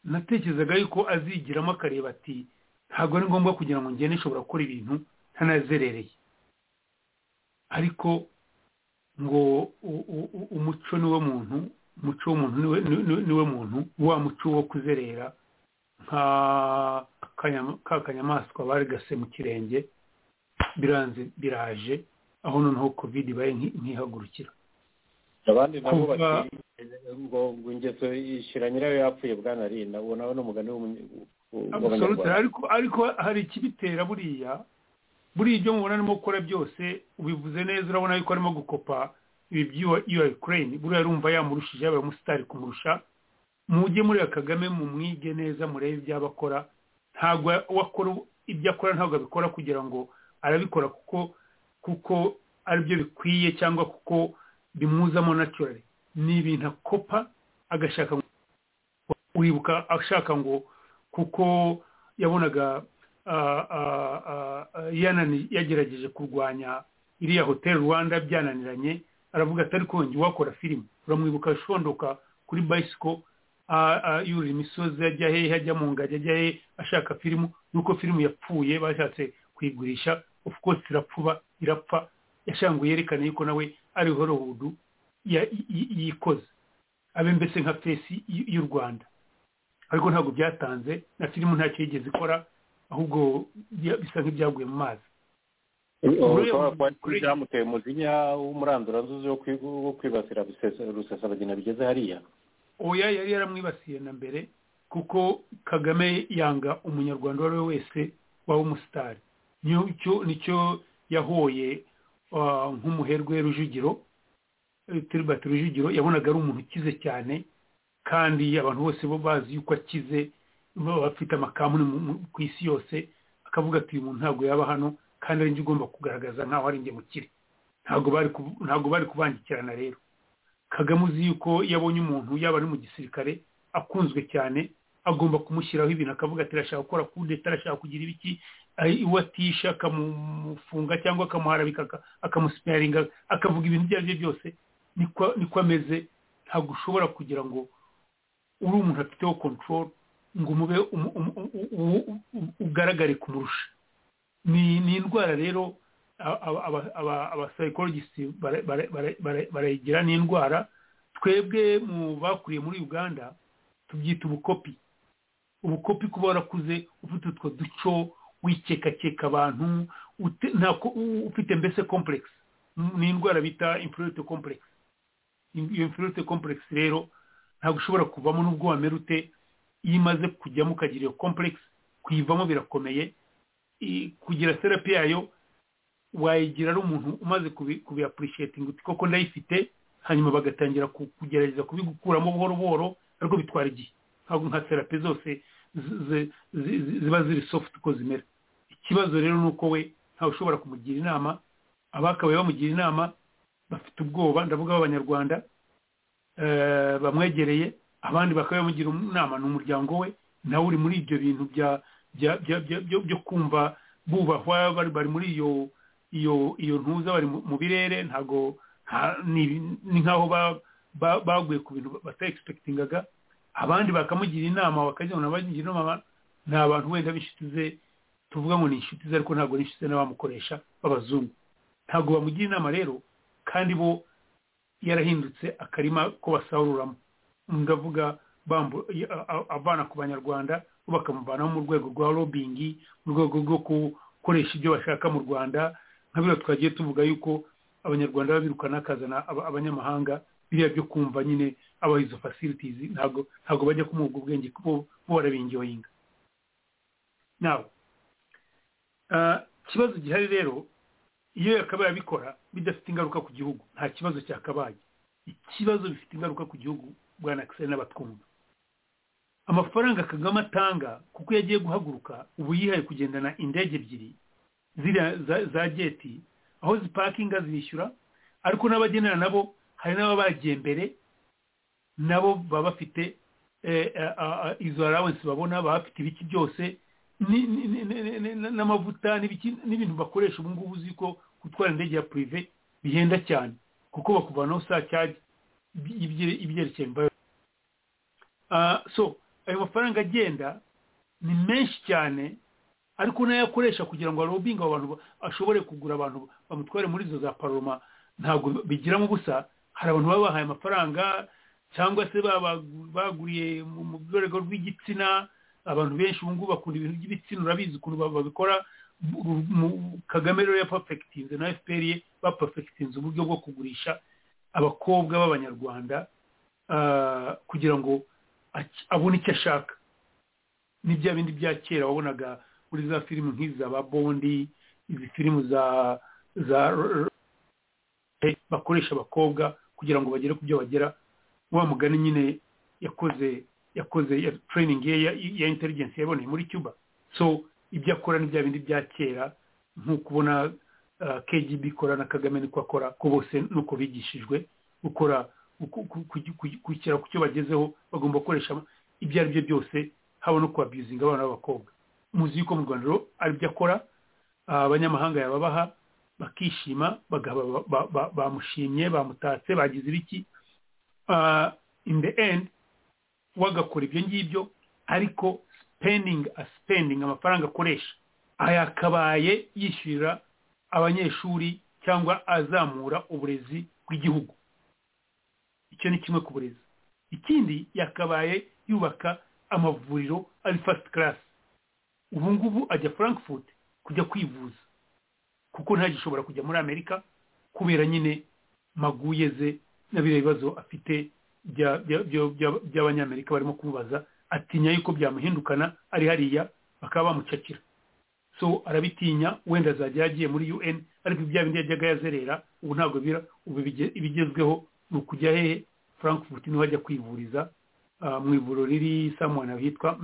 natekerezaga yuko azigiramo akareba ati ntabwo ari ngombwa kugira ngo ngende nshobora gukora ibintu ntanazerereye ariko ngo umuco niwo muntu umuco w'umuntu niwe muntu wa muco wo kuzerera nka ka kanyamaswa barigase mu kirenge biranze biraje aho noneho kovide ibaye nkihagurukira abandi nabo bati ngo ingeso ishyira nyirayo yapfuye bwana ari nabo nawe ni umugani w'umunyarwanda ariko hari ikibitera buriya buriya ibyo mubona arimo gukora byose ubivuze neza urabona yuko arimo gukopa ibi by'iyo ukraine buriya arumva yamurushije yaba umusitari kumurusha mujye mureba kagame mumwige neza murebe ibyo aba akora ntabwo wakora ibyo akora ntabwo abikora kugira ngo arabikora kuko kuko aribyo bikwiye cyangwa kuko bimuzamo naturally ni ibintu akopa agashaka wibuka ashaka ngo kuko yabonaga yagerageje kurwanya iriya hoteli rwanda byananiranye aravuga atari kongera uwakora filime uramwibuka ashondoka kuri bayisiko yurira imisozi ajya hehe ajya mu ngagi ajya hehe ashaka filimu nuko filimu yapfuye bashatse kuyigurisha of course irapfuba irapfa yashaka ngo yerekane yuko nawe ari hollywood yikoze abe mbese nka fesi y'u rwanda ariko ntabwo byatanze na filimu ntacyo yigeze ikora ahubwo bisa nk'ibyaguye mu mazi byamuteye umujinya w'umuranduranzuzi wo kwibasira rusesabagina bigeze hariya oya yari yaramwibasiye na mbere kuko kagame yanga umunyarwanda uwo ari we wese waba umusitari nicyo yahoye nk'umuherwe rujugiro tiribati rujugiro yabonaga ari umuntu ukize cyane kandi abantu bose bo bazi yuko akize bafite amakambuni ku isi yose akavuga ati uyu muntu ntabwo yaba hano kandi ari njye ugomba kugaragaza nkaho ari njye mukire ntabwo bari kubangikirana rero kagame uzi yuko yabonye umuntu yaba ari mu gisirikare akunzwe cyane agomba kumushyiraho ibintu akavuga ati arashaka gukora ku leta arashaka kugira ibiki iwe atisha akamufunga cyangwa akamuharabika akamusiparinga akavuga ibintu ibyo ari byo byose niko ameze ntabwo ushobora kugira ngo uri umuntu afiteho kontororo ngo umube ugaragare kumurusha ni indwara rero abasayikorojisiti barayigira n'indwara twebwe mu bakuriye muri uganda tubyita ubukopi ubukopi kuba warakuze ufite utwo duco wikekakeka abantu ufite mbese kompuregisi ni indwara bita infurite kompuregisi iyo infurite kompuregisi rero ntabwo ushobora kuvamo n'ubwo wamera ute iyo imaze kujyamo ukagira iyo kompuregisi kuyivamo birakomeye kugira serapi yayo wayigira ari umuntu umaze kubiyapurishiyetiga uti koko ndayifite hanyuma bagatangira kugerageza kubigukuramo buhoro buhoro ariko bitwara igihe ntabwo nka serapi zose ziba ziri sofuti uko zimera ikibazo rero ni uko we ntawe ushobora kumugira inama abakabaye bamugira inama bafite ubwoba ndavuga b'abanyarwanda bamwegereye abandi bakaba bamugira inama ni umuryango we nawe uri muri ibyo bintu byo kumva bubahwa bari muri iyo iyo iyo ntuza bari mu birere ntabwo ni nk'aho baguye ku bintu batayegispekitingaga abandi bakamugira inama bakajyana bagira inama ni abantu wenda b'inshuti ze tuvuga ngo ni inshuti ze ariko ntabwo ni inshuti ze n'abamukoresha b'abazungu ntabwo bamugira inama rero kandi bo yarahindutse akarima ko basaruramo ndavuga avana ku banyarwanda bo bakamuvanaho mu rwego rwa robingi mu rwego rwo gukoresha ibyo bashaka mu rwanda nka biriya twagiye tuvuga yuko abanyarwanda babirukana akazana abanyamahanga biriya byo kumva nyine aba izo fasilitizi ntabwo ntabwo bajya kumuha ubwenge kuko bo barabingiyoyinga nawe ikibazo gihari rero iyo yakabaye abikora bidafite ingaruka ku gihugu nta kibazo cyakabaye ikibazo bifite ingaruka ku gihugu bwana kisari n'abatwumva amafaranga kagame atanga kuko iyo agiye guhaguruka ubu yihaye kugendana indege ebyiri ziriya za geti aho zipakinga zishyura ariko n'abagenera nabo hari n'ababa bagiye mbere nabo baba bafite izo allowance babona baba bafite ibiki byose n'amavuta n'ibintu bakoresha ubu ngubu uzi ko gutwara indege ya purive bihenda cyane kuko bakuvanaho saa cyagi ibyerekeye mbayo so ayo mafaranga agenda ni menshi cyane ariko n'ayakoresha kugira ngo arobinge abo bantu ashobore kugura abantu bamutware muri izo za paroma ntabwo bigiramo ubusa hari abantu baba bahaye amafaranga cyangwa se baguriye mu rwego rw'igitsina abantu benshi ubu ngubu bakunda ibintu by'ibitsina urabizi ukuntu babikora kagame rero yapafekitinze na fpr ye bapafekitinze uburyo bwo kugurisha abakobwa b'abanyarwanda kugira ngo abone icyo ashaka ni bya bindi bya kera wabonaga muri za filime nk'iza ba bondi izi filime za za bakoresha abakobwa kugira ngo bagere ku byo bagera wa mugani nyine yakoze yakoze ya training ye ya intelligence yaboneye muri cuba so ibyo akora ni bya bindi bya kera nk'uko ubona kgb ikora na kagame niko akora ko bose nuko bigishijwe gukora kugera ku cyo bagezeho bagomba gukoresha ibyo ari byo byose haba no kubabyuzinga abana b'abakobwa muzi yuko mu rwanda aribyo akora abanyamahanga yababaha bakishima bamushimye bamutatse bagize ibiki in the end wagakora ibyo ngibyo ariko spending a spending amafaranga akoresha ayakabaye yishyurira abanyeshuri cyangwa azamura uburezi bw'igihugu icyo ni kimwe ku burezi ikindi yakabaye yubaka amavuriro ari first class ubu ngubu ajya frankfurt kujya kwivuza kuko ntagishobora kujya muri amerika kubera nyine maguye ze na biriya bibazo afite by'abanyamerika barimo kumubaza atinya yuko byamuhindukana ari hariya bakaba bamucakira so arabitinya wenda azajya yagiye muri un ariko ibya bindi yajyaga yazerera ubu ntabwo bira ubu ibigezweho ni ukujya hehe frankfurt niho ajya kwivuriza mu ivuriro riri samuwana hitwa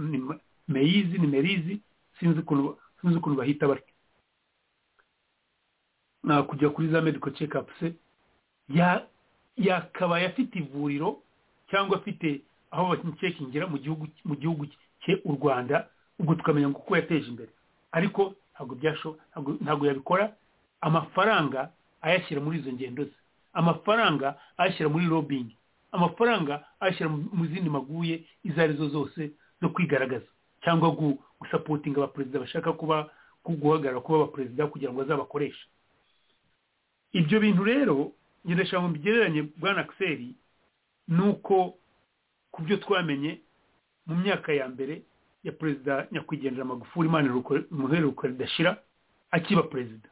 meyizi ni merizi sinzi ukuntu bahita batyo kujya kuri za medical check se yakabaye afite ivuriro cyangwa afite aho bakimucekingira mu gihugu cye u rwanda ubwo tukamenya ngo uko yateje imbere ariko ntabwo byasho ntabwo yabikora amafaranga ayashyira muri izo ngendo ze amafaranga ayashyira muri robingi amafaranga ayashyira mu zindi maguye izo arizo zose zo kwigaragaza cyangwa gusapotinga abaperezida bashaka kuba guhagarara kuba abaperezida kugira ngo azabakoreshe ibyo bintu rero ngendeshya mu bigereranye bwa nakiseri ni uko ku byo twamenye mu myaka ya mbere ya perezida nyakwigendera magufuri imana umuheruko ridashira akiba perezida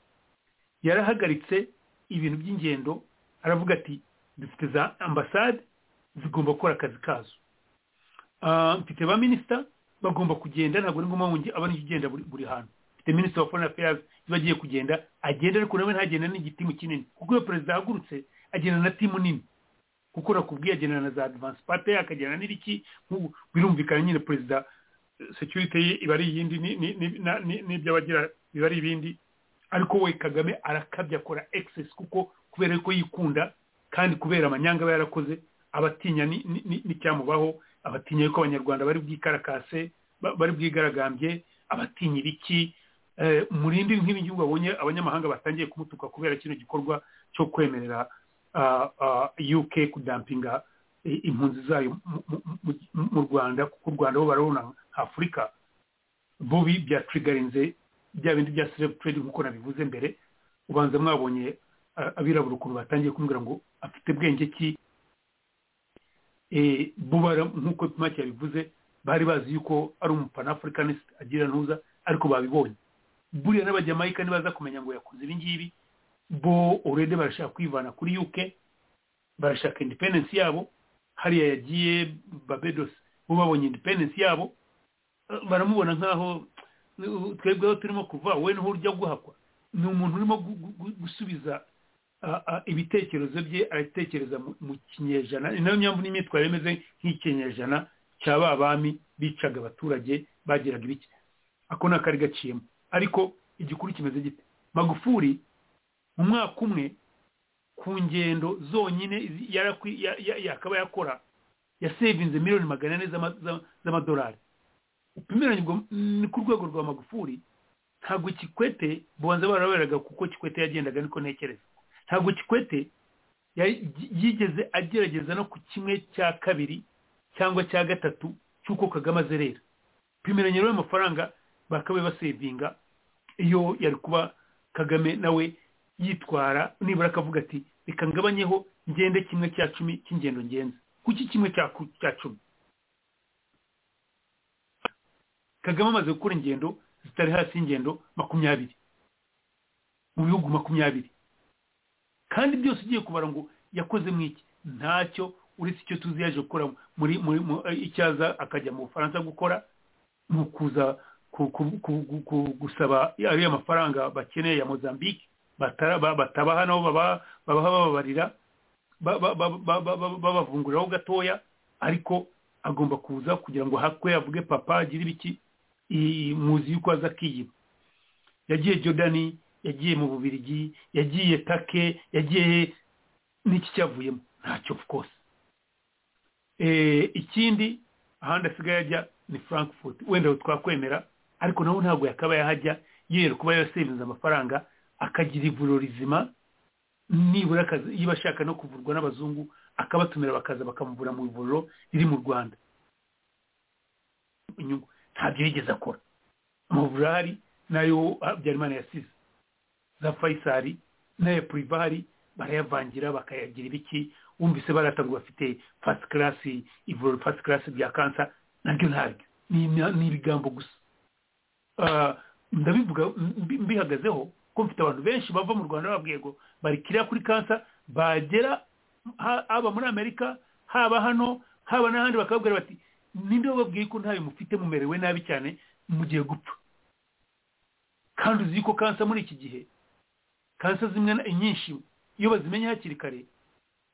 yarahagaritse ibintu by'ingendo aravuga ati dufite za ambasade zigomba gukora akazi kazo mfite ba minisita bagomba kugenda ntabwo ari ngombwa ngo abane ugenda buri hantu mfite minisita wa foreign affairs iyo agiye kugenda agenda ariko nawe ntagenda n'igitimu kinini kuko iyo perezida ahagurutse agenda na timu nini kuko nakubwiye agendana na za advance pate akagendana n'ibiki nk'ubu birumvikana nyine perezida security ye iba ari iyindi n'iby'abagira biba ari ibindi ariko we kagame arakabya akora excess kuko kubera ko yikunda kandi kubera amanyanga aba yarakoze abatinya n'icyamubaho abatinya yuko abanyarwanda bari bwikarakase bari bwigaragambye abatinya ibiki murindi nk'ibi ngibi abonye abanyamahanga batangiye kumutuka kubera kino gikorwa cyo kwemerera uk kudampinga impunzi zayo mu rwanda kuko u rwanda bo barabona nka afurika bubi byatrigarinze bya bindi bya serebu trade nk'uko nabivuze mbere ubanza mwabonye abirabura ukuntu batangiye kumubwira ngo afite bwenge ki bubara nk'uko pimake yabivuze bari bazi yuko ari umupanaafurikaniste agira ntuza ariko babibonye buriya n'abajamayika ntibaza kumenya ngo yakoze ibi ngibi bo urede barashaka kwivana kuri uk barashaka independensi yabo hariya yagiye babedosi bo babonye independensi yabo baramubona nk'aho twebweho turimo kuva we niho urya guhakwa ni umuntu urimo gusubiza ibitekerezo bye arabitekereza mu kinyejana ni nayo mpamvu n'imyitwarire imeze nk'ikinyejana cya ba bami bicaga abaturage bagiraga ibiki ako ni akari gaciyemo ariko igikuru kimeze gite magufuri mu mwaka umwe ku ngendo zonyine yakaba yakora yasevinze miliyoni magana ane z'amadolari upimeranye ni ku rwego rwa magufuri ntabwo kikwete bubanza baraberaga kuko kikwete yagendaga niko ntekereza ntabwo kikwete yigeze agerageza no ku kimwe cya kabiri cyangwa cya gatatu cy'uko kagame azerera pimeranye rero amafaranga bakabe basevinga iyo yari kuba kagame nawe yitwara nibura akavuga ati reka ngabanyeho ngende kimwe cya cumi cy'ingendo ngenzi kuki kimwe cya cumi kagame amaze gukora ingendo zitari hasi y'ingendo makumyabiri mu bihugu makumyabiri kandi byose ugiye kubara ngo yakoze mu iki ntacyo uretse icyo tuzi yaje gukora muri icyaza akajya mu bufaransa gukora ni ukuza gusaba ariya mafaranga bakeneye ya mozambique batabaha nabo babaha bababarira babavunguriraho gatoya ariko agomba kuza kugira ngo hakwe avuge papa agire ibiki muzi yuko aza akiyiba yagiye jodani yagiye mu bubirigi yagiye take yagiye n'iki cyavuyemo ntacyo kose ikindi ahandi asigaye ajya ni frankfurt wenda twakwemera ariko nawe ntabwo yakaba yahajya yera kuba yasevinze amafaranga akagira ivuriro rizima nibura yiba ashaka no kuvurwa n'abazungu akabatumira bakaza bakamuvura mu ivuriro riri mu rwanda ntabyo yigeze akora amavuriro ahari nayo habyarimana yasize za fayisari n'aya purivari barayavangira bakayagira ibiki wumvise ngo bafite fasiti karasi ivuriro fasiti karasi rya kansa naryo ntabyo ni ibigambo gusa ndabivuga mbihagazeho ko mfite abantu benshi bava mu rwanda babwiye ngo barikira kuri kansa bagera haba muri amerika haba hano haba n'ahandi bakababwira bati ninde wababwiye ko ntayo mufite mumerewe nabi cyane mugiye gupfa kandi uzi ko kansa muri iki gihe kansa zimwe na nyinshi iyo bazimenye hakiri kare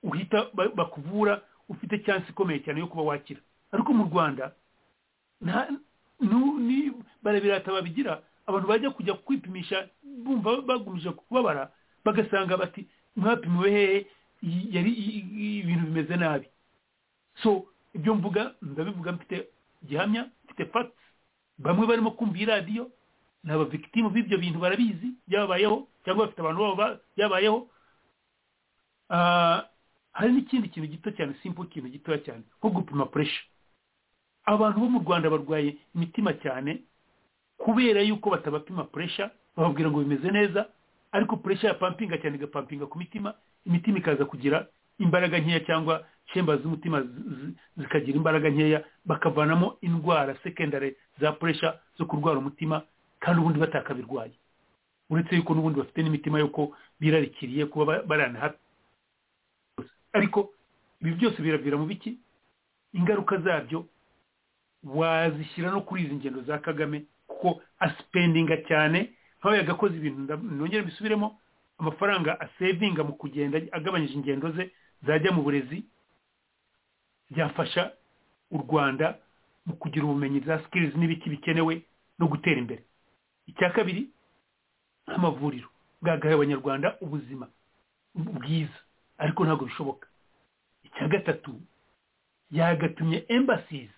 uhita ba- bakuvura ufite cyansi ikomeye cyane yo kuba wakira ariko mu rwanda nta nu- ni barabirata babigira abantu bajya kujya kwipimisha bumva bagumije kubabara bagasanga bati mwapimiwe hehe Y- yari y- y- ibintu bimeze nabi so ibyo mvuga ndabivuga mfite gihamya mfite facts bamwe barimo kumva iyi radiyo ni abavictimu b'ibyo bintu barabizi byababayeho cyangwa bafite abantu babo ba- byabayeho Ah, hari n'ikindi kintu gito cyane simple ikintu gitoya cyane nko gupima pressure abantu bo mu rwanda barwaye imitima cyane kubera yuko batabapima pressure bababwira ngo bimeze neza ariko pressure ya pampinga cyane igapampinga ku mitima imitima ikaza kugira imbaraga nkeya cyangwa chambers z'umutima zi- zi- zikagira imbaraga nkeya bakavanamo indwara secondary za pressure zo kurwara umutima kandi ubundi batakabirwaye uretse yuko n'ubundi bafite n'imitima yuko birarikiriye kuba ba- baranahapi ariko ibi byose biravira mu biki ingaruka zabyo wazishyira no kuri izi ngendo za kagame kuko aspendinga cyane nk'aho yagakoze ibintu nda- nongere mbisubiremo amafaranga asevinga mu kugenda agabanyije ingendo ze zajya mu burezi byafasha u rwanda mu kugira ubumenyi za skills n'ibiki bikenewe no gutera imbere icya kabiri amavuriro bwagahaye abanyarwanda ubuzima bwiza ariko ntabwo bishoboka icya gatatu yagatumye embassies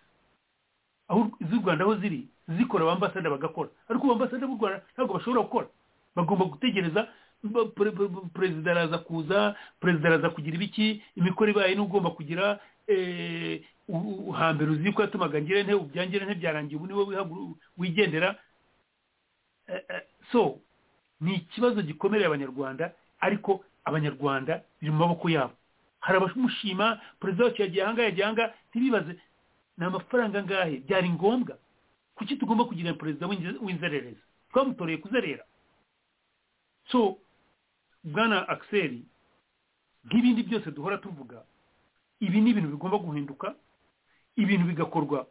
aho z'u rwanda aho ziri zikora abambasada bagakora ariko abambasada b'u rwanda ntabwo bashobora gukora bagomba gutegereza ba- pre- pre- pre- perezida araza kuza perezida araza kugira ibiki imikoro ibaye n'ugomba kugira eh, u- u- hambere uzi ko yatumaga ngire nte ubyangire nte byarangiye ubu niwe wihagu- wigendera Eh, eh, so ni ikibazo gikomereye abanyarwanda ariko abanyarwanda biri mu maboko yabo hari abamushima perezida wacu yagiye ahanga yagiye ahanga ntibibaze ni amafaranga angahe byari ngombwa kuki tugomba kugira perezida w'inze- w'inzererezi twamutoreye kuzerera so bwana axel nk'ibindi byose duhora tuvuga ibi ni ibintu bigomba guhinduka ibintu bigakorwa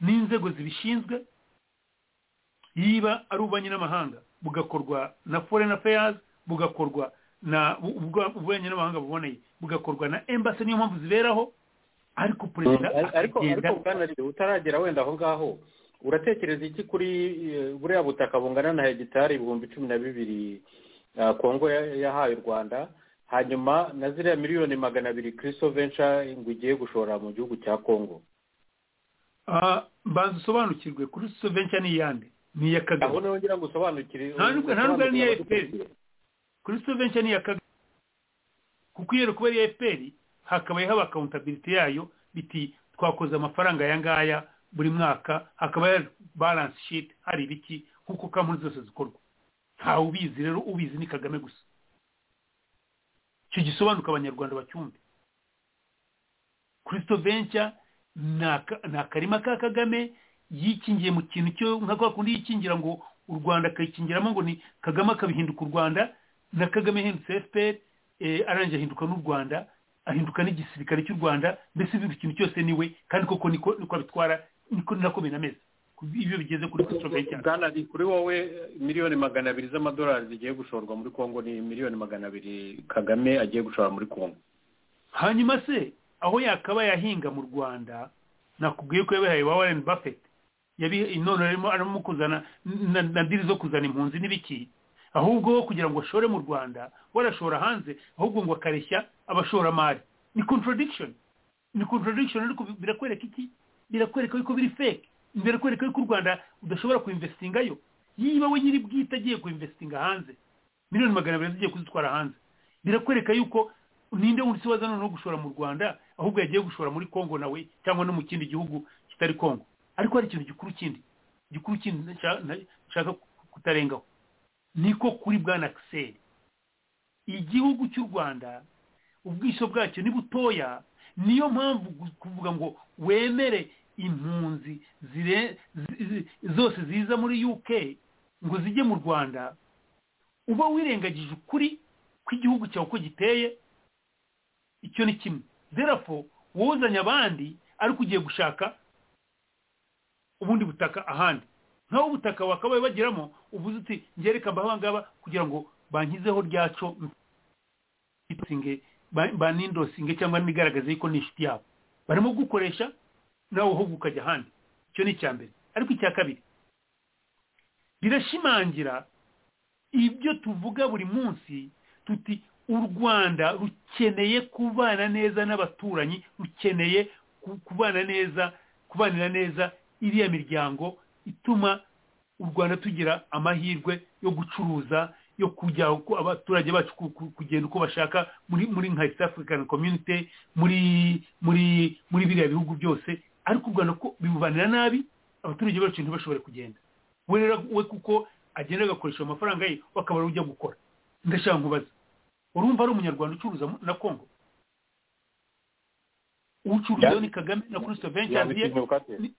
n'inzego zibishinzwe niba ari ububanyi n'amahanga bugakorwa na foreign affairs bugakorwa na bu- ubwa- ububanyi n'amahanga buboneye bugakorwa na embassy niyo mpamvu ziberaho ariko perezida ariko akagenda ariko bwanariye utaragera wenda aho ngaho uratekereza iki kuri eh, buriya butaka bungana na hegitari ibihumbi cumi na bibiri eh, kongo ya- yahaye u rwanda hanyuma na ziriya miliyoni magana abiri kiriso venca ngo igiye gushora mu gihugu cya kongo Ah, mbanza usobanukirwe kuri soventure ni iyande ni iya aho kagame niho ngira ngo usobanukire nta nubwo nta nubwo ari n'iya fpr abaturage. kuri soventure ni iya kagame kuko iyo kuba ari iya fpr hakabaye haba accountability yayo biti twakoze amafaranga aya ngaya buri mwaka hakaba hari balance sheet hari ibiki nk'uko kampani zose zikorwa ntawe ubizi rero ubizi ni kagame gusa icyo gisobanuka abanyarwanda bacyumve kirisito venture ni aka- ni akarima ka kagame yikingiye mu kintu cyo nka kwa kundi yikingira ngo u rwanda akayikingiramo ngo ni kagame akabihinduka u rwanda na kagame ahindutse fpr eh, arangije ahinduka n'u rwanda ahinduka n'igisirikare cy'u rwanda mbese buri kintu cyose niwe kandi koko niko niko abitwara niko nako binameze Ku- ibyo bigeze kuri kirisito venture bwanari kuri wowe miliyoni magana abiri z'amadolari zigiye gushorwa muri kongo ni miliyoni magana abiri kagame agiye gushora muri kongo hanyuma se aho yakaba yahinga mu rwanda nakubwiye ko yabihaye wa warren buffett yabihe none arimo arimo kuzana na, na diri zo kuzana impunzi n'ibiki ahubwo wo kugira ngo ashore mu rwanda warashora hanze ahubwo ngo akareshya abashoramari ni contradiction ni contradiction ariko bi- birakwereka iki birakwereka yuko biri fake birakwereka yuko u rwanda udashobora kuinvestingayo yiba we nyiri bwite agiye kuinvestinga hanze miliyoni magana abiri zigiye kuzitwara hanze birakwereka yuko ninde wundi se waza noneho gushora mu rwanda ahubwo yagiye gushora muri kongo nawe cyangwa no mu kindi gihugu kitari kongo ariko hari ikintu gikuru kindi gikuru kindi nshaka- nta- nshaka kutarengaho niko kuri bwana akiseri igihugu cy'u rwanda ubwiso bwacyo ni butoya niyo mpamvu gu- kuvuga ngo wemere impunzi zire- zi- zi- zose ziza muri uk ngo zijye mu rwanda uba wirengagije ukuri kw'igihugu cyawe uko giteye icyo ni kimwe therefore wuzanye abandi ariko ugiye gushaka ubundi butaka ahandi nk'aho ubutaka wakabaye bagiramo uvuze uti ngereka mbaho ngaba kugira ngo bankizeho ryaco banindosinge cyangwa nigaragaze yuko ni inshuti yabo barimo gukoresha nawe uhubwo ukajya ahandi icyo ni icya mbere ariko icya kabiri rirashimangira ibyo tuvuga buri munsi tuti u rwanda rukeneye kubana neza n'abaturanyi rukeneye kubana neza kubanira neza iriya miryango ituma u rwanda tugira amahirwe yo gucuruza yo kujya abaturage bacu kugenda uko bashaka muri muri nka east african community muri muri muri biriya bihugu byose ariko u rwanda ko bibubanira nabi abaturage bacu ntibashobore kugenda we rero we kuko agenda agakoresha amafaranga ye wakabara ujya gukora ndashaka nkubaza urumva ari umunyarwanda ucuruza na kongo ucuruza ni kagame na kurisito venture ni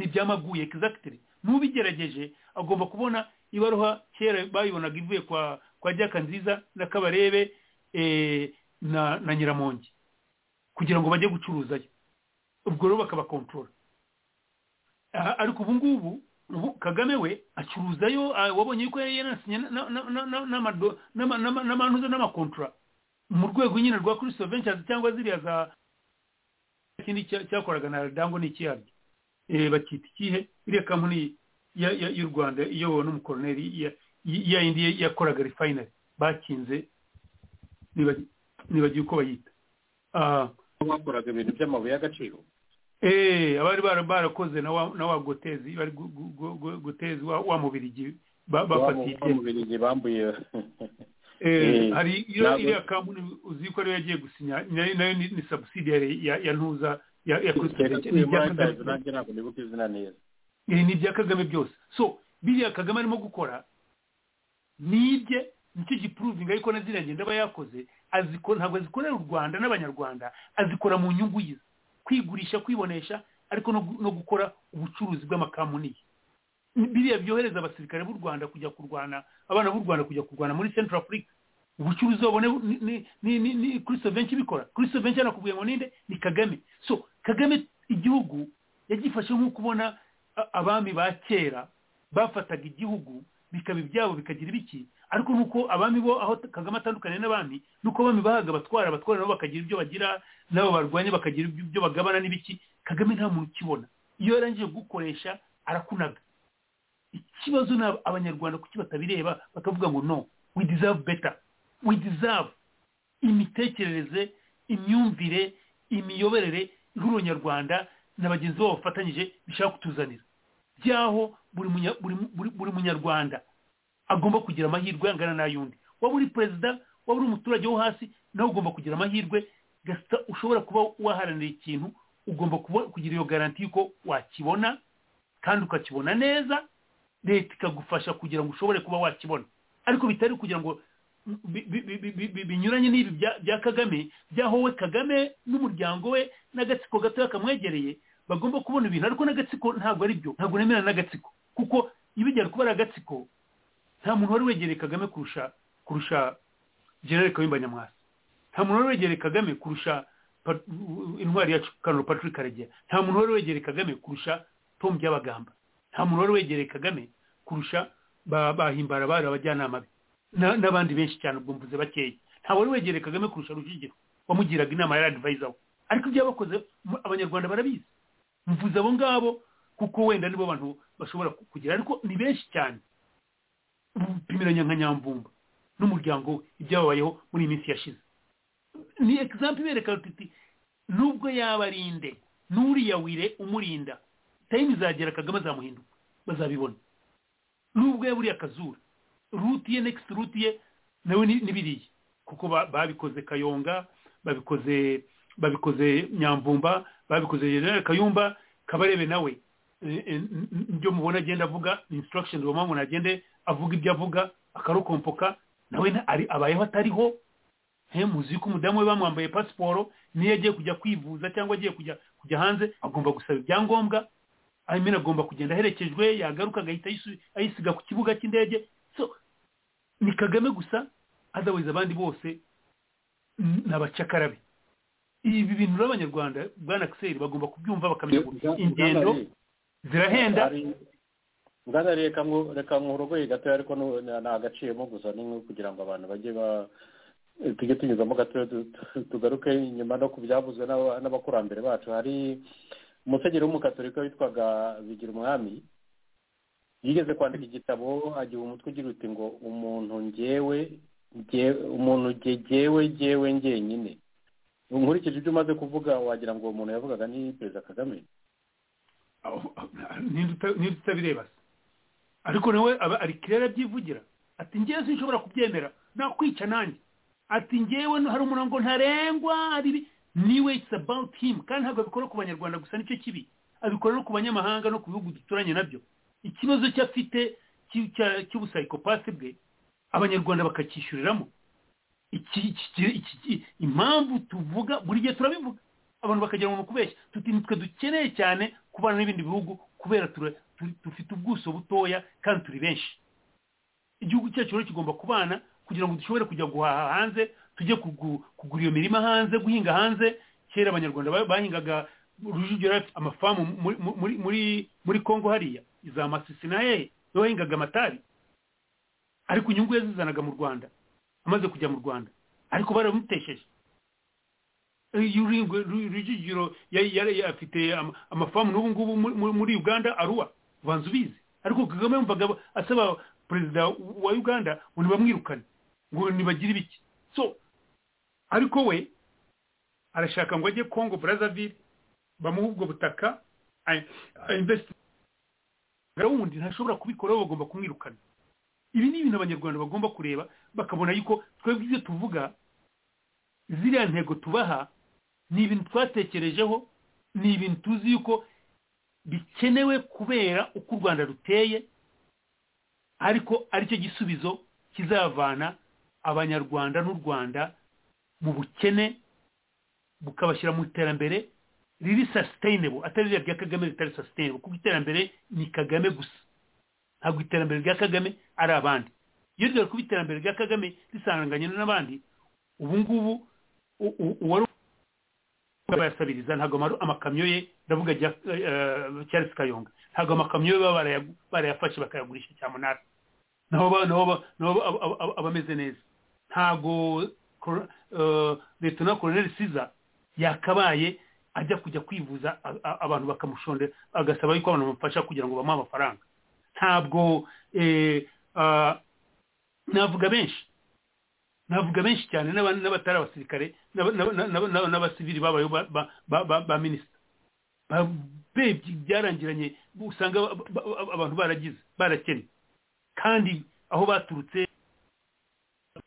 ibyamaguye egizagitiri n'ubigerageje agomba kubona ibaruha kera bayibonaga ivuye kwa kwa jyaka nziza n'akabarebe na nyiramongi kugira ngo bajye gucuruzayo ubwo rero bakabakontorora ariko ubu ngubu ubu kagame we acuruzayo wabonye yuko yari yanasinye n'amanuza n'amakontura mu rwego nyine rwa kirisito venture cyangwa ziriya za ikindi cyakoraga na dango ni ikiyaryo bakita ikihe iriya kampani y'u rwanda iyobowe n'umukoroneri ya indi yakoraga refinari bakinze nibagiye uko bayita bakoraga ibintu by'amabuye y'agaciro eee abari barakoze na wa gotezi bari gutezi wa mubirigi bafatiye wa mubirigi bambuye hari iriya kampani uzi ko ariyo yagiye gusinya nayo ni sabusidiyari ya ntuza ya kurisiteri ni ibya kagame byose so biriya kagame arimo gukora ni ibye nicyo gipuruvinga ariko na ziriya ngenda aba yakoze ntabwo azikorera u rwanda n'abanyarwanda azikora mu nyungu ye kwigurisha kwibonesha ariko no gukora ubucuruzi bw'amakamuniye biriya byohereza abasirikare b'u rwanda kujya kurwana abana b'u rwanda kujya kurwana muri central africa ubucuruzi babone ni kuri sovenshi ibikora kuri sovenshi yanakubwiye ngo ninde ni kagame so kagame igihugu yagifashe nk'uko ubona abami ba kera bafataga igihugu bikaba ibyabo bikagira ibiki ariko nuko abami bo aho kagame atandukanye n'abami nuko abami bahaga abatwara abatwara nabo bakagira ibyo bagira nabo barwanya bakagira ibyo bagabana n'ibiki kagame nta muntu ukibona iyo yarangije gukoresha arakunaga ikibazo ni abanyarwanda kuki batabireba bakavuga ngo no we deserve better we deserve imitekerereze imyumvire imiyoborere y'uruyarwanda na bagenzi babo bafatanyije bishaka kutuzanira by'aho buri munyarwanda agomba kugira amahirwe angana n'ay'undi waba uri perezida waba uri umuturage wo hasi nawe ugomba kugira amahirwe gasita ushobora kuba waharanira ikintu ugomba kugira iyo garanti y'uko wakibona kandi ukakibona neza leta ikagufasha kugira ngo ushobore kuba wakibona ariko bitari kugira ngo binyuranye n'ibi bya kagame by'aho we kagame n'umuryango we n'agatsiko gatoya kamwegereye bagomba kubona ibintu ariko n'agatsiko ntabwo ari byo ntabwo nemera n'agatsiko kuko iyo ujyana kuba ari agatsiko nta muntu wari wegereye kagame kurusha kurusha generale kawimba nyamwasa nta muntu wari wegereye kagame kurusha intwari yacu kanuru patrick karegera nta muntu wari wegereye kagame kurusha tom byabagamba nta muntu wari wegereye kagame kurusha bahimbara bari abajyanama be n'abandi benshi cyane ubwo mvuze bakeya nta wari wegereye kagame kurusha rujugiro wamugiraga inama ya adivayiza we ariko ibyo yabakoze abanyarwanda barabizi mvuze abo ngabo kuko wenda nibo bantu bashobora kugira ariko ni benshi cyane upimiranya nka nyamvumba n'umuryango we ibyababayeho muri iyi minsi yashize ni egisampu ibereka tuti nubwo yaba ari inde n'uriya wire umurinda tayime izagera kagame azamuhinduka bazabibona nubwo yaba uriya akazura ruti ye nekisiti ruti ye nawe n'ibiriya kuko babikoze kayonga babikoze babikoze nyamvumba babikoze generale kayumba kabarebe nawe ibyo mubona agenda avuga ni insitiragisheni ubu mpamvu ntagende avuga ibyo avuga akarokompoka nawe abayeho atariho muzi ko umudamu we bamwambaye pasiporo niyo agiye kujya kwivuza cyangwa agiye kujya kujya hanze agomba gusaba ibyangombwa ayimena agomba kugenda aherekejwe yagaruka agahita ayisiga ku kibuga cy'indege ni kagame gusa azabuze abandi bose ni abacakarabe ibi bintu rero abanyarwanda bwana akiseri bagomba kubyumva bakamenya ngo ingendo zirahenda ngana reka nku- reka nkurogoye gatoya ariko nu- na- nagaciyemo gusa ni nko kugira ngo abantu bajye ba tujye tunyuzamo gatoya tu- tu- tugaruke inyuma no ku byavuzwe n'aba- n'abakurambere bacu hari umusenyeri w'umukatorika witwaga bigira umwami yigeze kwandika igitabo agiha umutwe ugira uti ngo umuntu ngewe nge- umuntu nge- ngewe ngewe ngenyine nkurikije ibyo umaze kuvuga wagira ngo uwo muntu yavugaga ni perezida kagame n'inzu utabireba se ariko nawe aba ari kirere abyivugira ati ngewe sinshobora kubyemera nakwica nanjye ati ngewe no- hari umurongo ntarengwa hari ibi niwe it's about him kandi ntabwo abikora ku banyarwanda gusa nicyo kibi abikora no ku banyamahanga no ku bihugu duturanye nabyo ikibazo cyo afite cy'i- cya- cy'ubusayikopasi bwe abanyarwanda bakacyishyuriramo iki iki- iki- iki- impamvu tuvuga buri gihe turabivuga abantu bakagira ngo kubeshya tuti nitwe dukeneye cyane kubana n'ibindi bihugu kubera tura- tu- dufite ubwuso butoya kandi turi benshi igihugu cyacu rero kigomba kubana kugira ngo dushobore kujya guhaha hanze tujye kugu- kugura iyo mirima hanze guhinga hanze kera abanyarwanda ba- bahingaga rujugiro yari afite amafamu muri- muri- muri muri kongo hariya za masisi na hehe niho bahingaga amatabi ariko inyungu yazizanaga mu rwanda amaze kujya mu rwanda ariko baramutesheje rujugiro afite ama- amafamu n'ubu ngubu muri- muri- muri uganda aruwa ubanza ubizi ariko kagame yumvaga asaba perezida wa uganda ngo ntibamwirukane ngo ntibagire ibiki so ariko we arashaka ngo ajye congo brazzaville bamuhe ubwo butaka a- a- invest- wundi ntashobora kubikora we bagomba kumwirukana ibi ni ibintu abanyarwanda bagomba kureba bakabona yuko twebwe ibyo tuvuga ziriya ntego tubaha ni ibintu twatekerejeho ni ibintu tuzi yuko bikenewe kubera uko u rwanda ruteye ariko aricyo gisubizo kizavana abanyarwanda n'u rwanda mu bukene bukabashyira mu iterambere riri sustainable atari ririya rya kagame ritari sustainable kuko iterambere ni kagame gusa ntabwo iterambere rya kagame ari abandi iyo ryari kuba iterambere rya kagame risanganye n'abandi ubu ngubu u- u- uwari bayasabiriza ntabwo amaru- amakamyo ye ndavuga ajya, eh, Charles kayonga ntabwo amakamyo ye baba barayagu- barayafashe bakayagurisha cya munani naho ba- naho ba- naho ba- aba- aba- aba ameze neza ntabwo Col- eh, Lieutenant Colonel Siza yakabaye ajya kujya kwivuza a- a- abantu bakamushondera agasaba yuko abantu bamufasha kugira ngo bamuhe amafaranga ntabwo eh, ah, navuga benshi navuga benshi cyane n'aba- n'abatari abasirikare n'aba- n'aba- n'aba- n'aba- n'abasivili babayeho ba- ba- ba- ba- ba minisita babebye byarangiranye usanga ba- ba- abantu baragize barakennye kandi aho baturutse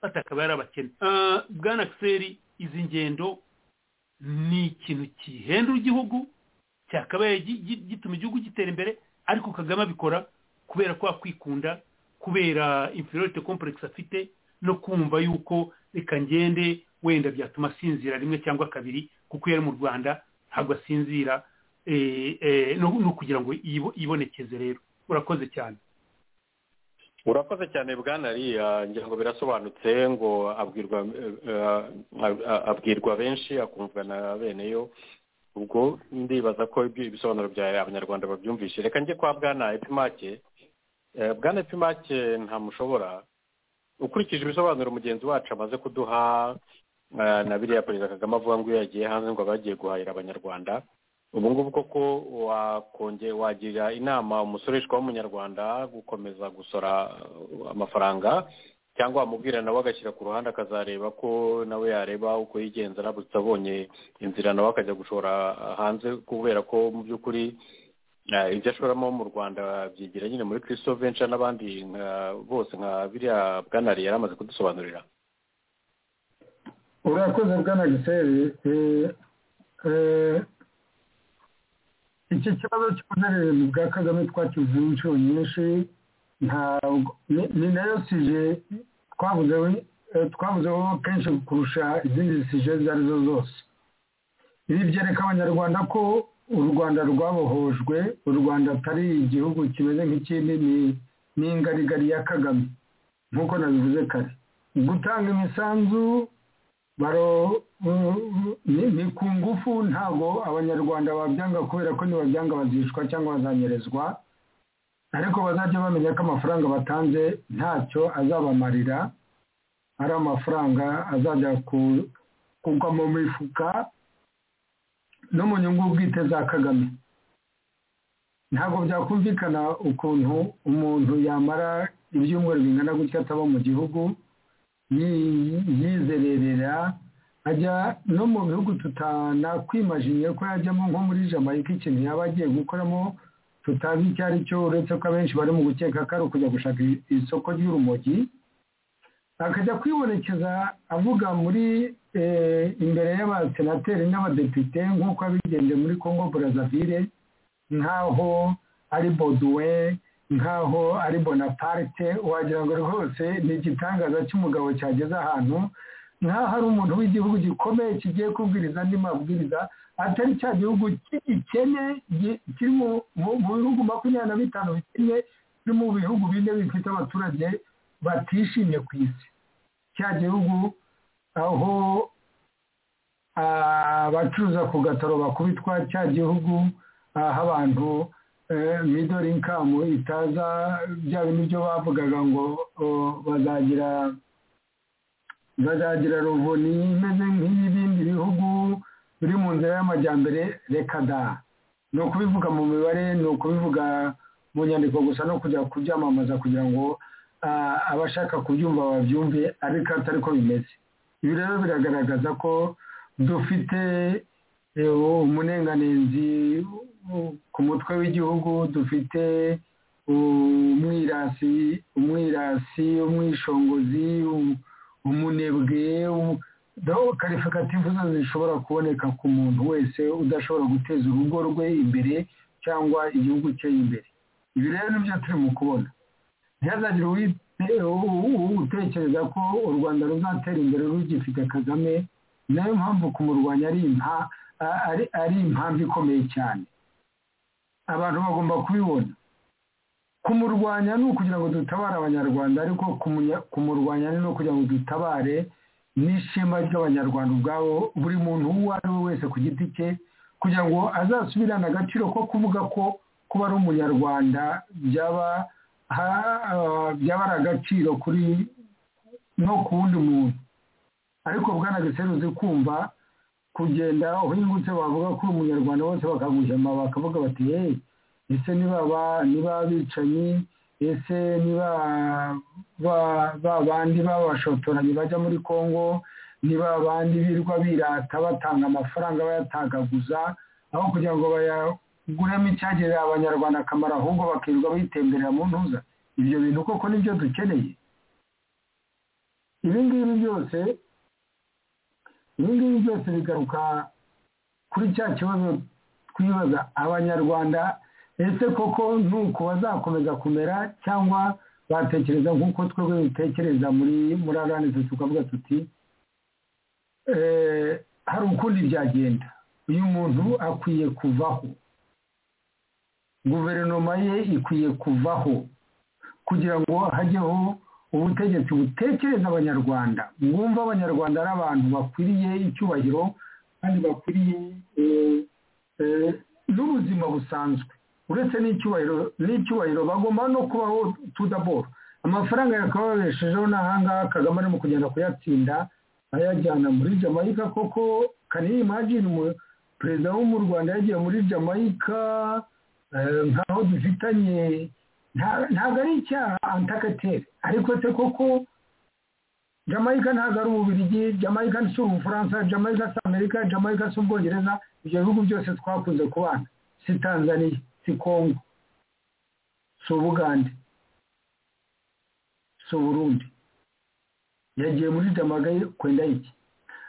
batakaba yari abakene Ah, bwana kiseri izi ngendo ni ikintu gihendura igihugu cyakabaye gi- gi- gituma igihugu gitera imbere ariko kagame abikora kubera ko kwikunda kubera inferiority complex afite no kumva yuko reka ngende wenda byatuma asinzira rimwe cyangwa kabiri kuko iyo ari mu rwanda ntabwo asinzira eh, eh, no no kugira ngo yibo- yibonekeze rero urakoze cyane urakoze cyane bwana riya ngira ngo birasobanutse ngo abwirwa eh, eh, ab- ab- abwirwa benshi akumvwa na bene yo ubwo ndibaza ko ibyo ibisobanuro bya abanyarwanda babyumvishe reka njye kwa bwana epimake Eh, bwana epimake ntamushobora ukurikije ibisobanuro mugenzi wacu amaze kuduha eh, na biriya perezida kagame avuga ngo iyo yagiye hanze ngo aba yagiye guhahira abanyarwanda ubu ngubu koko wakonge wagira inama umusoreshwa w'umunyarwanda gukomeza gusora uh, amafaranga cyangwa wamubwira nawe agashyira ku ruhande akazareba ko nawe yareba uko yigenza aramutse abonye inzira nawe akajya gushora uh, hanze kubera ko mu by'ukuri uh, ibyo ashoramo mu rwanda byigira nyine muri christophe venture n'abandi nka- bose nka biriya bwanari yari amaze kudusobanurira urakoze bwana giseri eh, eh, iki kibazo cy'ubuhererezi bwa kagame twakivuze inshuro nyinshi ntabwo ni- ni nayo sije twavuzeho eh, twavuzeho kenshi kurusha izindi sije izo ari zo zose ibi byereka abanyarwanda ko u rwanda rwabohojwe u rwanda atari igihugu kimeze nk'ikindi ni ni ingarigari ya kagame nk'uko nabivuze kare gutanga imisanzu baro ni ku ngufu ntabwo abanyarwanda babyanga kubera ko nibabyanga bazicwa cyangwa bazanyerezwa ariko bazajya bamenya ko amafaranga batanze ntacyo azabamarira ari amafaranga azajya kugwa mu mifuka no mu nyungu bwite za kagame ntabwo byakumvikana ukuntu umuntu yamara ibyumweru bingana gutya ataba mu gihugu yizererera ajya no mu bihugu tutanakwimajiye ko yajyamo nko muri jamaica ikintu yaba agiye gukoramo tutazi icyo ari cyo uretse ko abenshi bari mu gukeka ko ari ukujya gushaka isoko ry'urumogi akajya kwibonekeza avuga muri imbere y'abasenateri n'abadepite nk'uko abigenje muri congo brazzaville nk'aho ari boduwe nk'aho ari bonaparte wagira ngo rwose ni igitangaza cy'umugabo cyageze ahantu nk'aho ari umuntu w'igihugu gikomeye kigiye kubwiriza andi mabwiriza atari cya gihugu cy'ikene kiri mu bihugu makumyabiri na bitanu bikennye kiri mu bihugu bine bifite abaturage batishimye ku isi cya gihugu aho abacuruza ku gataro bakubitwa cya gihugu aho abantu midori inkamu itaza bya bindi byo bavugaga ngo bazagira bazagira ruvuni imeze nk'iy'ibindi bihugu biri mu nzira y'amajyambere reka da ni ukubivuga mu mibare ni ukubivuga mu nyandiko gusa no kujya kubyamamaza kugira ngo abashaka kubyumva babyumve ariko atari ko bimeze ibi rero biragaragaza ko dufite umunenganenzi ku mutwe w'igihugu dufite umwirasi umwirasi umwishongozi umunebwe karifagativu zose zishobora kuboneka ku muntu wese udashobora guteza urugo rwe imbere cyangwa igihugu cye imbere ibi rero nibyo turi mu kubona ntihazagire utekereza ko u rwanda ruzatera imbere rugifite kagame nayo mpamvu kumurwanya ari impamvu ikomeye cyane abantu bagomba kubibona kumurwanya ni ukugira ngo dutabare abanyarwanda ariko kumurwanya ni no kugira ngo dutabare n'ishema ry'abanyarwanda ubwabo buri muntu uwo ari we wese ku giti cye kugira ngo azasubirane agaciro ko kuvuga ko kuba ari umunyarwanda byaba byaba ari agaciro kuri no ku wundi muntu ariko bwanagisera uzi kumva kugenda uhingutse bavuga ko umunyarwanda wose bakaguhema bakavuga bati yeee ese niba abicanyi ese niba bandi babashotoranye bajya muri congo niba abandi birirwa birata batanga amafaranga bayatagaguza aho kugira ngo bayaguremo icyagirira abanyarwanda akamaro ahubwo bakirirwa bitemberera mu ntuza ibyo bintu koko nibyo dukeneye ibi ngibi byose ibi ngibi byose bigaruka kuri cya kibazo twibaza abanyarwanda ese koko ni uku bazakomeza kumera cyangwa batekereza nk'uko twebwe dutekereza muri muri araneze tukavuga tuti hari ukundi byagenda uyu muntu akwiye kuvaho guverinoma ye ikwiye kuvaho kugira ngo hajyeho ubutegetsi butekereza abanyarwanda mwumva abanyarwanda ari abantu bakwiriye icyubahiro kandi bakwiriye n'ubuzima busanzwe uretse n'icyubahiro n'icyubahiro bagomba no kubaho tudaboro amafaranga yakababeshejeho n'ahangaha kagame arimo kugenda kuyatsinda ayajyana muri jamaica koko kaniyimagine perezida wo mu rwanda yagiye muri jamaica nkaho dufitanye ntabwo ari icyaha antakatere ariko se koko jamaica ntabwo ari ububirigi jamaica si ubufaransa jamaica si amerika jamaica si ubwongereza ibyo bihugu byose twakunze kubana si tanzania si kongo si ubugande si uburundi yagiye muri jamagaye kwenda iki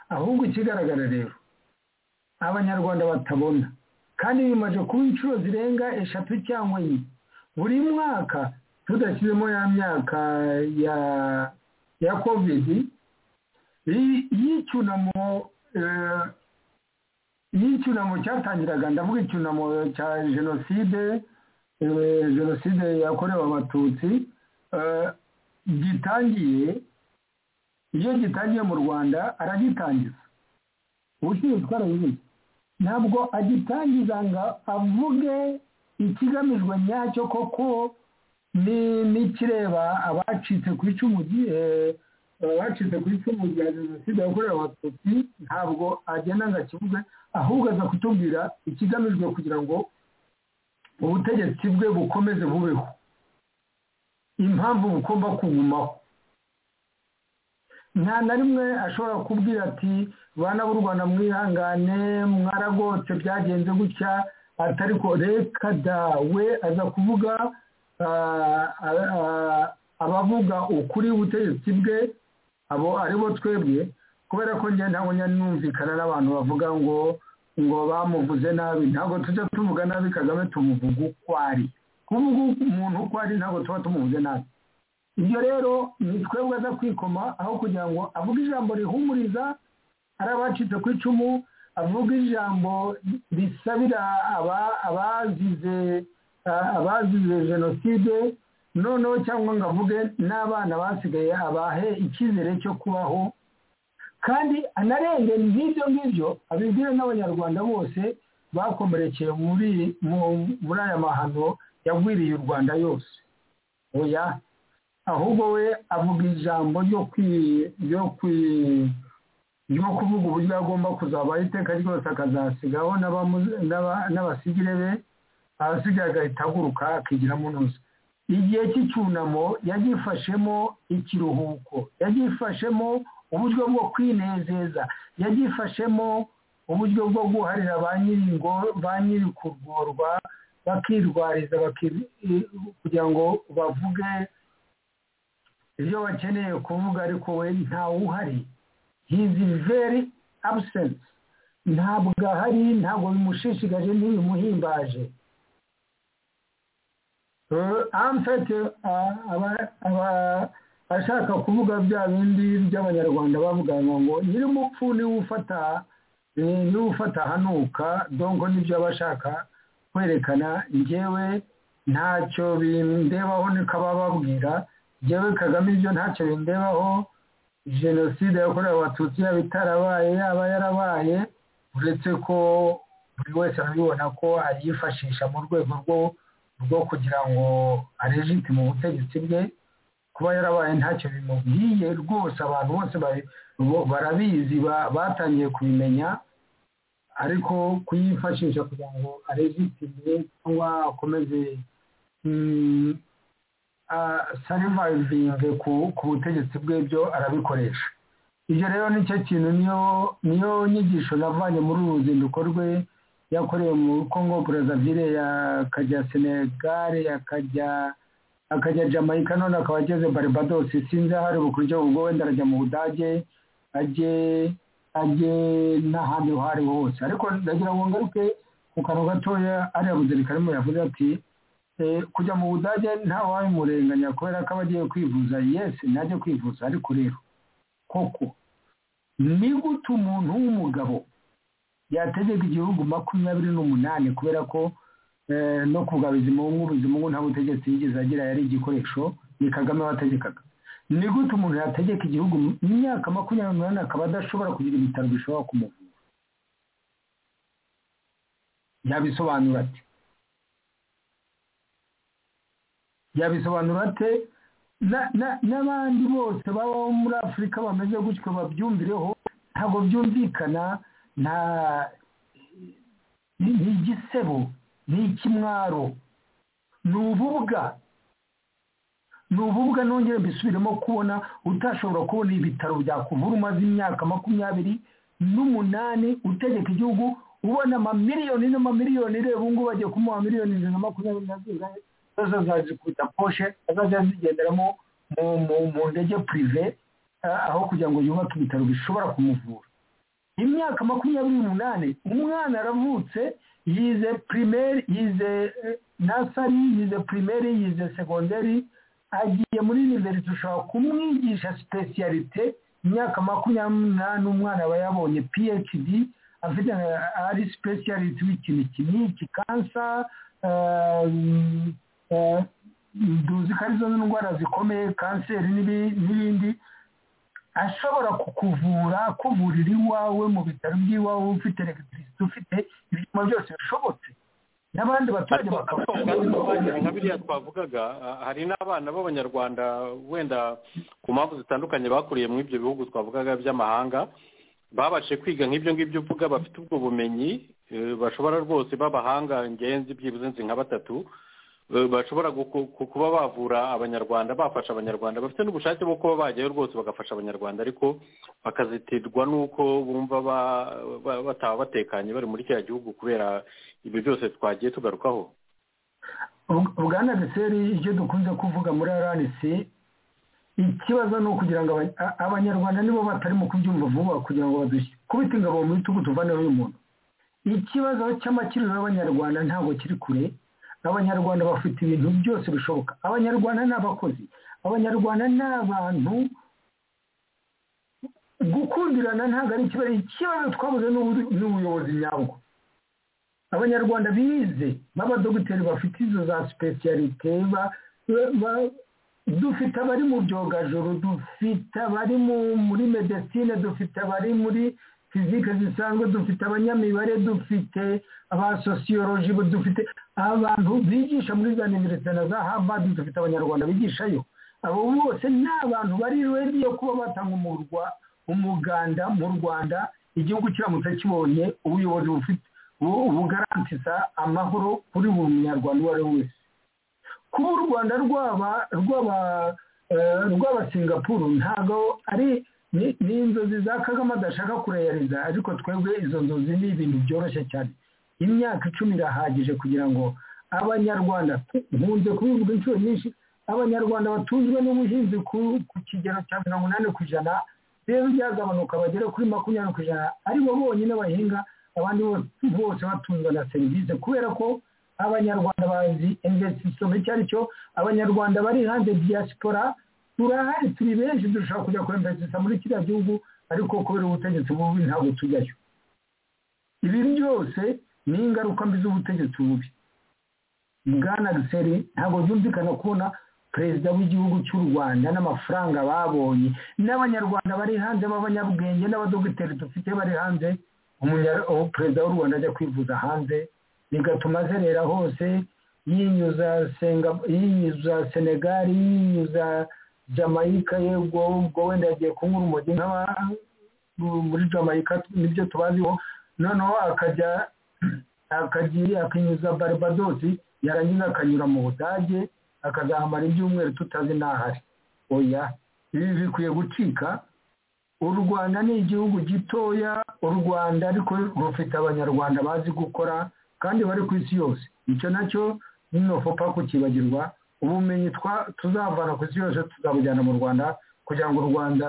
ahubwo ikigaragara rero abanyarwanda batabona kandi bimaze kuba inshuro zirenga eshatu cyangwa enye buri mwaka tudashyizemo ya myaka ya ya kovidi y'icyunamo y'icyunamo cyatangiraga ndavuga icyunamo cya jenoside jenoside yakorewe abatutsi gitangiye iyo gitangiye mu rwanda aragitangiza ubucuruzi twarabibuze ntabwo agitangiza ngo avuge ikigamijwe nyacyo koko ni n'ikireba abacitse ku icumu abacitse ku icumu rya jenoside yakorewe abatutsi ntabwo agenda ngo akivuge ahubwo aza kutubwira ikigamijwe kugira ngo ubutegetsi bwe bukomeze bubeho impamvu bugomba kugumaho nta na rimwe ashobora kubwira ati bana b'u rwanda mwihangane mwaragotse byagenze gutya atari ko reka dawe aza kuvuga abavuga ukuri ubutegetsi bwe abo aribo twebwe kubera ko njye ntabwo numvikana n'abantu bavuga ngo ngo bamuvuze nabi ntabwo tujya tuvuga nabi kagame tumuvuga uko ari kuvuga umuntu uko ari ntabwo tuba tumuvuze nabi ibyo rero ni twebwe aza kwikoma aho kugira ngo avuge ijambo rihumuriza ari abacitse ku icumu avuga ijambo risabira abazize abazize jenoside noneho cyangwa ngo avuge n'abana basigaye abahe icyizere cyo kubaho kandi anarenze nk'ibyo ngibyo abibwire n'abanyarwanda bose bakomerekeye muri aya mahano yagwiriye u rwanda yose oya ahubwo we avuga ijambo ryo kuvuga uburyo agomba kuzabaho iteka ryose akazasigaho n'abasigire be ahasigaye agahita aguruka akigira ntuza igihe cy'icyunamo yagifashemo ikiruhuko yagifashemo uburyo bwo kwinezeza yagifashemo uburyo bwo guharira ba nyiri kurworwa bakirwariza kugira ngo bavuge ibyo bakeneye kuvuga ariko we ntawuhari hizi veri abusenti ntabwo ahari ntabwo bimushishikaje ntibimuhimbaje amfete ashaka kuvuga bya bindi by'abanyarwanda bavuga ngo nyir'umupfu niwe ufata niwe ufata hanuka donko nibyo aba ashaka kwerekana ngewe ntacyo bindebaho niko baba babwira ngewe kagame ibyo ntacyo bindebaho jenoside yakorewe abatutsi yaba itarabaye yaba yarabaye uretse ko buri wese arabibona ko ayifashisha mu rwego rwo rwo kugira ngo arejite mu butegetsi bwe kuba yarabaye ntacyo bimubwiye rwose abantu bose barabizi batangiye kubimenya ariko kuyifashisha kugira ngo arejitime cyangwa akomeze sarivayivinge ku butegetsi bw'ibyo arabikoresha ibyo rero nicyo kintu niyo nyigisho navanye muri uru ruzinduko rwe yakorewe mu congo brazzaville yakajya senegare yakajya akajya jamaica none akaba ageze barbados sinzi aho ari bukuryo ubwo wenda arajya mu budage ajye ajye n'ahandi aho ari hose ariko ndagira ngo ngaruke ku kantu gatoya ariya buzerika arimo yavuze ati kujya mu budage ntawabimurenganya kubera ko aba agiye kwivuza yesi najya kwivuza ariko rero koko ni gute umuntu w'umugabo yategeka igihugu makumyabiri n'umunani kubera ko no kuvuga bizimungu bizimungu nta butegetsi yigeze agira yari igikoresho ni kagame wategekaga ni gute umuntu yategeka igihugu mu myaka makumyabiri n'umunani akaba adashobora kugira ibitaro bishobora kumuvura yabisobanura ati yabisobanura ate n'abandi bose babaho muri afurika bameze gutyo babyumvireho ntabwo byumvikana nta ni igisebo ni ikimwaro ni ububwa ni ububwa nongere mbisubiremo kubona utashobora kubona ibitaro byakuvura umaze imyaka makumyabiri n'umunani utegeka igihugu ubona amamiliyoni n'amamiliyoni reba ubu ngubu bagiye kumuha miliyoni ijana na makumyabiri na zirindwi zo zazikubita poshe azajya zigenderamo mu ndege purive aho kugira ngo yubake ibitaro bishobora kumuvura imyaka makumyabiri n'umunani umwana aravutse yize pirimeri yize nasari yize pirimeri yize segonderi agiye muri univerisite ushobora kumwigisha sipesiyalite imyaka makumyabiri n'umunani umwana aba yabonye phd afite ari sipesiyalite w'ikintu iki n'iki kansa duzi ko arizo ndwara zikomeye kanseri n'ibindi ashobora kukuvura akuvurira iwawe mu bitaro by'iwawe ufite elegitirisite ufite ibyuma byose bishobotse n'abandi baturage nka biriya twavugaga hari n'abana b'abanyarwanda wenda ku mpamvu zitandukanye bakuriye muri ibyo bihugu twavugaga by'amahanga babashe kwiga nk'ibyo ngibyo uvuga bafite ubwo bumenyi bashobora rwose b'abahanga ngenzi byibuze nzi nka batatu bashobora kuba bavura abanyarwanda bafasha abanyarwanda bafite n'ubushake bwo kuba bajyayo rwose bagafasha abanyarwanda ariko bakazitirwa n'uko bumva bataba batekanye bari muri kiriya gihugu kubera ibyo byose twagiye tugarukaho bwana deseri ibyo dukunze kuvuga muri aranisi ikibazo ni ukugira ngo abanyarwanda nibo batarimo kubyumva vuba kugira ngo badushye kubita ingabo mu bitugu tuvaneho uyu muntu ikibazo cy'amakiriro y'abanyarwanda ntabwo kiri kure abanyarwanda bafite ibintu byose bishoboka abanyarwanda ni abakozi abanyarwanda ni abantu gukundirana ntabwo ari ikibazo ikibazo twabuze n'ubuyobozi nyabwo abanyarwanda bize b'abadogiteri bafite izo za sipesiyalite dufite abari mu byogajuru dufite abari muri medesine dufite abari muri fizike zisanzwe dufite abanyamibare dufite aba sosiyoloji dufite abantu bigisha muri za niverisitana za havadi dufite abanyarwanda bigishayo abo bose ni abantu bari redi yo kuba batanga umuganda mu rwanda igihugu kiramutse kibonye ubuyobozi bufite bugarantiza amahoro kuri buri munyarwanda uwo ari we wese kuba u rwanda rwaba singapuru ntabwo ari ni inzozi za kagame adashaka kureyariza ariko twebwe izo nzozi ni ibintu byoroshye cyane imyaka icumi irahagije kugira ngo abanyarwanda nkunze kubivuga inshuro nyinshi abanyarwanda batunzwe n'ubuhinzi ku kigero cya mirongo inani ku ijana rero byagabanuka bagere kuri makumyabiri ku ijana aribo bonyine bahinga abandi bose batunzwe na serivisi kubera ko abanyarwanda bazi investisoma icyo ari cyo abanyarwanda bari hanze diaspora turahari turi benshi dushobora kujya kuremvesisa muri kiriya gihugu ariko kubera ubutegetsi bubi ntabwo tujyayo ibi byose ni ingaruka mbi z'ubutegetsi bubi bwana giseri ntabwo byumvikana kubona perezida w'igihugu cy'u rwanda n'amafaranga babonye n'abanyarwanda bari hanze b'abanyabwenge n'abadogiteri dufite bari hanze perezida w'u rwanda ajya kwivuza hanze bigatuma azerera hose yinyuza yinyuza senegali yinyuza jamayika yego ubwo wenda yagiye kunyura urumogi nk'aba muri jamayika nibyo tubaziho noneho akajya akagiye akinyuza baribadosi yarangiza akanyura mu budage akazahamara ibyumweru tutazi n'ahari oya ibi bikwiye gucika u rwanda ni igihugu gitoya u rwanda ariko rufite abanyarwanda bazi gukora kandi bari ku isi yose icyo nacyo ntinofopa kukibagirwa ubumenyi tuzavana ku isi yose tuzabujyana mu rwanda kugira ngo u rwanda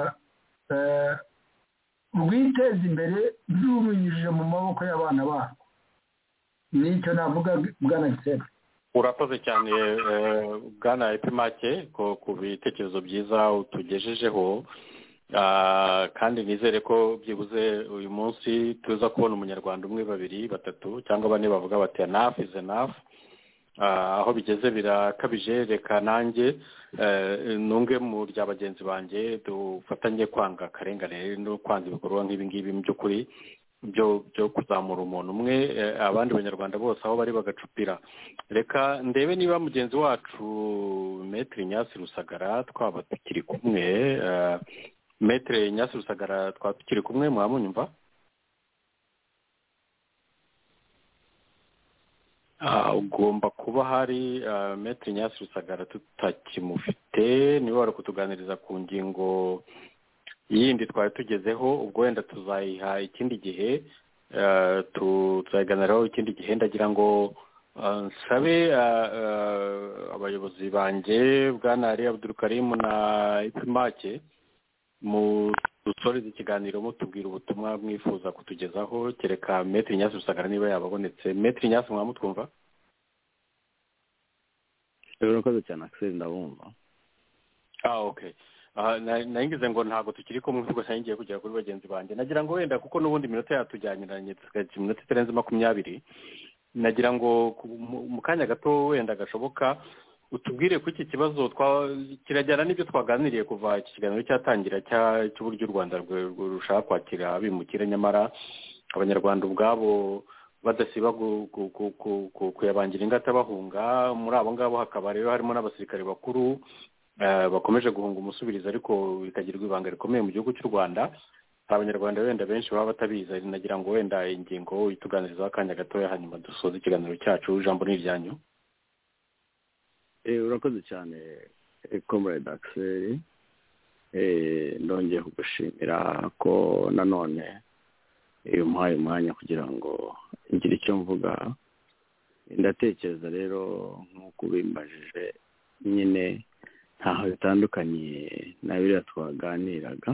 rwiteze imbere rubinyujije mu maboko y'abana barwo nicyo navuga bwana gisera urakoze cyane bwana epimake ku bitekerezo byiza utugejejeho kandi nizere ko byibuze uyu munsi tuza kubona umunyarwanda umwe babiri batatu cyangwa bane bavuga bati anafu izi nafu aho bigeze birakabije reka nanjye ntunge mu rya bagenzi banjye dufatanye kwanga akarengane no kwanga ibikorwa nk'ibingibi mu by'ukuri byo kuzamura umuntu umwe abandi banyarwanda bose aho bari bagacupira reka ndebe niba mugenzi wacu metire nyasi rusagara twaba tukiri kumwe metire nyasi rusagara twaba tukiri kumwe mwamunyumva ugomba kuba hari metero nyasi rusagara tutakimufite niba bari kutuganiriza ku ngingo yindi twari tugezeho ubwo wenda tuzayiha ikindi gihe tuzayiganiraho ikindi gihe ndagira ngo nsabe abayobozi banjye bwana ari abudurukarimu na ipimake mu dusoreze ikiganiro mutubwira ubutumwa mwifuza kutugezaho kereka metero nyasi rusagara niba yababonetse metero nyasi mwamutwumva urakoze cyane akiseri ndabumva ah okay nayingize ngo ntabwo tukiri kumwe kuko nari ngiye kugera kuri bagenzi banjye nagira ngo wenda kuko n'ubundi iminota yatujyaniranye tukagira iminota itarenze makumyabiri nagira ngo mu kanya gato wenda gashoboka utubwire ko iki kibazo kirajyana n'ibyo twaganiriye kuva iki kiganiro cyatangira cy'uburyo u rwanda rushaka kwakira abimukira nyamara abanyarwanda ubwabo badasiba kuyabangira ingata bahunga muri abo ngabo hakaba rero harimo n'abasirikare bakuru bakomeje guhunga umusubirizo ariko bikagirwa ibanga rikomeye mu gihugu cy'u rwanda hari abanyarwanda wenda benshi baba batabizi nagira ngo wenda ingingo ituganirizaho akanya gatoya hanyuma dusoze ikiganiro cyacu ijambo ni iryanyu urakoze cyane komurede akiseri ndongeye kugushimira ko nanone iyo umuhaye umwanya kugira ngo ngire icyo mvuga ndatekereza rero nk'uko ubimbajije nyine ntaho bitandukanye na biriya twaganiraga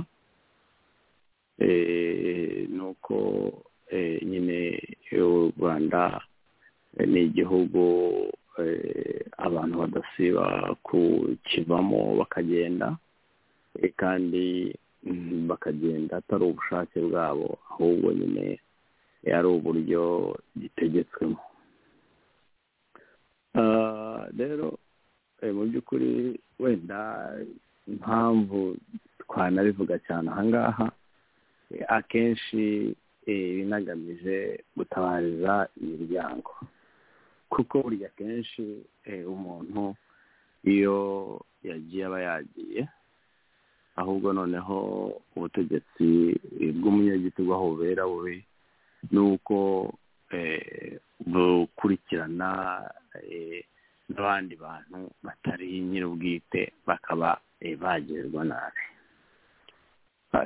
nuko nyine u rwanda ni igihugu abantu badasiba kukivamo bakagenda kandi bakagenda atari ubushake bwabo ahubwo nyine ari uburyo gitegetswemo rero mu by'ukuri wenda impamvu twanabivuga cyane ahangaha akenshi binagamije gutabariza imiryango kuko burya akenshi umuntu iyo yagiye aba yagiye ahubwo noneho ubutegetsi bw'umunyagitugu aho bubera bubi ni uko bukurikirana n'abandi bantu batari nyir'ubwite bakaba bagerwa nabi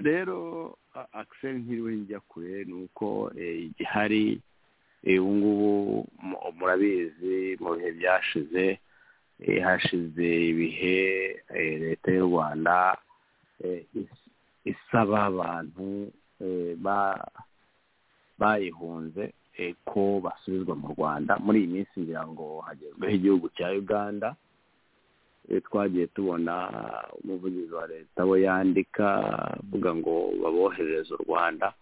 rero akiseri ntiriwe njya kure ni uko igihari ubu ngubu murabizi mu bihe byashize hashize ibihe leta y'u rwanda isaba abantu bayihunze ko basubizwa mu rwanda muri iyi minsi ngira ngo hagezweho igihugu cya uganda twagiye tubona umuvugizi wa leta we yandika avuga ngo baboherereze u rwanda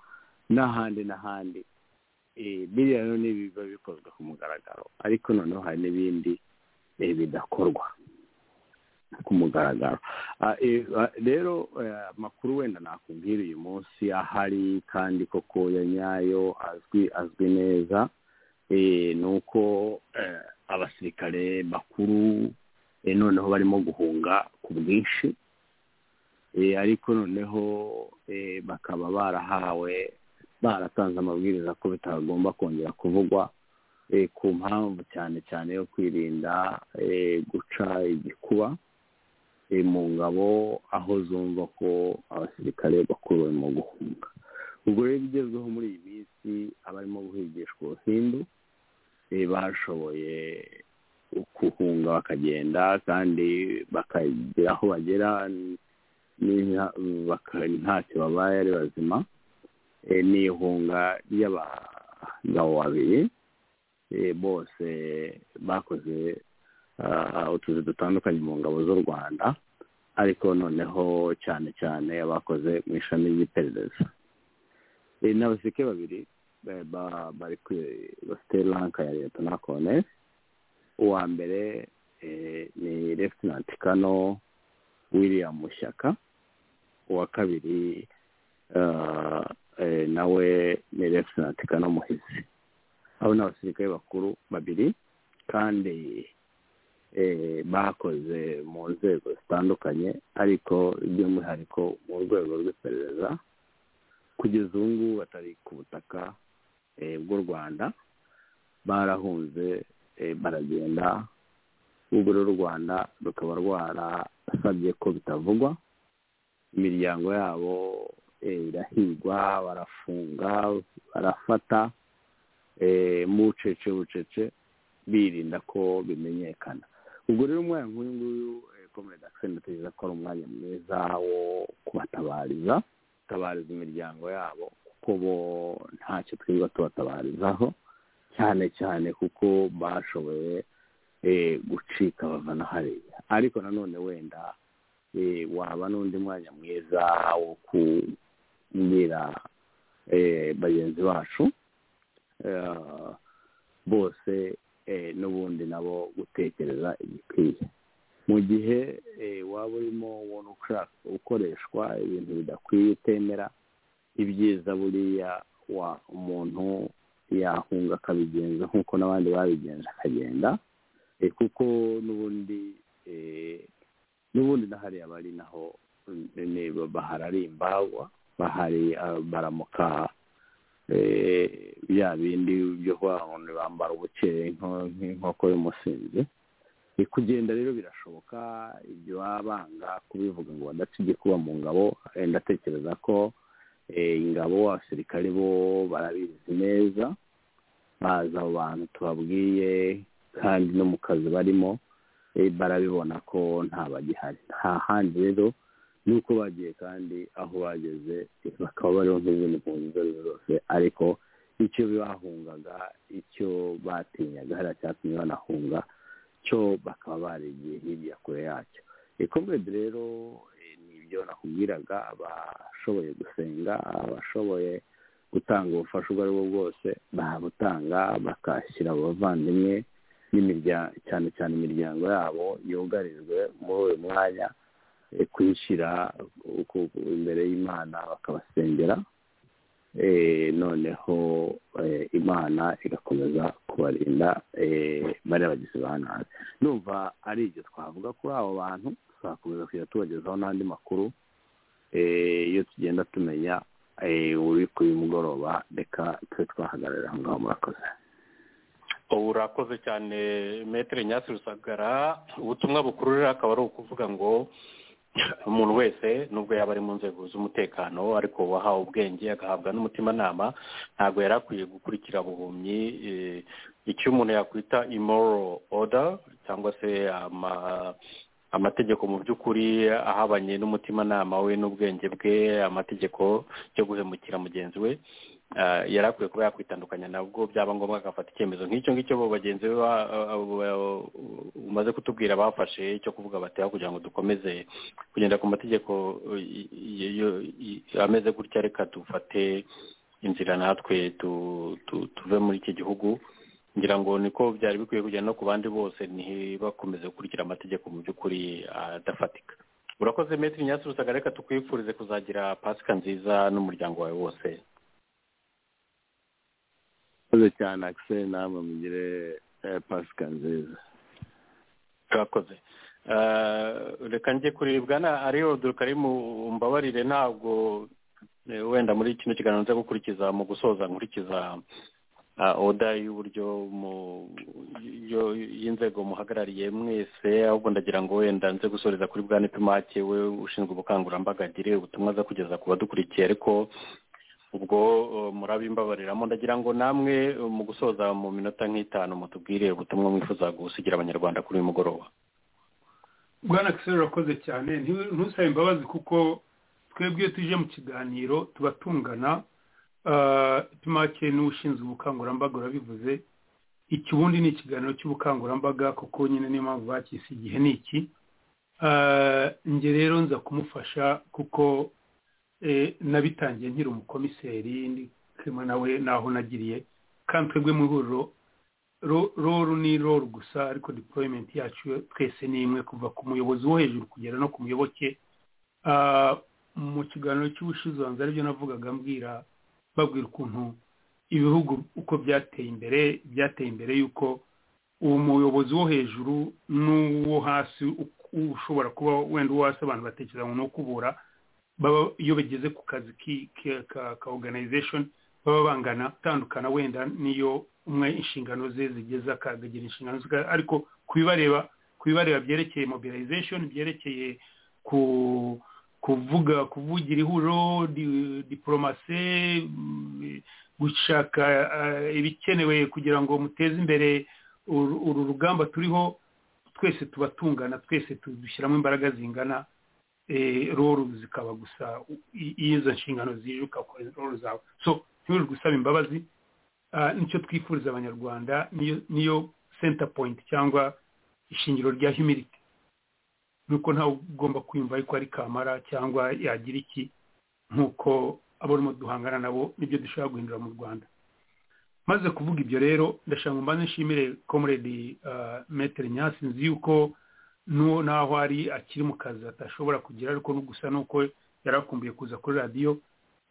n'ahandi n'ahandi biriya rero ni ibiba bikozwe ku mugaragaro ariko noneho hari n'ibindi bidakorwa ku mugaragaro rero amakuru wenda nakubwira uyu munsi ahari kandi koko ya nyayo azwi azwi neza ni uko abasirikare bakuru noneho barimo guhunga ku bwinshi ariko noneho bakaba barahawe baratanze amabwiriza ko bitagomba kongera kuvugwa ku mpamvu cyane cyane yo kwirinda guca igikuba mu ngabo aho zumva ko abasirikare bakuru barimo guhunga ubwo rero ibigezweho muri iyi minsi abarimo guhigishwa ubuhindu bashoboye guhunga bakagenda kandi bakagera aho bagera ntacyo babaye ari bazima ni ihunga ry'abagabo babiri bose bakoze utuzi dutandukanye mu ngabo z'u rwanda ariko noneho cyane cyane abakoze mu ishami ry'iperereza n'abasike babiri bari bafite ranka ya leta na kone uwa mbere ni refusinanti kano william mushyaka uwa kabiri nawe ni refusinanti kano muhizi abo ni abasirikare bakuru babiri kandi bakoze mu nzego zitandukanye ariko by'umwihariko mu rwego rw'iperereza kugeza ubu ngubu batari ku butaka bw'u rwanda barahunze baragenda ubu rero u rwanda rukaba rwarasabye ko bitavugwa imiryango yabo irahigwa barafunga barafata mu bucece bucece birinda ko bimenyekana ubwo rero umwanya nk'uyu nguyu komere dakiseni ndatekereza ko ari umwanya mwiza wo kubatabariza gutabariza imiryango yabo kuko bo ntacyo twirirwa tubatabarizaho cyane cyane kuko bashoboye gucika bava na hariya ariko nanone wenda waba n'undi mwanya mwiza wo kubwira bagenzi bacu bose n'ubundi nabo gutekereza igikwiye mu gihe waba urimo ubona ukoreshwa ibintu bidakwiye utemera ibyiza buriya umuntu yahunga akabigenza nk'uko n'abandi babigenza akagenda kuko n'ubundi n'ubundi hariya bari naho bahararimba baramuka bya bindi byo bambara ubuceye nk'inkoko y'umusinzi kugenda rero birashoboka ibyo baba banga kubivuga ngo badace igikuba mu ngabo ndatekereza ko ingabo abasirikare bo barabizi neza bazi abo bantu tubabwiye kandi no mu kazi barimo barabibona ko nta bagihari nta handi rero nuko bagiye kandi aho bageze bakaba bariho nk'izindi mpunzi izo ari zo zose ariko icyo bahungaga icyo batinyaga hariya cyatumye banahunga cyo bakaba barigiye hirya kure yacyo ikomedi rero ni ibyo nakubwiraga abashoboye gusenga abashoboye gutanga ubufasha ubwo aribwo bwose barabutanga bakashyira abavandimwe cyane cyane imiryango yabo yugarijwe muri uyu mwanya kuyishyira imbere y'imana bakabasengera noneho imana igakomeza kubarinda bariya bagizi ba nabi numva ari ibyo twavuga kuri abo bantu tuzakomeza kujya tubagezaho n'andi makuru iyo tugenda tumenya uri kuri mugoroba reka tube twahagararira aho ngaho murakoze ubu urakoze cyane metero nyasi rusagara ubutumwa bukururira akaba ari ukuvuga ngo umuntu wese nubwo yaba ari mu nzego z'umutekano ariko wahawe ubwenge agahabwa n'umutimanama ntabwo yari akwiye gukurikira buhumyi icyo umuntu yakwita imoro oda cyangwa se amategeko mu by'ukuri ahabanye n'umutimanama we n'ubwenge bwe amategeko yo guhemukira mugenzi we yari akwiye kuba yakwitandukanya nabwo byaba ngombwa agafata icyemezo nk'icyo ngicyo bo bagenzi be umaze kutubwira bafashe cyo kuvuga batera kugira ngo dukomeze kugenda ku mategeko ameze gutya reka dufate inzira natwe tuve muri iki gihugu ngira ngo niko byari bikwiye kugenda no ku bandi bose ntibakomeze gukurikira amategeko mu by'ukuri adafatika urakoze metero nyasi rusagara reka tukwifurize kuzagira pasika nziza n'umuryango wawe wose murakoze cyane akiseri namwe mugire pasika nziza murakoze reka njye kuribwa na ariyodo karimu mbabarire ntabwo wenda muri kino kiganiro nza gukurikiza mu gusoza nkurikiza oda y'uburyo y'inzego muhagarariye mwese ahubwo ndagira ngo wenda nze gusoreza kuri bwa nipimake we ushinzwe ubukangurambaga agire ubutumwa aza kugeza ku badukurikiye ariko ubwo murabimbabariramo ndagira ngo namwe mu gusoza mu minota nk'itanu mutubwire ubutumwa mwifuza gusigira abanyarwanda kuri uyu mugoroba bwana kisero urakoze cyane ntusabe imbabazi kuko twebwe tuje mu kiganiro tuba tungana tumake n'ushinzwe ubukangurambaga urabivuze iki ubundi ni ikiganiro cy'ubukangurambaga kuko nyine niyo mpamvu bakisi igihe ni iki njye rero nza kumufasha kuko nabitangiye nkiri umukomiseri ndi kumwe nawe naho nagiriye kandi twebwe mu ihuriro roru ni roru gusa ariko deployment yacu twese ni imwe kuva ku muyobozi wo hejuru kugera no ku muyoboke mu kiganiro cy'ubushize hanze aribyo navugaga mbwira babwira ukuntu ibihugu uko byateye imbere byateye imbere y'uko uwo muyobozi wo hejuru n'uwo hasi ushobora kuba wenda uwo hasi abantu batekereza ngo ni ukubura baba iyo bageze ku kazi ka organization baba bangana atandukana wenda niyo umwe inshingano ze zigeza akagira inshingano ze ariko kubibareba kubibareba byerekeye mobilization byerekeye ku kuvuga kuvugira ihuriro diporomase gushaka ibikenewe kugira ngo muteze imbere uru rugamba turiho twese tuba tungana twese dushyiramo imbaraga zingana roro zikaba gusa iyo izo nshingano zije ukakorera roro zawe so ntiwirirwe usaba imbabazi nicyo twifuriza abanyarwanda niyo senta poyinti cyangwa ishingiro rya humiriti nuko ntawe ugomba kwiyumva ariko ari kamara cyangwa yagira iki nk'uko abarimo duhangana nabo nibyo dushobora guhindura mu rwanda maze kuvuga ibyo rero ndashaka ngo mbanze nshimire komeredi metero nyasi nzi yuko n'uwo n'aho ari akiri mu kazi atashobora kugira ariko gusa nuko yari akumbuye kuza kuri radiyo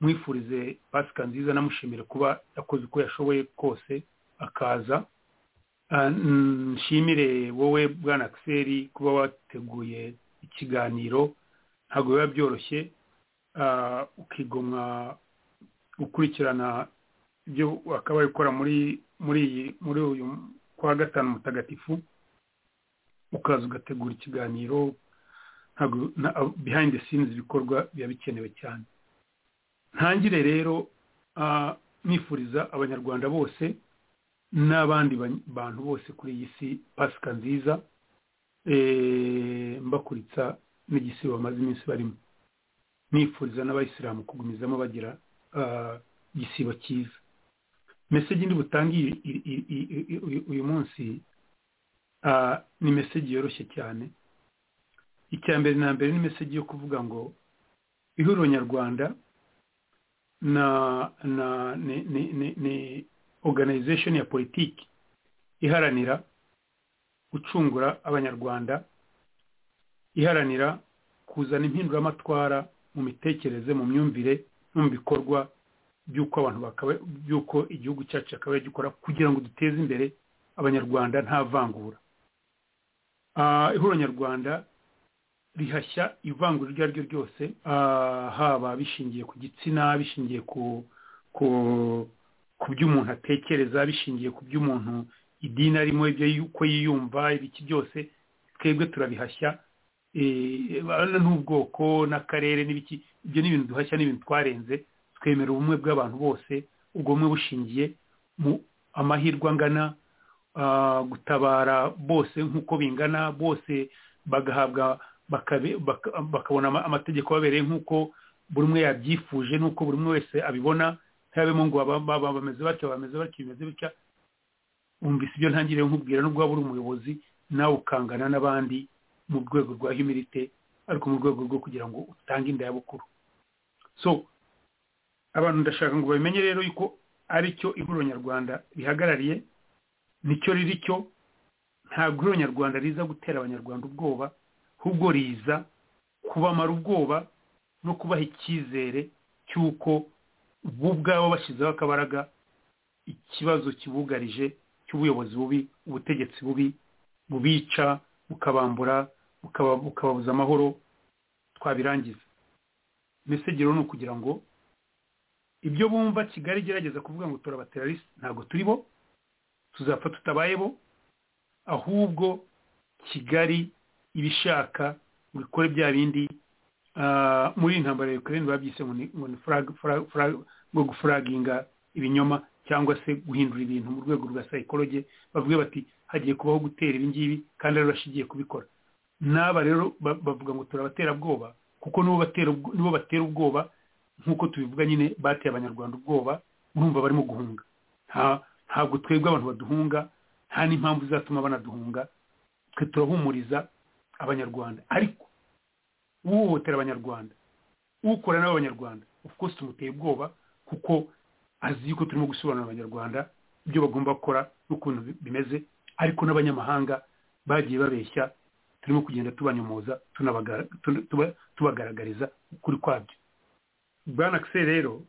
mwifurize pasika nziza namushimire kuba yakoze uko yashoboye kose akaza nshimire wowe bwana akiseri kuba wateguye ikiganiro ntabwo biba byoroshye ukigomwa gukurikirana ibyo wakaba ukora muri muri iyi muri uyu kwa gatanu mutagatifu ukaza ugategura ikiganiro ntabwo behind the scenes ibikorwa biba bikenewe cyane ntangire rero nifuriza abanyarwanda bose n'abandi bantu bose kuri iyi si pasika nziza mbakuritsa n'igisibo bamaze iminsi barimo nifuriza n'abayisilamu kugumizamo bagira igisibo cyiza mesegi ndi butange uyu munsi ni mesegi yoroshye cyane icya mbere na mbere ni mesegi yo kuvuga ngo ihuriro nyarwanda na na ni organization ya politiki iharanira gucungura abanyarwanda iharanira kuzana impinduramatwara mu mitekerereze mu myumvire no mu bikorwa by'uko abantu by'uko igihugu cyacu cyakabaye gikora kugira ngo duteze imbere abanyarwanda nta vangura ihuriro nyarwanda rihashya ivangura iryo ari ryo ryose haba bishingiye ku gitsina bishingiye ku byo umuntu atekereza bishingiye ku byo umuntu idini arimo ibyo uko yiyumva ibiki byose twebwe turabihashya n'ubwoko n'akarere n'ibiki ibyo ni ibintu duhashya n'ibintu twarenze twemera ubumwe bw'abantu bose ubwo bumwe bushingiye mu amahirwe angana gutabara bose nk'uko bingana bose bagahabwa bakabona amategeko babereye nk'uko buri umwe yabyifuje n'uko buri umwe wese abibona ntabemo ngo bameze batyo bameze batyo bimeze bitya wumvise ibyo ntangiriye nkubwira n'ubwo waba uri umuyobozi nawe ukangana n'abandi mu rwego rwa humirite ariko mu rwego rwo kugira ngo utange indayabukuru so abantu ndashaka ngo babimenye rero yuko ari cyo ihuriro nyarwanda rihagarariye nicyo riri cyo ntabwo ihuriro nyarwanda riza gutera abanyarwanda ubwoba ahubwo riza kubamara ubwoba no kubaha icyizere cy'uko bo ubwabo bashyizeho akabaraga ikibazo kibugarije cy'ubuyobozi bubi ubutegetsi bubi bubica bukabambura bukababuza amahoro twabirangiza mesegero ni ukugira ngo ibyo bumva kigali igerageza kuvuga ngo turabaterarisi ntabwo turi bo tuzapfa tutabaye bo ahubwo kigali iba ishaka ngo ikore bya bindi muri iyi ntambaro ya ukraine babyise ngo ni ngo gufuraginga ibinyoma cyangwa se guhindura ibintu mu rwego rwa sayikoroge bavuga bati hagiye kubaho gutera ibingibi kandi ari bashigiye kubikora n'aba rero bavuga ngo turabaterabwoba kuko nibo batera ubwoba nk'uko tubivuga nyine bateye abanyarwanda ubwoba urumva barimo guhunga ntabwo twebwe abantu baduhunga nta n'impamvu zatuma banaduhunga twe turahumuriza abanyarwanda ariko uhohotera abanyarwanda ukora nawe abanyarwanda of course tumuteye ubwoba kuko azi yuko turimo gusobanurira abanyarwanda ibyo bagomba gukora n'ukuntu bimeze ariko n'abanyamahanga bagiye babeshya turimo kugenda tubanyomoza tubagaragariza ukuri kwabyo bwana akise rero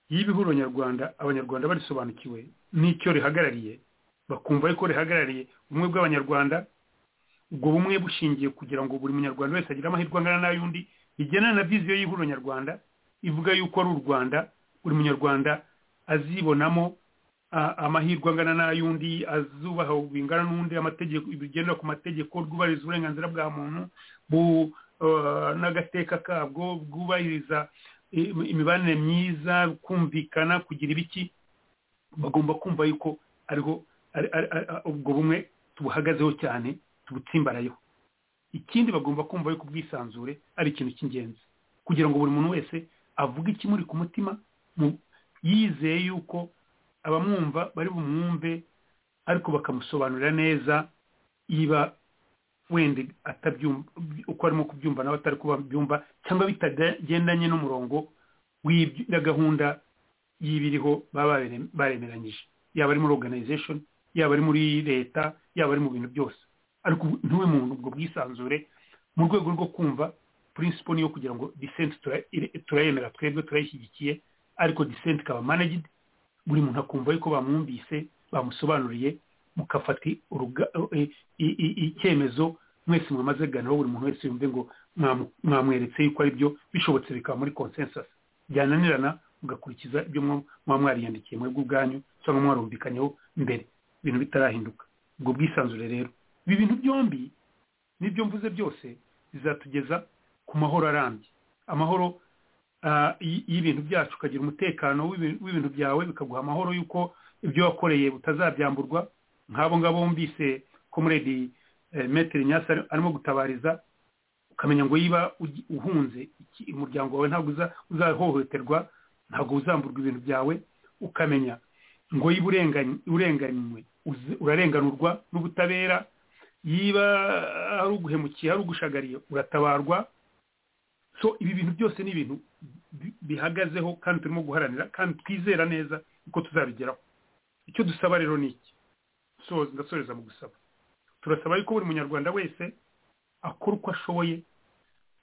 y'ibihuro nyarwanda abanyarwanda barisobanukiwe n'icyo rihagarariye bakumva yuko rihagarariye ubumwe bw'abanyarwanda ubwo bumwe bushingiye kugira ngo buri munyarwanda wese agire amahirwe angana n'ay'undi bigendana na viziyo y'ihuro nyarwanda ivuga yuko ari u rwanda buri munyarwanda azibonamo amahirwe angana n'ay'undi azubaha bingana n'undi amategeko bigendera ku mategeko rwubahiriza uburenganzira bwa muntu n'agateka kabwo bwubahiriza imibanire myiza kumvikana kugira ibiki bagomba kumva yuko ariho ubwo bumwe tubuhagazeho cyane tubutsimbarayeho ikindi bagomba kumva yuko ubwisanzure ari ikintu cy'ingenzi kugira ngo buri muntu wese avuge ikimuri ku mutima yizeye yuko abamwumva bari bumwumve ariko bakamusobanurira neza yiba wenda atabyumva uko arimo kubyumva nawe atari kubabyumva cyangwa bitagendanye n'umurongo na gahunda y'ibiriho baba baremeranyije yaba ari muri organization yaba ari muri leta yaba ari mu bintu byose ariko ntuwe mu ubwo bwisanzure mu rwego rwo kumva principle niyo kugira ngo dissent tura- ire- turayemera twebwe turayishyigikiye ariko dissent ikaba managed buri muntu akumva yuko bamwumvise bamusobanuriye mukafata uruga- i- i- i- icyemezo mwese mwamaze kuganiraho buri muntu wese yumve ngo mwamu- mwamweretse yuko ari byo bishobotse bikaba muri consensus byananirana mugakurikiza ibyo mwa- muba mwariyandikiye mwebwe ubwanyu cyangwa mwarumvikanyeho mbere ibintu bitarahinduka ubwo bwisanzure rero ibi bintu byombi n'ibyo mvuze byose bizatugeza ku mahoro arambye amahoro ah, y- y'ibintu byacu ukagira umutekano w'ibi- w'ibintu byawe bikaguha amahoro y'uko ibyo wakoreye butazabyamburwa nk'abo ngabo bumvise komuredi metero nyasi arimo gutabariza ukamenya ngo niba uhunze iki- umuryango wawe ntabwo uza- uzahohoterwa ntabwo uzamburwa ibintu byawe ukamenya ngo yiba urengany- urenganywe uzi- urarenganurwa n'ubutabera yiba ari uguhemukiye ari ugushagariye uratabarwa so ibi bintu byose ni ibintu bi- bihagazeho kandi turimo guharanira kandi twizera neza uko tuzabigeraho icyo dusaba rero ni iki So- ndasoreza mu gusaba turasaba yuko buri munyarwanda wese akora uko ashoboye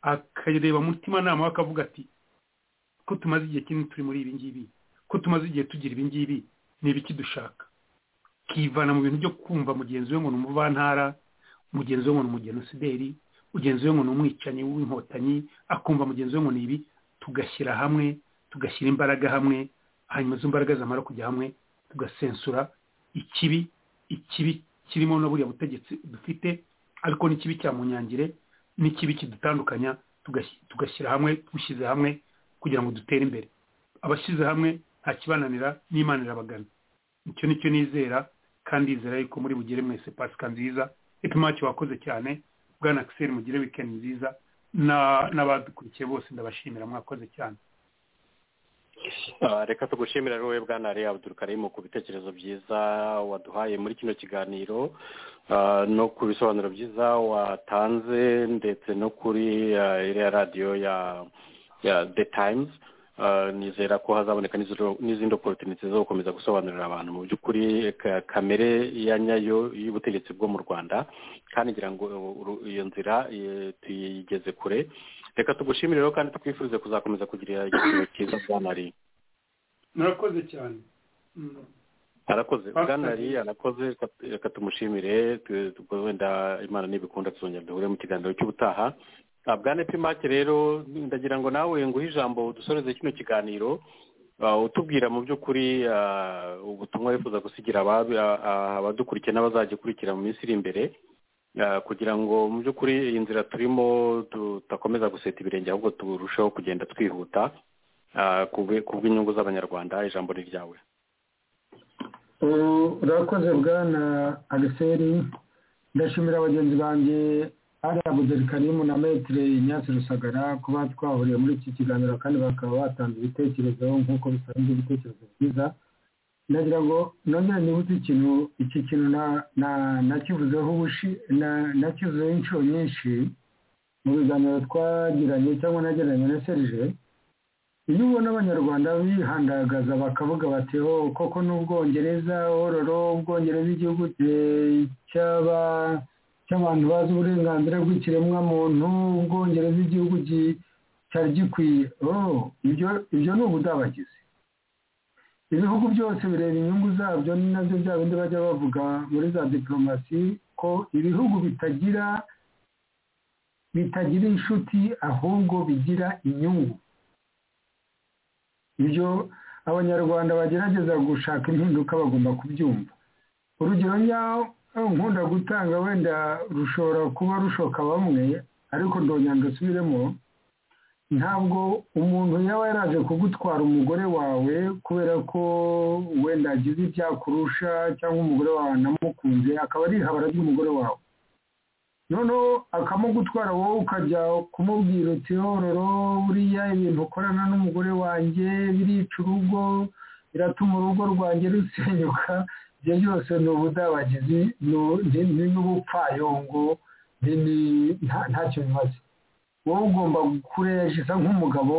akareba mutimanama we akavuga ati ko tumaze igihe kinini turi muri ibi ngibi ko tumaze igihe tugira ibi ngibi ni ibiki dushaka kivana mu bintu byo kumva mugenzi we ngo ni umuvantara mugenzi we ngo ni umugenosideri mugenzi we ngo ni umwicanyi w'inkotanyi akumva mugenzi we ngo ni ibi tugashyira hamwe tugashyira imbaraga hamwe hanyuma izo mbaraga zamara kujya hamwe tugasensura ikibi ikibi kirimo na buriya butegetsi dufite ariko n'ikibi cya munyangire n'ikibi kidutandukanya tugashy- tugashyira hamwe dushyize hamwe kugira ngo dutere imbere abashyize hamwe nta kibananira n'imana irabagana icyo ni cyo nizera kandi izera yuko muri bugere mwese pasika nziza epimaki wakoze cyane bwana akiseri mugire wikendi nziza na- n'abadukurikiye bose ndabashimira mwakoze cyane Ah, reka tugushimira wowe bwana ari abdurukarimu ku bitekerezo byiza waduhaye muri kino kiganiro ah, no ku bisobanuro byiza watanze ndetse no kuri ah, iriya radiyo ya ya the times Ah, nizera ko hazaboneka n'izo- n'izindi opportunity zo gukomeza gusobanurira abantu mu by'ukuri ka- kamere ya nyayo y'ubutegetsi bwo mu rwanda kandi ngira ngo uru- iyo nzira eh, tuyigeze kure reka tugushimire rero kandi tukwifurize kuzakomeza kugira igiciro cyiza bwana ari murakoze cyane Mm. arakoze Pastor bwana ari Lee. arakoze reka- reka tumushimire tu- tu- wenda imana nibikunda tuzongera duhure mu kiganiro cy'ubutaha Ah, bwana epimake rero ndagira ngo nawe nguhe ijambo dusoreze kino kiganiro Ah, utubwira mu by'ukuri ah, ubutumwa wifuza gusigira ababi- ah, ah, abadukurikiye n'abazagikurikira mu minsi iri imbere Ah, kugira ngo mu by'ukuri iyi nzira turimo tudakomeza guseta ibirenge ahubwo turusheho kugenda twihuta ah, ku bwi- ku bw'inyungu z'abanyarwanda ijambo ni ryawe ubu urakoze bwana agiseri ndashimira bagenzi banjye ari abudeli karimu na metire nyasi rusagara kuba twahuriye muri iki kiganiro kandi bakaba batanze ibitekerezo nk'uko bisanzwe ibitekerezo byiza ndagira ngo nongere nibuze ikintu iki kintu na- na- nakivuzeho ubushi na- nakivuzeho inshuro nyinshi mu biganiro twagiranye cyangwa nagiranye na serije iyo ubona abanyarwanda bihandagaza bakavuga bati ho koko n'ubwongereza ororo ubwongereza igihugu eh, cy'aba- cy'abantu bazi uburenganzira bw'ikiremwamuntu ubwongereza igihugu gi- cyari gikwiye oh, ibyo ibyo ni ubudabagizi ibihugu byose bireba inyungu zabyo ni nabyo bya bindi bajya bavuga muri za diporomasi ko ibihugu bitagira bitagira inshuti ahubwo bigira inyungu ibyo abanyarwanda bagerageza gushaka impinduka bagomba kubyumva urugero nyawo nkunda gutanga wenda rushobora kuba rushoka bamwe ariko ndongera ndasubiremo ntabwo umuntu yaba yaraje kugutwara umugore wawe kubera ko wenda agize ibyakurusha cyangwa umugore wawe anamukunze akaba ari ihabara ry'umugore wawe noneho akamugutwara wowe ukajya kumubwira uti hororo buriya ibintu ukorana n'umugore wanjye birica urugo biratuma urugo rwanjye rusenyuka ibyo byose ni ubudabagizi ni- ni- ni n'ubupfayongo ni- ni- nta- ntacyo bimaze wowe ugomba kurejiza nk'umugabo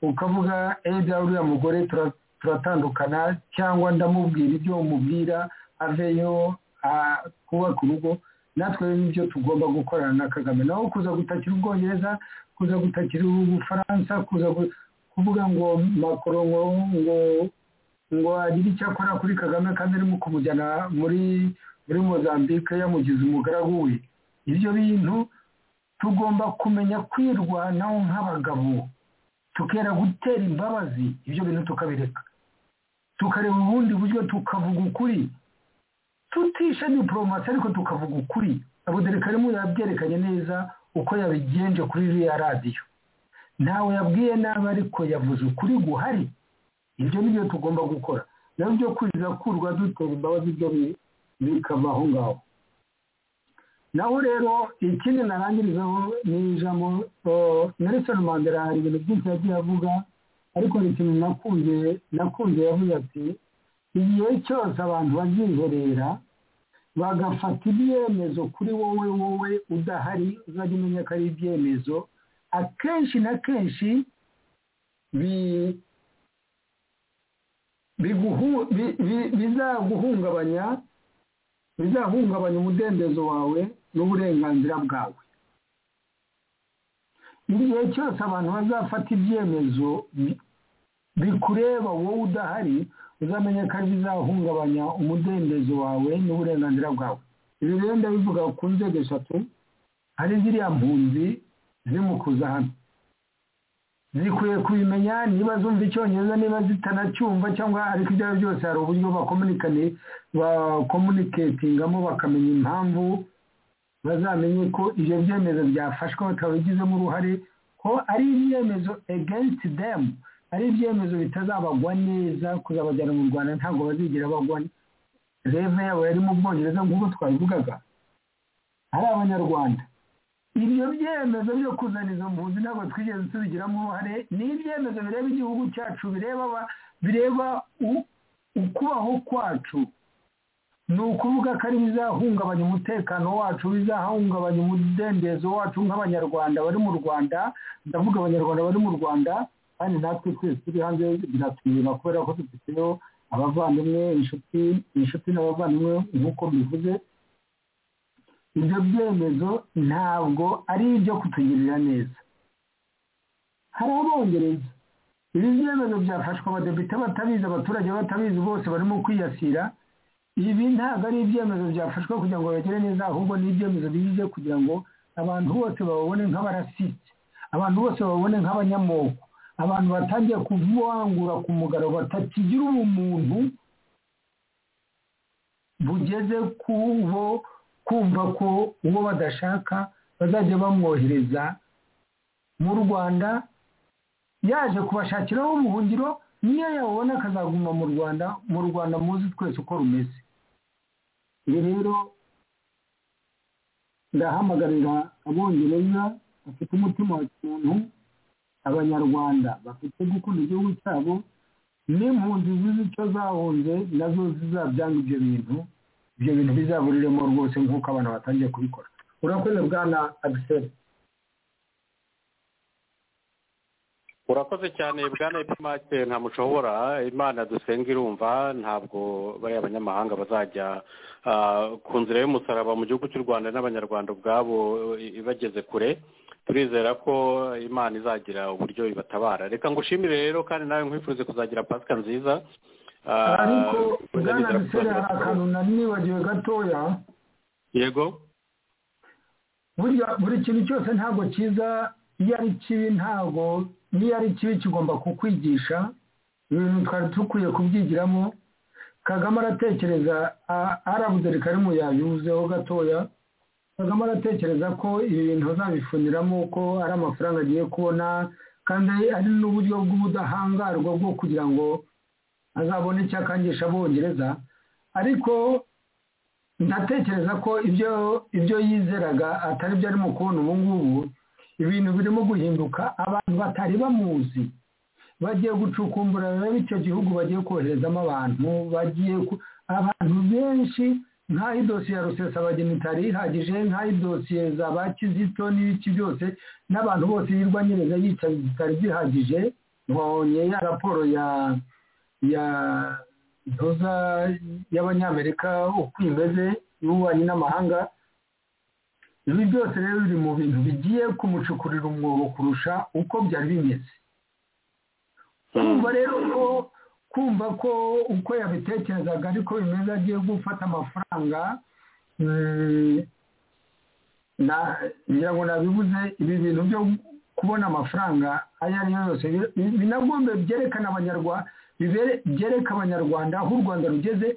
ukavuga eda uriya mugore tura- turatandukana cyangwa ndamubwira ibyo umubwira aveyo ah, kubaka urugo natwe n'ibyo tugomba gukorana na kagame naho kuza gutakira ubwongereza kuza gutakira ubufaransa kuza kuvuga ngo makoro ngo ngo ngo agire icyo akora kuri kagame kandi arimo kumujyana muri muri mozambique yamugize umugaragu we ibyo bintu tugomba kumenya kwirwanaho nk'abagabo tukera gutera imbabazi ibyo bintu tukabireka tukareba ubundi buryo tukavuga ukuri tutisha diporomasi ariko tukavuga ukuri abuderekarimu yabyerekanye neza uko yabigenje kuri iriya radiyo ntawe yabwiye nabi ariko yavuze ukuri guhari ibyo ni byo tugomba gukora nawe byo kurira kurwa dutera imbabazi byo bikava aho ngaho naho rero ikindi narangirizaho ni ijambo Nelson Mandela hari ibintu byinshi yagiye avuga ariko ni ikintu nakunze nakunze yavuze ati igihe cyose abantu baziherera bagafata ibyemezo kuri wowe wowe udahari uzajya umenya ko ari ibyemezo akenshi na kenshi bizaguhungabanya bizahungabanya umudendezo wawe n'uburenganzira bwawe igihe cyose abantu bazafata ibyemezo bikureba wowe udahari uzamenye ko bizahungabanya umudendezo wawe n'uburenganzira bwawe ibi rero ndabivuga ku nzego eshatu hari ziriya mpunzi zimukuza hano zikwiye kubimenya niba zumva icyongereza niba zitanacyumva cyangwa ariko ibyo ari byose hari uburyo bakomuniketingamo bakamenya impamvu bazamenye ko ibyo byemezo byafashwe batabigizemo uruhare ko ari ibyemezo against them ari ibyemezo bitazabagwa neza kuzabajyana mu rwanda ntabwo bazigira bagwa reve yabo yari mu bwongereza nk'uko twabivugaga ari abanyarwanda ibyo byemezo byo kuzana izo mpunzi ntabwo twigeze tubigiramo uruhare ni ibyemezo bireba igihugu cyacu bireba bireba ukubaho kwacu ni ukuvuga ko ari bizahungabanya umutekano wacu bizahungabanya umudendezo wacu nk'abanyarwanda bari mu rwanda ndavuga abanyarwanda bari mu rwanda kandi natwe twese turi hanze biratwirira kubera ko dufiteho abavandimwe inshuti inshuti n'abavandimwe nk'uko bivuze ibyo byemezo ntabwo ari ibyo kutugirira neza hari abongereza ibi byemezo byafashwe abadepite batabizi abaturage batabizi bose barimo kwiyasira ibi ntabwo ari ibyemezo byafashwe kugira ngo bagere neza ahubwo ni ibyemezo bize kugira ngo abantu bose bababone nk'abarasitse abantu bose bababone nk'abanyamoko abantu batangiye kuvangura ku mugaragaro batakigira ubumuntu bugeze ku bo kumva ko uwo badashaka bazajya bamwohereza mu rwanda yaje kubashakiraho ubuhungiro niyo yabona akazaguma mu rwanda mu rwanda muzi twese uko rumeze ibi rero ndahamagarira abongereza bafite umutima wa kintu abanyarwanda bafite gukunda igihugu cyabo n'impunzi zizi icyo zahunze nazo zizabyanga ibyo bintu ibyo bintu bizaburiremo rwose nk'uko abantu batangiye kubikora urakoze bwana agiseri urakoze cyane bwana epimake nta mushobora imana dusenga irumva ntabwo bariya abanyamahanga bazajya ku nzira y'umusaraba mu gihugu cy'u rwanda n'abanyarwanda ubwabo ibageze kure turizera ko imana izagira uburyo ibatabara reka ngo ushimire rero kandi nawe nkwifurize kuzagira pasika nziza ariko bwana gisera hari akantu nari nibagiwe gatoya yego buri kintu cyose ntabwo cyiza iyo ari kibi ntabwo niyo ari kibi kigomba kukwigisha ibintu twari dukwiye kubyigiramo kagame aratekereza arabuderika arimo yabivuzeho gatoya kagame aratekereza ko ibi bintu azabifuniramo ko ari amafaranga agiye kubona kandi ari n'uburyo bw'ubudahangarwa bwo kugira ngo azabone icyakangisha abongereza ariko ndatekereza ko ibyo ibyo yizeraga atari byo arimo kubona ubu ngubu ibintu birimo guhinduka abantu batari bamuzi bagiye gucukumbura rero icyo gihugu bagiye koherezamo abantu bagiye abantu benshi nk'aho idosiye ya rusesabageni itari ihagije nk'aho idosiye za ba kizito n'ibiki byose n'abantu bose yirwa nyireza yicaye zitari zihagije mbonye ya raporo ya ya ntoza y'abanyamerika uko imeze y'ububanyi n'amahanga ibi byose rero biri mu bintu bigiye kumucukurira umwobo kurusha uko byari bimeze kumva rero ko kumva ko uko yabitekerezaga ariko bimeze agiye gufata amafaranga ngira ngo nabibuze ibi bintu byo kubona amafaranga ayo ari yo yose binagombe byerekana abanyarwanda byereka abanyarwanda aho u rwanda rugeze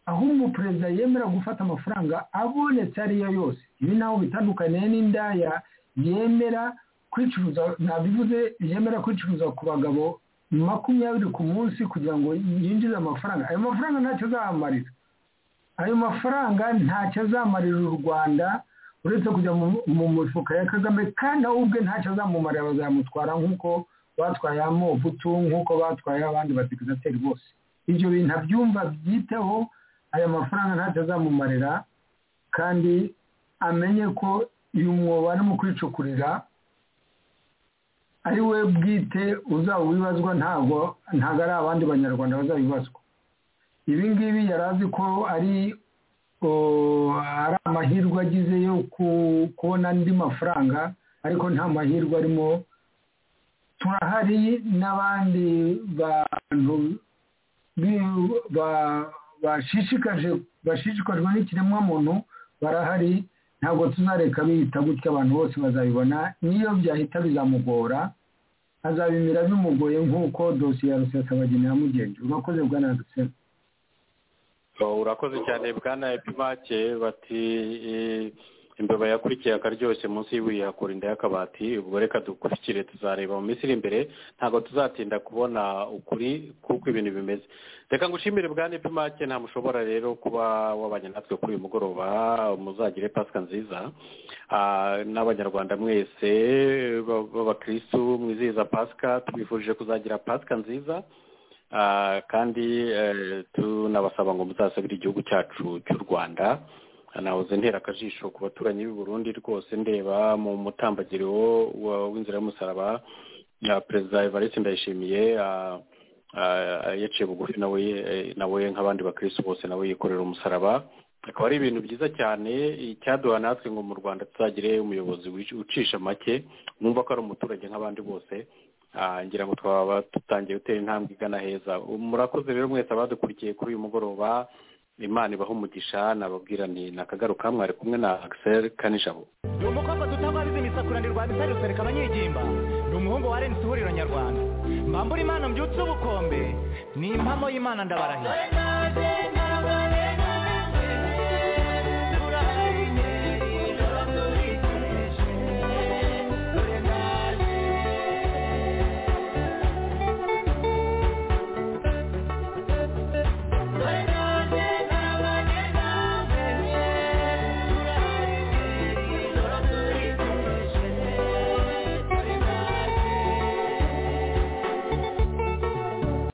aho umuperezida yemera gufata amafaranga abonetse ari yo yose ibi naho bitandukanye n'indaya yemera kwicuruza nabivuze yemera kwicuruza ku bagabo makumyabiri ku munsi kugira ngo yinjize amafaranga ayo mafaranga ntacyo azamarira ayo mafaranga ntacyo azamarira u rwanda uretse kujya mu mifuka ya kagame kandi nawe ubwe ntacyo azamumarira bazamutwara nk'uko batwaye amobutu nk'uko batwaye abandi badepizateri bose ibyo bintu abyumva byiteho aya mafaranga ntacyo azamumarira kandi amenye ko uyu mwobo ari mu kwicukurira ari we bwite uzawibazwa ntabwo ntabwo ari abandi banyarwanda bazabibazwa ibi ngibi yari azi ko ari amahirwe agize yo kubona andi mafaranga ariko nta mahirwe arimo turahari n'abandi bantu bashishikaje bashishikajwe n'ikiremwamuntu barahari ntabwo tuzareka bihita gutya abantu bose bazabibona niyo byahita bizamugora azabimira bimugoye nk'uko dosiye ya rusesabageni yamugenje urakoze bwana rusesabageni urakoze cyane bwana epimake bati imbeba yakurikiye akaryoshye munsi y'ibuye yakura inda y'akabati ubwo reka dukurikire tuzareba mu minsi iri imbere ntabwo tuzatinda kubona ukuri kuko ibintu bimeze reka ngushimire bwa nipimake nta mushobora rero kuba wabanye natwe kuri uyu mugoroba muzagire pasika nziza n'abanyarwanda mwese b'abakirisitu mwizihiza pasika tubifurije kuzagira pasika nziza kandi tunabasaba ngo muzasabire igihugu cyacu cy'u rwanda nahoze ntera akajisho ku baturanyi b'i burundi rwose ndeba mu mutambagiro w'inzira y'umusaraba perezida evariste ndayishimiye yaciye bugufi nawe nk'abandi bakirisi bose nawe yikorera umusaraba akaba ari ibintu byiza cyane icyaduha natwe ngo mu rwanda tuzagire umuyobozi ucisha make mwumva ko ari umuturage nk'abandi bose ngira ngo twaba dutangiye gutera intambwe igana heza murakoze rero mwese abadukurikiye kuri uyu mugoroba imana ibaha umugisha nababwira ni nakagaruka mwari kumwe na akiseri kanijabo ni umukobwa dutangwa bizi imisakurane rwa bitari rusereka abanyigimba ni umuhungu wa renzi ihuriro nyarwanda mbambura imana mbyutse ubukombe ni impamo y'imana ndabarahira